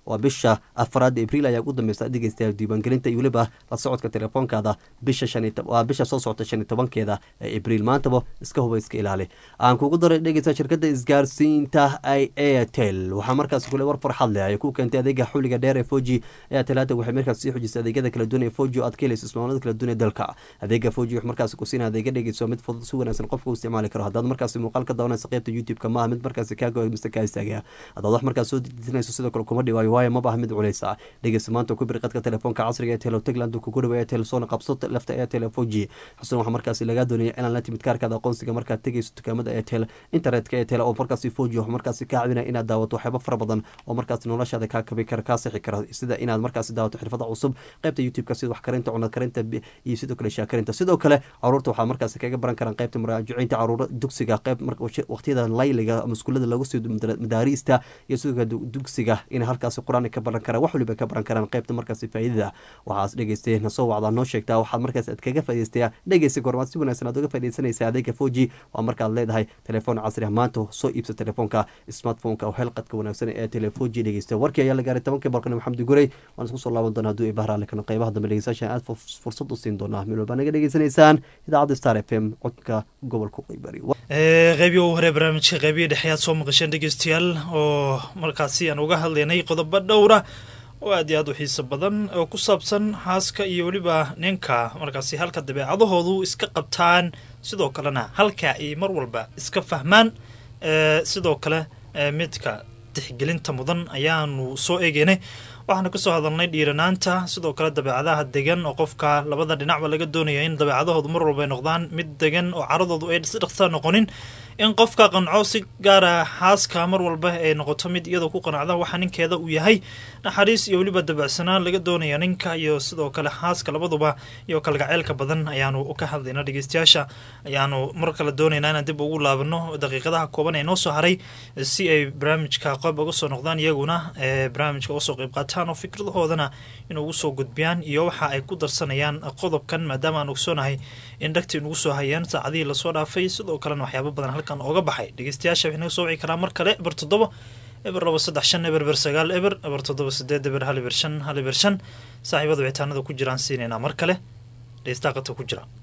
waa bisha afraad abriil ayaa ugu dambeysa dhegeystayaal diiwaangelinta iyo weliba la socodka telefoonkaada bisha shan iyo tob- waa bisha soo socota shan iyo tobankeeda ee abriil maantaba iska huba iska ilaali aan kugu daray dhegeysta shirkadda isgaarsiinta ay airtel waxaa markaas kule war farxad leh ay ku keentay adeega xuliga dheer ee foji airtel hadda waxay markaas sii xujisay adeegyada kala duwan ee foji oo aad ka helayso ismaalada kala duwan ee dalka adeega foji wuxuu markaas ku siinaya adeega dhegeyso mid fudud si wanaagsan qofka u isticmaali karo haddaad markaas muuqaal ka daawanaysa qaybta youtube-ka maaha mid markaas kaaga mise kaa istaagaya haddaad wax markaas soo dejinayso sidoo kale kuma dhiwaayo waayo ma baha mid culeysa dhegeysa maanta ku bir qadka telefoonka casriga ee telo tagland kugu dhawa ee telesoona qabso lafta ee tele foji xusun waxaa markaas lagaa doonaya inaad la timid kaarkaada aqoonsiga markaad tegeyso dukaamada ee tele internetka ee tele oo markaasi foji wuxuu markaasi kaa caawinaya inaad daawato waxyaabo fara badan oo markaas noloshaada kaa kabi kara kaa sixi kara sida inaad markaasi daawato xirfada cusub qaybta youtube-ka sida wax karinta cunad karinta bi- iyo sidoo kale shaakarinta sidoo kale caruurta waxaa markaasi kaga baran karaan qaybta muraajaciinta caruura dugsiga qayb marka waqtiyada layliga ama iskuulada lagu sii madaariista iyo sidoo kale du- dugsiga inay halkaasi qur-aan ka baran karaan wax waliba ka baran karaan qaybta markaasi faa'iidada waxaas dhegeystay na soo wacdaa noo sheegtaa waxaad markaas aad kaga faa'iidaystaa dhegeysta goormaad si wanaagsan aad uga faa'iidaysanaysaa adeega foji waa markaad leedahay telefoon casri ah maanta soo iibsa telefoonka smartphoneka oo helqadka wanaagsan ee telefoji dhegeysta warkii ayaa la gaaray tobankii barqani maxamed gurey waan isku soo laaban doonaa hadduu ibahra ale kano qeybaha dambe dhegeystayaashan aad furs- fursad u siin doonaa meel walbaa naga dhegeysanaysaan idaacadda star f m codka gobolka qeybari Ee, qeybii ugu hore barnaamijka qeybihii dhexe aad soo maqasheen dhegeystayaal oo markaasi aan uga hadlaynay qodobo dhowra oo aad iyo aad u xiiso badan oo ku saabsan xaaska iyo weliba ninka markaasi halka dabeecadahoodu iska qabtaan sidoo kalena halka ay mar walba iska fahmaan ee, sidoo kale ee, midka tixgelinta mudan ayaanu soo eegeynay waxaana kasoo hadalnay dhiiranaanta sidoo kale dabeecadaha degan oo qofka labada dhinacba laga doonaya in dabeecadahoodu mar walba ay noqdaan mid degan oo caradoodu ay si dhaqsa noqonin in qofka qanco si gaara xaaska mar walba ay noqoto mid iyadoo ku qanacda waxa ninkeeda uu yahay naxariis iyo weliba dabacsanaan laga doonaya ninka iyo sidoo kale xaaska labaduba iyo kalgaceylka badan ayaanu ka hadlayna dhegeystayaasha ayaanu mar kale doonaynaa inaan dib ugu laabano daqiiqadaha kooban ee noo soo haray si ay barnaamijka qeyb uga soo noqdaan iyaguna ee barnaamijka uga soo qeyb qaataan oo fikradahoodana in ugu soo gudbiyaan iyo waxa ay ku darsanayaan qodobkan maadaama aan ogsoonahay in dhagti inugu soo hayeen saacadihii lasoo dhaafay sidoo kalena waxyaabo badan halkan ooga baxay dhegeystayaasha waxay naga soo wici karaa mar kale eber toddoba eber laba saddex shan eber eber sagaal eber eber toddoba sideed eber hal eber shan hal eber shan saaxiibada wicitaanada ku jiraan siinaynaa mar kale dhegeystaha qadka ku jira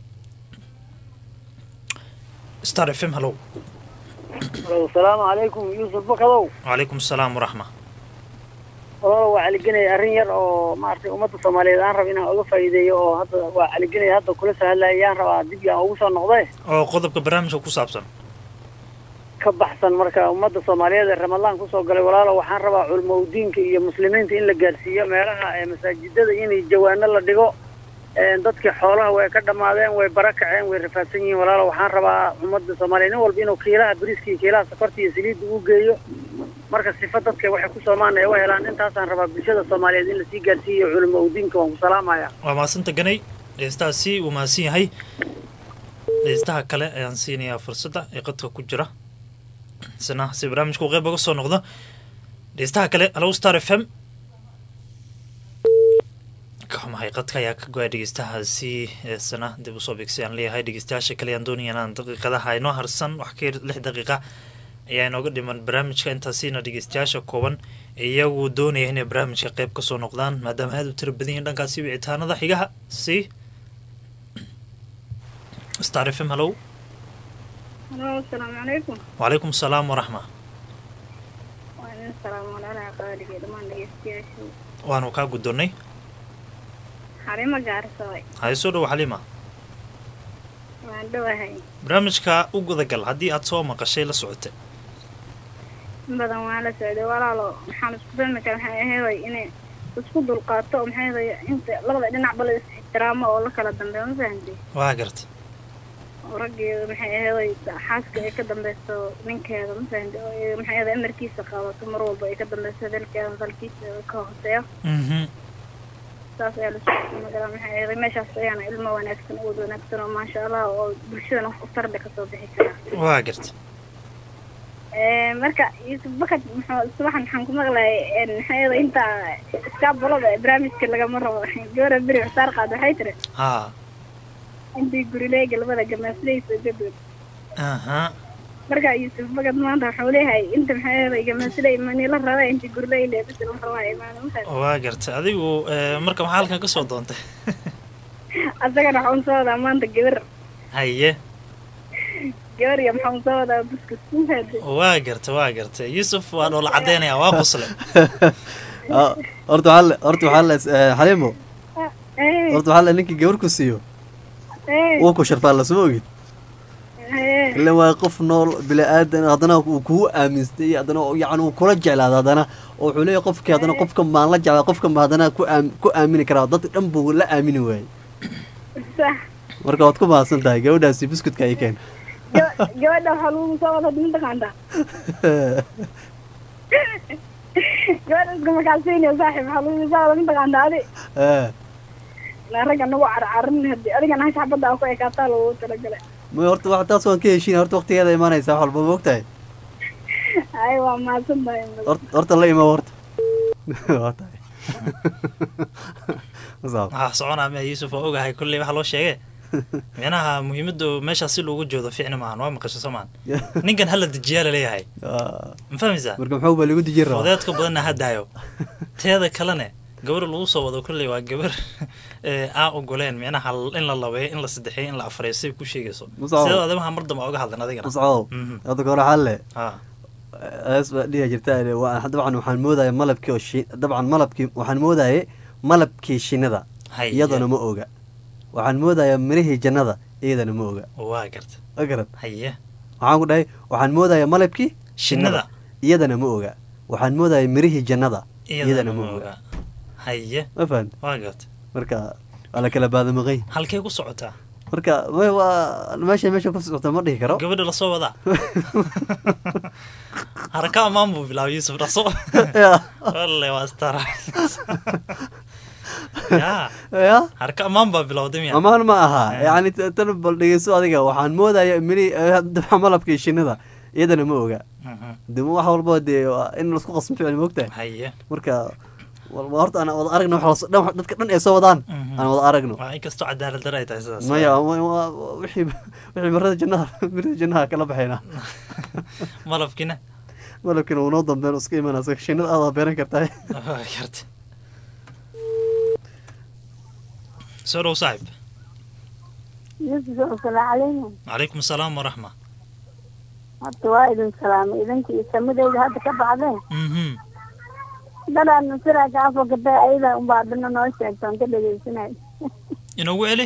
star f m hallow asalaamu calaykum yuusuf bakadow wacalaykum asalaam waraxma walaalo waa caligenaya arrin yar oo maaragtay ummadda soomaaliyeed aan raba inaan uga faa'iideeyo oo hadda waa caligenaya hadda kula sahadlaya yaan rabaa dib yaan ugu soo noqday oo qodobka barnaamijka ku saabsan ka baxsan marka ummadda soomaaliyeed ee ramadaan kusoo galay walaalo waxaan rabaa culmowdiinka iyo muslimiinta in la gaarsiiyo meelaha ee masaajidada in jawaano la dhigo een dadkii xoolaha way ka dhammaadeen way bara kaceen way rafaadsan yihiin walaalo waxaan rabaa ummadda soomaaliyeed nin walba inuu kiilaha bariiska iyo kiilaha sokorta iyo saliidda u geeyo marka sifa dadka waxay ku soomaan ay u helaan intaasaan rabaa bulshada soomaaliyeed in lasii gaarsiiyo culmowdiinka waan ku salaamaya waa mahadsanta ganay dhegeystahaasi wuu mahadsan yahay dhegeystaha kale ayaan siinayaa fursadda ee qadka ku jira isna si barnaamijka uu qeyb uga soo noqdo dhegeystaha kale hallow star f m ka xumahay qadka ayaa ka go-ay dhegeystahaasi isna dib usoo beegsay aan leeyahay dhegeystayaasha kale ayaan doonaya inaan daqiiqadaha inoo harsan wax ka yar lix daqiiqa ayaa inooga dhiman barnaamijka intaasiina dhegeystayaasha kooban iyagu doonaya inay barnaamijka qeyb kasoo noqdaan maadaama aada u tira badan yihiin dhankaasi wicitaanada xigaha si star f m hallow Hello, asalaamu calaykum wacalaykum asalaam waraxma waa idin salaam walaalaha qaaliga dhammaan dhegeystayaashu waanu kaa guddoonnay xarimo gaarsaday haye soo dhowo xaliima waan dhowahay barnaamijka u gudagal haddii aad soo maqashay la socotay in badan waan la socday walaalo maxaan isku fahmi kara maxay aheeday inay isku dulqaato oo maxay aheeday inta labada dhinacba la is ixtiraamo oo la kala dambeeyo ma fahamtay waa garta oo raggeeda maxay aheeday xaaska ay ka dambeyso ninkeeda ma fahamtay oo ay maxay aheeday amarkiisa qaadato mar walba ay ka dambeyso dalkeeda dalkiisa ka hooseeyo mhm saas ayaa lasoo magaraa maxay aheeday meeshaas ayaana ilmo wanaagsan uwad wanaagsan oo maasha allah oo bulshadana wax u tarbe kasoo bixi karaa waa garta Ee, marka yuusuf bakad muxuu subaxan maxaan ku maqlayay maxay inta iskaabulada barnaamijka lagama rabo gabara beri xusaar qaad waxay tiri haa intii gurileega labada gamaaslaysa gadood aha marka yuusuf bagad maanta wuxuu leeyahay inta maxaa igamasida imanila raba inta gurla ileebisa rabaa imaana maxaa waa gartay adigu eh, marka maxaa halkan ka soo doontay asagana waxaa un soo wadaa maanta gabar haye gabar iyo maxaa un soo wadaa buskus maxaa waa gartay waa gartay yuusuf waa dhoola cadeynaya waa qosle Ah, horta waxaa le- horta waxaa le eh, xaliimo eh horta waxaa le ninkii gabar ku siiyo eh wuu ku sharfaa lasuma ogid eh ila waa qof nool bini aadan haddana uu kugu aaminstay haddana yacni uu kula jeclaada haddana oo wuxuu leeyahay qofkii haddana qofka maan la jeclaa qofka ma haddana ku aam ku aamini karaa dadka dhan buu la aamini waayey sax marka waad ku mahadsan tahay gabadhaasi buskudka ay keen Gaba- gabadha waxaa lagu soo wadaa dinta qaanta gabadha iska makaalsiinaya saaxiib waxaa lagu soo wadaa dinta qaanta adi Eh, ilaa ragga nagu carcarin hadii adigana hasha xabadda aa ku ekaataa lagu talagalay ma horta wax taas waan ka heshiin horta waqtigeeda imaanaysa wax walba ma ogtahay ay waa mahadsan tahay Hort- horta la imo horta waa tahay Masaab. waxaa soconaa miya yuusuf waa ogahay kolley waxa loo sheege micnaha muhiimadu meeshaas si loogu joodo ficni maahan waa maqasho soomaan ninkan hala dejiyaa laleeyahay Ah, ma fahmaysaa marka muxuu baa lagu dijin rabaa fudeedka badanna ha daayo teeda kalene gabar lagu soo wado kolley waa gabar ee, aan ogoleen micnaha in la labeeyo in la sadexeeyo in la afreeyo say ku sheegayso Musaaw. sidoo adamaha mar dambe oga hadlan adigana mascow Mhm. hadda kahore xalle ha hees baa dhihi jirta waa dabcan waxaan moodaya malabkii oo shi dabcan malabkii waxaan moodayay malabkii shinnida haye iyadana ma oga waxaan moodayaa mirihii jannada iyadana ma oga waa garta ma garan haye waxaan ku dhahay waxaan moodayaa malabkii shinnida iyadana ma oga waxaan moodaya mirihii jannada iyadana ma oga haye ma fahanta waa garta marka waa la kala baadamaqay halkay ku socotaa marka ma- waa meesha meesha ku socota ma dhihi karo gabadha lasoo wadaa haraka ammaan buu bilaabay yuusuf dhaqso Ya. walle waa astara ya ya haraka ammaan baa bilowday miya amaan ma aha Eh. yani t- tan bal dhegeyso adiga waxaan moodaya miri dabca malabkii shinnida iyadana ma oga Mhm. de wax walba dee waa in laisku qasmo ficil ma ogtahay haye marka wa- waa horta aan wada aragno wax las- dhan- dadka dhan ay soo wadaan Mhm. aan wada aragno waa inkastoo cadaalad dara ay tahay sidaas maya wa- wa- wa- wixii wixii marada jannaha mirada jannaha kala baxayna malabkina malabkina wuu noo dambeyn iska imanaysa shinnida aadaa beeran kartaa waa garta soo dhow saaxib yusuf assalaamu calaykum calaykum asalaam waraxma horta waa idin salaamay idinka iyo samadeyda hadda ka baxdeen mhm dadaan nasiraa kaa fakatay ayada unbaa adina noo sheegtaan ka dhegeysanay inoogu celi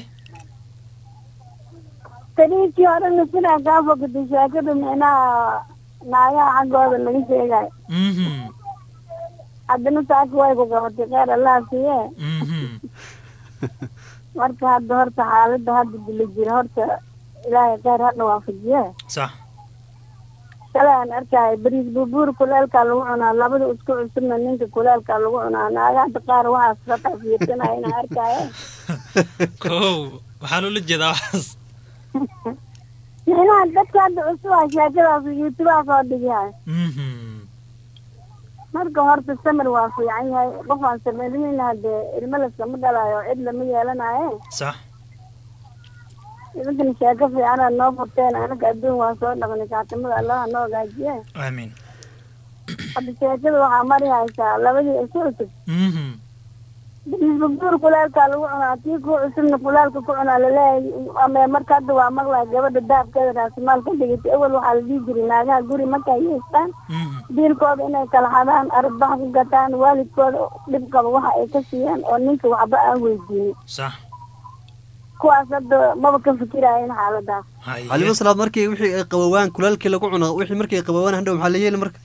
tariikii hore nasiraa kaa fakatay sheekada micnaha naagaha xaggooda laga sheegayo mhm haddana taasi way ku qabatay kheyr allah siiye mhm marka hadda horta xaaladda hadda dila jira horta ilaahay kheyr hadha waafajiye sax shalay aan arkaayo bariis buubuur kuleelkaa lagu cunaa labada isku cusubna ninka kuleelkaa lagu cunaa naagaha qaar waxaas ka tafiirsanaya inaan arkaayo kow waxaa loola jeedaa waxaas micnaha dadka hadda cusub ah sheekadaas youtubeha soo dhigahay mhm marka horta samir waa fiican yahay qof aan samaynin hadee ilmo laskama dhalayo cid lama yeelanaye sax idinkana sheeko fiicanaad noo furteen anaga adduun waa soo dhaqnay kaatimada allaha noo hagaajiye aamiin hadda sheekada waxaa mari haysaa labadii isu cusub mhm buur kulaalkaa lagu cunaa kii ku cusubna kulaalka ku cunaa laleeyahay ama marka hadda waa maqlaa gabadha daabkeeda raasimaal ka dhigatay awal waxaa la dhihi jiray naagaha guri markay haystaan mhm diilkooda inay kala xadaan arbax ku gataan waalidkooda dhib qaba waxa ay ka siiyaan oo ninka waxba aan weydiinin sax kuwaas hadda maba ka fikiraayeen xaaladaas haye calimo salaad markii wixii ay qabowaan kulaalkii lagu cuno wixii markii ay qabowaan handhow maxaa la yeeli marka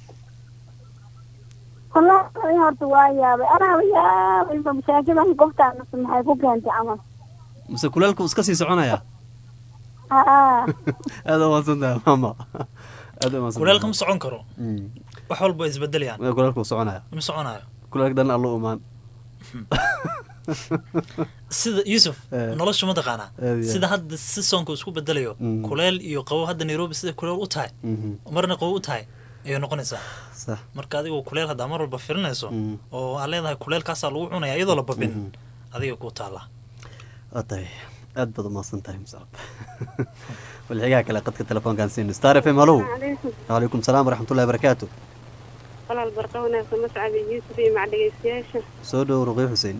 wallaahi horta waa yaabay anaa yaabay sheekadan qoftaanase maxay ku keentay camal mise kulaalku iska sii soconaya haa aada umaadsantahay mama aada umaadsantahay kulaalka ma socon karo Mm. wax walba way isbedelayaan Waa kulaalku wuu soconaya ma soconayo kulaalka dhan allo umaan sida yuusuf Eh. nolosha ma taqaanaa Aad iyo sida hadda si soonka isku bedelayo Mm. kuleel iyo qabow hadda nairobi sida kuleel u tahay Mhm. marna qabow u tahay ayay noqonaysaa sax marka adigoo kuleel haddaa mar walba firinayso Mm. oo aad leedahay kuleelkaasaa lagu cunaya iyadoo la babin Mhm. adiga ku taala waa tahay aad baad umaasan tahay muscab balxigaha kale qadka telefoonkaan siino star f m halow calaykum waalaikum salaam waraxmatullahi barakaatu walaal barqa wanaagsan mascad iyo yuusuf iyo macdhegeystayaasha soo dhow ruqiy xuseen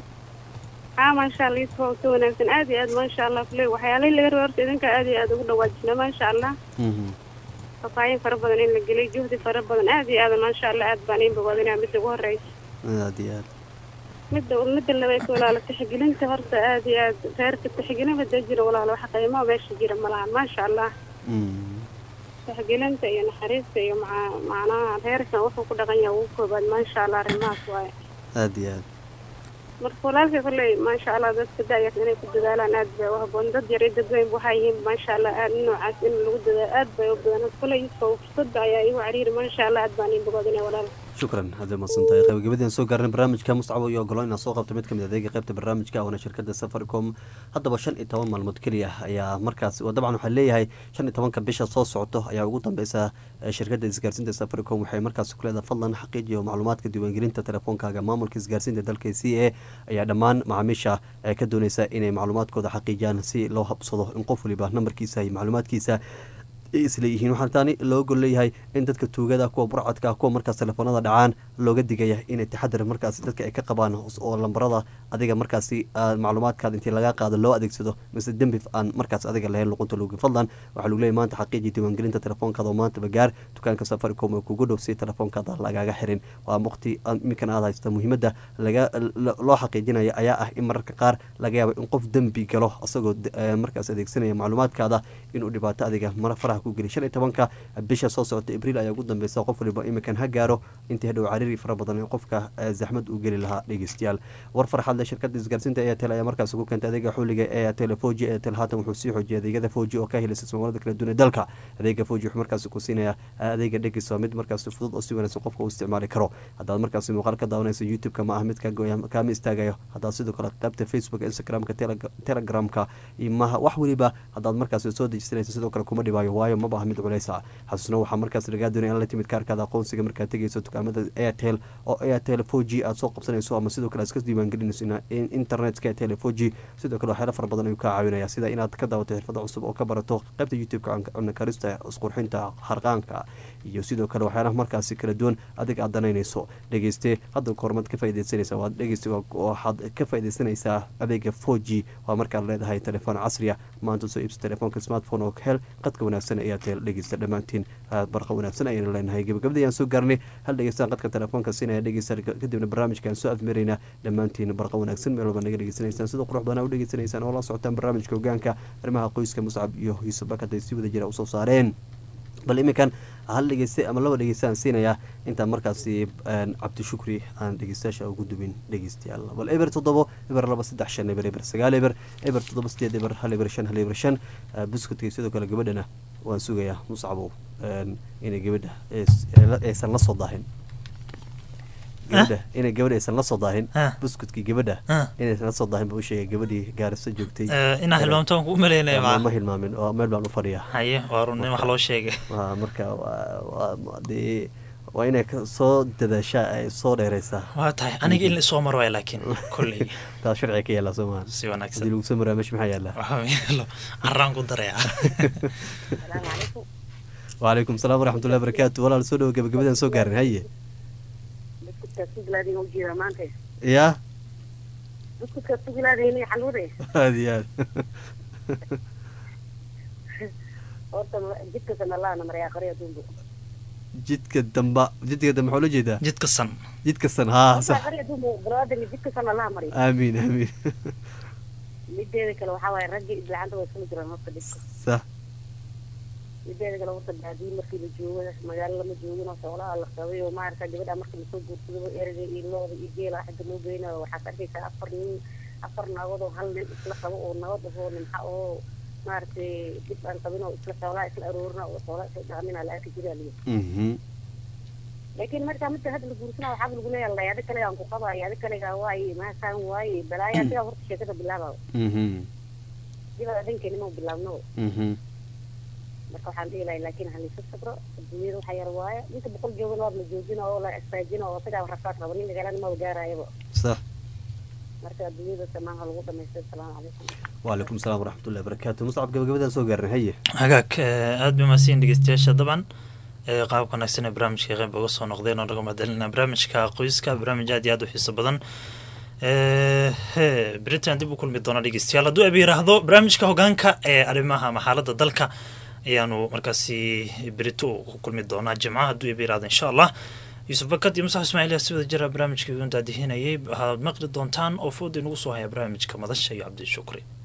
haa maasha allah yuusuf waa si wanaagsan aad iyo aad maasha allah kule waxyaalihii laga raba horta idinka aad iyo aad ugu dhawaajina maasha allah Mhm. fafaahin fara badan in la gelay juhdi fara badan aad iyo aad maasha allah aad baan in bogaadinaa midda ugu horeysa aad iyo aad midda midda labaad walaalo tixgelinta horta aad iyo aad reerka tixgelin hadda jira walaalo wax qiimo meesha jira malahan maasha allah Mm. tixgelinta iyo naxariista iyo maca macnaha reerkan wuxuu ku dhaqan yahay ugu koobaad maasha allah arrimahaas waaye aad iyo aad marka walaalkay kolley maasha allah dadka da-yar inay ku dadaalaan aad bay u haboon dad yar iyo dad weyn waxay yihiin maasha allah aad noocaas in lagu dadaalo aad bay u badan kolley yuusuf fursadda ayaa igu cariiri maasha allah aad baan in bogaadinaya walaal shukran hadday mahadsan tahay qaybagabadii soo gaarnay barnaamijka muscabo iyo ogolo inaan soo qabto mid kamid adeega qaybta barnaamijka oona shirkada safaricom haddaba shan iyo toban maalmood keliya ayaa markaas oo dabcan waxaa leeyahay shan iyo tobanka bisha soo socoto ayaa ugu dambeysa eh, shirkada isgaarsiinta safaricom waxay markaas ku leedahay fadlan xaqiijiyo macluumaadka diiwaangelinta telefoonkaaga maamulka isgaarsiinta dalka c a ayaa dhammaan macaamiisha eh, ka dooneysa inay macluumaadkooda xaqiijiyaan si loo habsado in qof waliba nambarkiisa iyo macluumaadkiisa ay isleeyihiin waxaa taani loo gol leeyahay in dadka tuugada kuwa burcadka kuwa markaas telefoonada dhacaan looga digaya inay taxadar markaas dadka ay ka qabaan oo lambarada adiga markaasi ah, macluumaadkaada intii laga qaado loo adeegsado mise dembi aan markaas adiga lahayn luqunta loogi fadlan waxaa lagu leeyahay maanta xaqiiji diiwaangelinta telefoonkaada oo maantaba gaar dukaanka safaricom ee kugu dhow si telefoonkaada lagaaga xirin waa waqti iminkan aad haysta muhiimadda laga lo- loo xaqiijinaya ayaa ah in mararka qaar laga yaabo in qof dembi galo asagoo de- eh, markaas adeegsanaya macluumaadkaada inuu dhibaato adiga mara faraha ku geliy shan iyo tobanka bisha soo socota abriil ayaa ugu dambeysa qof waliba iminkan ha gaaro intii hadhow cariiri fara badan ee qofka eh, zaxmad uu geli lahaa dhegeystayaal war farxad leh shirkada isgaarsiinta airtel ayaa markaas ku keentay adeega xuliga ee airtel foji airtel haatan wuxuu sii xoojiyay adeegyada foji oo ka helaysa soomaalida kala duwan ee dalka adeega foji wuxuu markaas ku siinaya adeega dhegis waa mid markaas fudud oo si wanaagsan qofka u isticmaali karo haddaad markaas muuqaal ka daawanayso youtube-ka ma ah mid ka gooya kaama istaagayo haddaad sidoo kale qaybta facebook instagram-ka Teleg- telegramka iyo maha wax weliba haddaad markaas soo dejisanayso sidoo kale kuma dhibaayo waayo maba ah mid culeysa xasuusna waxaa markaas lagaa doonaya in la timid kaarkaada aqoonsiga markaad tegeyso dukaamada airtel oo airtel four g aad soo qabsanayso ama sidoo kale aad iska diiwaangelinayso ina- in internetka airtel four g sidoo kale waxyaala fara badan ayuu kaa caawinaya sida inaad ka daawato xirfada cusub oo ka barato qaybta youtube-ka cunno karista isqurxinta harqaanka iyo sidoo kale waxyaalaha markaasi kala duwan adiga aad danaynayso dhegeyste hadda kormaad ka faaideysanaysa waad dhegeyste waa- waxaad ka faaideysanaysaa adeega four g waa markaad leedahay telefoon casriya maanta soo iibsa telefoonka smartphone oo hel qadka wanaagsan ee airtel dhegeysta dhammaantiin aad barqa wanaagsan ayaynu leenahay gabagabada ayaan soo gaarnay hal dhegeystaan qadka telefoonka siinaya dhegeysta kadibna barnaamijkaan soo afmaraynaa dhammaantiin barqa wanaagsan meel walba naga dhegeysanaysaan sida qurux badan aa u dhegeysanaysaan oo la socotaan barnaamijka hogaanka arrimaha qoyska muscab iyo yuusuf bakad ay si wada jira usoo saareen bal iminkan hal dhegeyste ama laba dhegeystaan siinaya intaan markaasi een, cabdishukri aan dhegeystayaasha ugu dubin dhegeystayaal bal eber toddobo eber laba saddex shan eber eber sagaal eber eber toddoba sideed eber hal eber shan hal eber shan Eh, buskudka iyo sidoo kale gabadhana waan sugayaa muscabow een, inay gabadha ays- aysan la soo daahin gabadha inay gabadha aysan la soo daahin Ah. buskudkii gabadha Ah. inaysan la soo daahin buu u sheegay gabadhii gaarisa joogtay Eh, inaa hilmaamtaan ku umaleynaya ma maa hilmaamin oo meel baan u fadhiyaa haye waa run in wax loo sheegay waa marka waa- waa ma- dee waa inay ka soo dadaashaa ay soo dheereysaa waa tahay aniga in isoo mar waay laakiin kolley taa sharciga ka yaallaa soo maaha si haddii wanaagsan lagu soo maraa meesha maxaa yaallaa waxaa yeelo carraan ku dareeca salaamu calaykum wacalaykum salaam waraxmatullahi barakaatu walaal soo dhowo gabagabadaan soo gaarin haye buskudkaa sugilaadiin ujeeda maanta yaa buskudkaa sugilaadiin xaluude aad iyo aad horta jidkasa nalaana maryaa qariya dumbu jidka damba jidka dambe maxaa loo jeedaa jidka san jidka san haa sax qariya dumbu baraadani jidkasa nalaa mari aamiin aamiin mideeda kale waxaa waaye raggi iblacanta way sumi jiraan horta dhibka sax mideeda kale horta baadiyi markii la joogo magaalo lama joogin oo xoolaha la qabay oo maarata gabadha markii lasoo guursado ereyga iyo looda iyo geela xagga loo geynayo waxaad arkaysaa afar nin afar naagood oo hal nin isla qabo oo nabad ahoo nimxa oo maaragtay dib aan qabin oo isla xoolaha isla aroorina oo xoolaha isla dhaaminaa la arki jiraa liyo mhm laakiin markaa midka hadda la guursanaa waxaaba lagu leeyahay adi kale aan ku qabaayo adi kalegaa waaye maasaan waaye balaaya adigaa horta sheekada bilaabaa mhm dibada dhankeeni mau bilaabno mhm marka waxaan dhihi lahay laakiin halisa sabro adduunyada waxa yar waaye inta boqol joogan waad la joojina oo la istaajina oo sigaa rafaad rabo nin magaalada maba gaarayaba sax marka adduunyada samaan ha lagu dhamaystay asalaamu calaykum waalaikum salaam waraxmatullahi barakaatu muscab gabagabadaan soo gaarnay haye hagaag aada bay mahadsan dhegeystayaasha dabcan ee qaabka wanaagsan ee barnaamijka qeyb uga soo noqdeen oo naga mahadcelina barnaamijka qoyska barnaamij aad iyo aad u xiiso badan he britain dib u kulmi doona dhegeystayaal hadduu aba yiraahdo barnaamijka hogaanka ee arrimaha ama xaaladda dalka ayaanu markaasi berito ku kulmi doonaa jimcaha hadduu aba yiraahdo insha allah yuusuf bakad iyo musax ismaaciil yaa si wada jira barnaamijka igu daadihinayay waxaad maqli doontaan oo fooda inagu soo haya barnaamijka madasha iyo cabdi shukri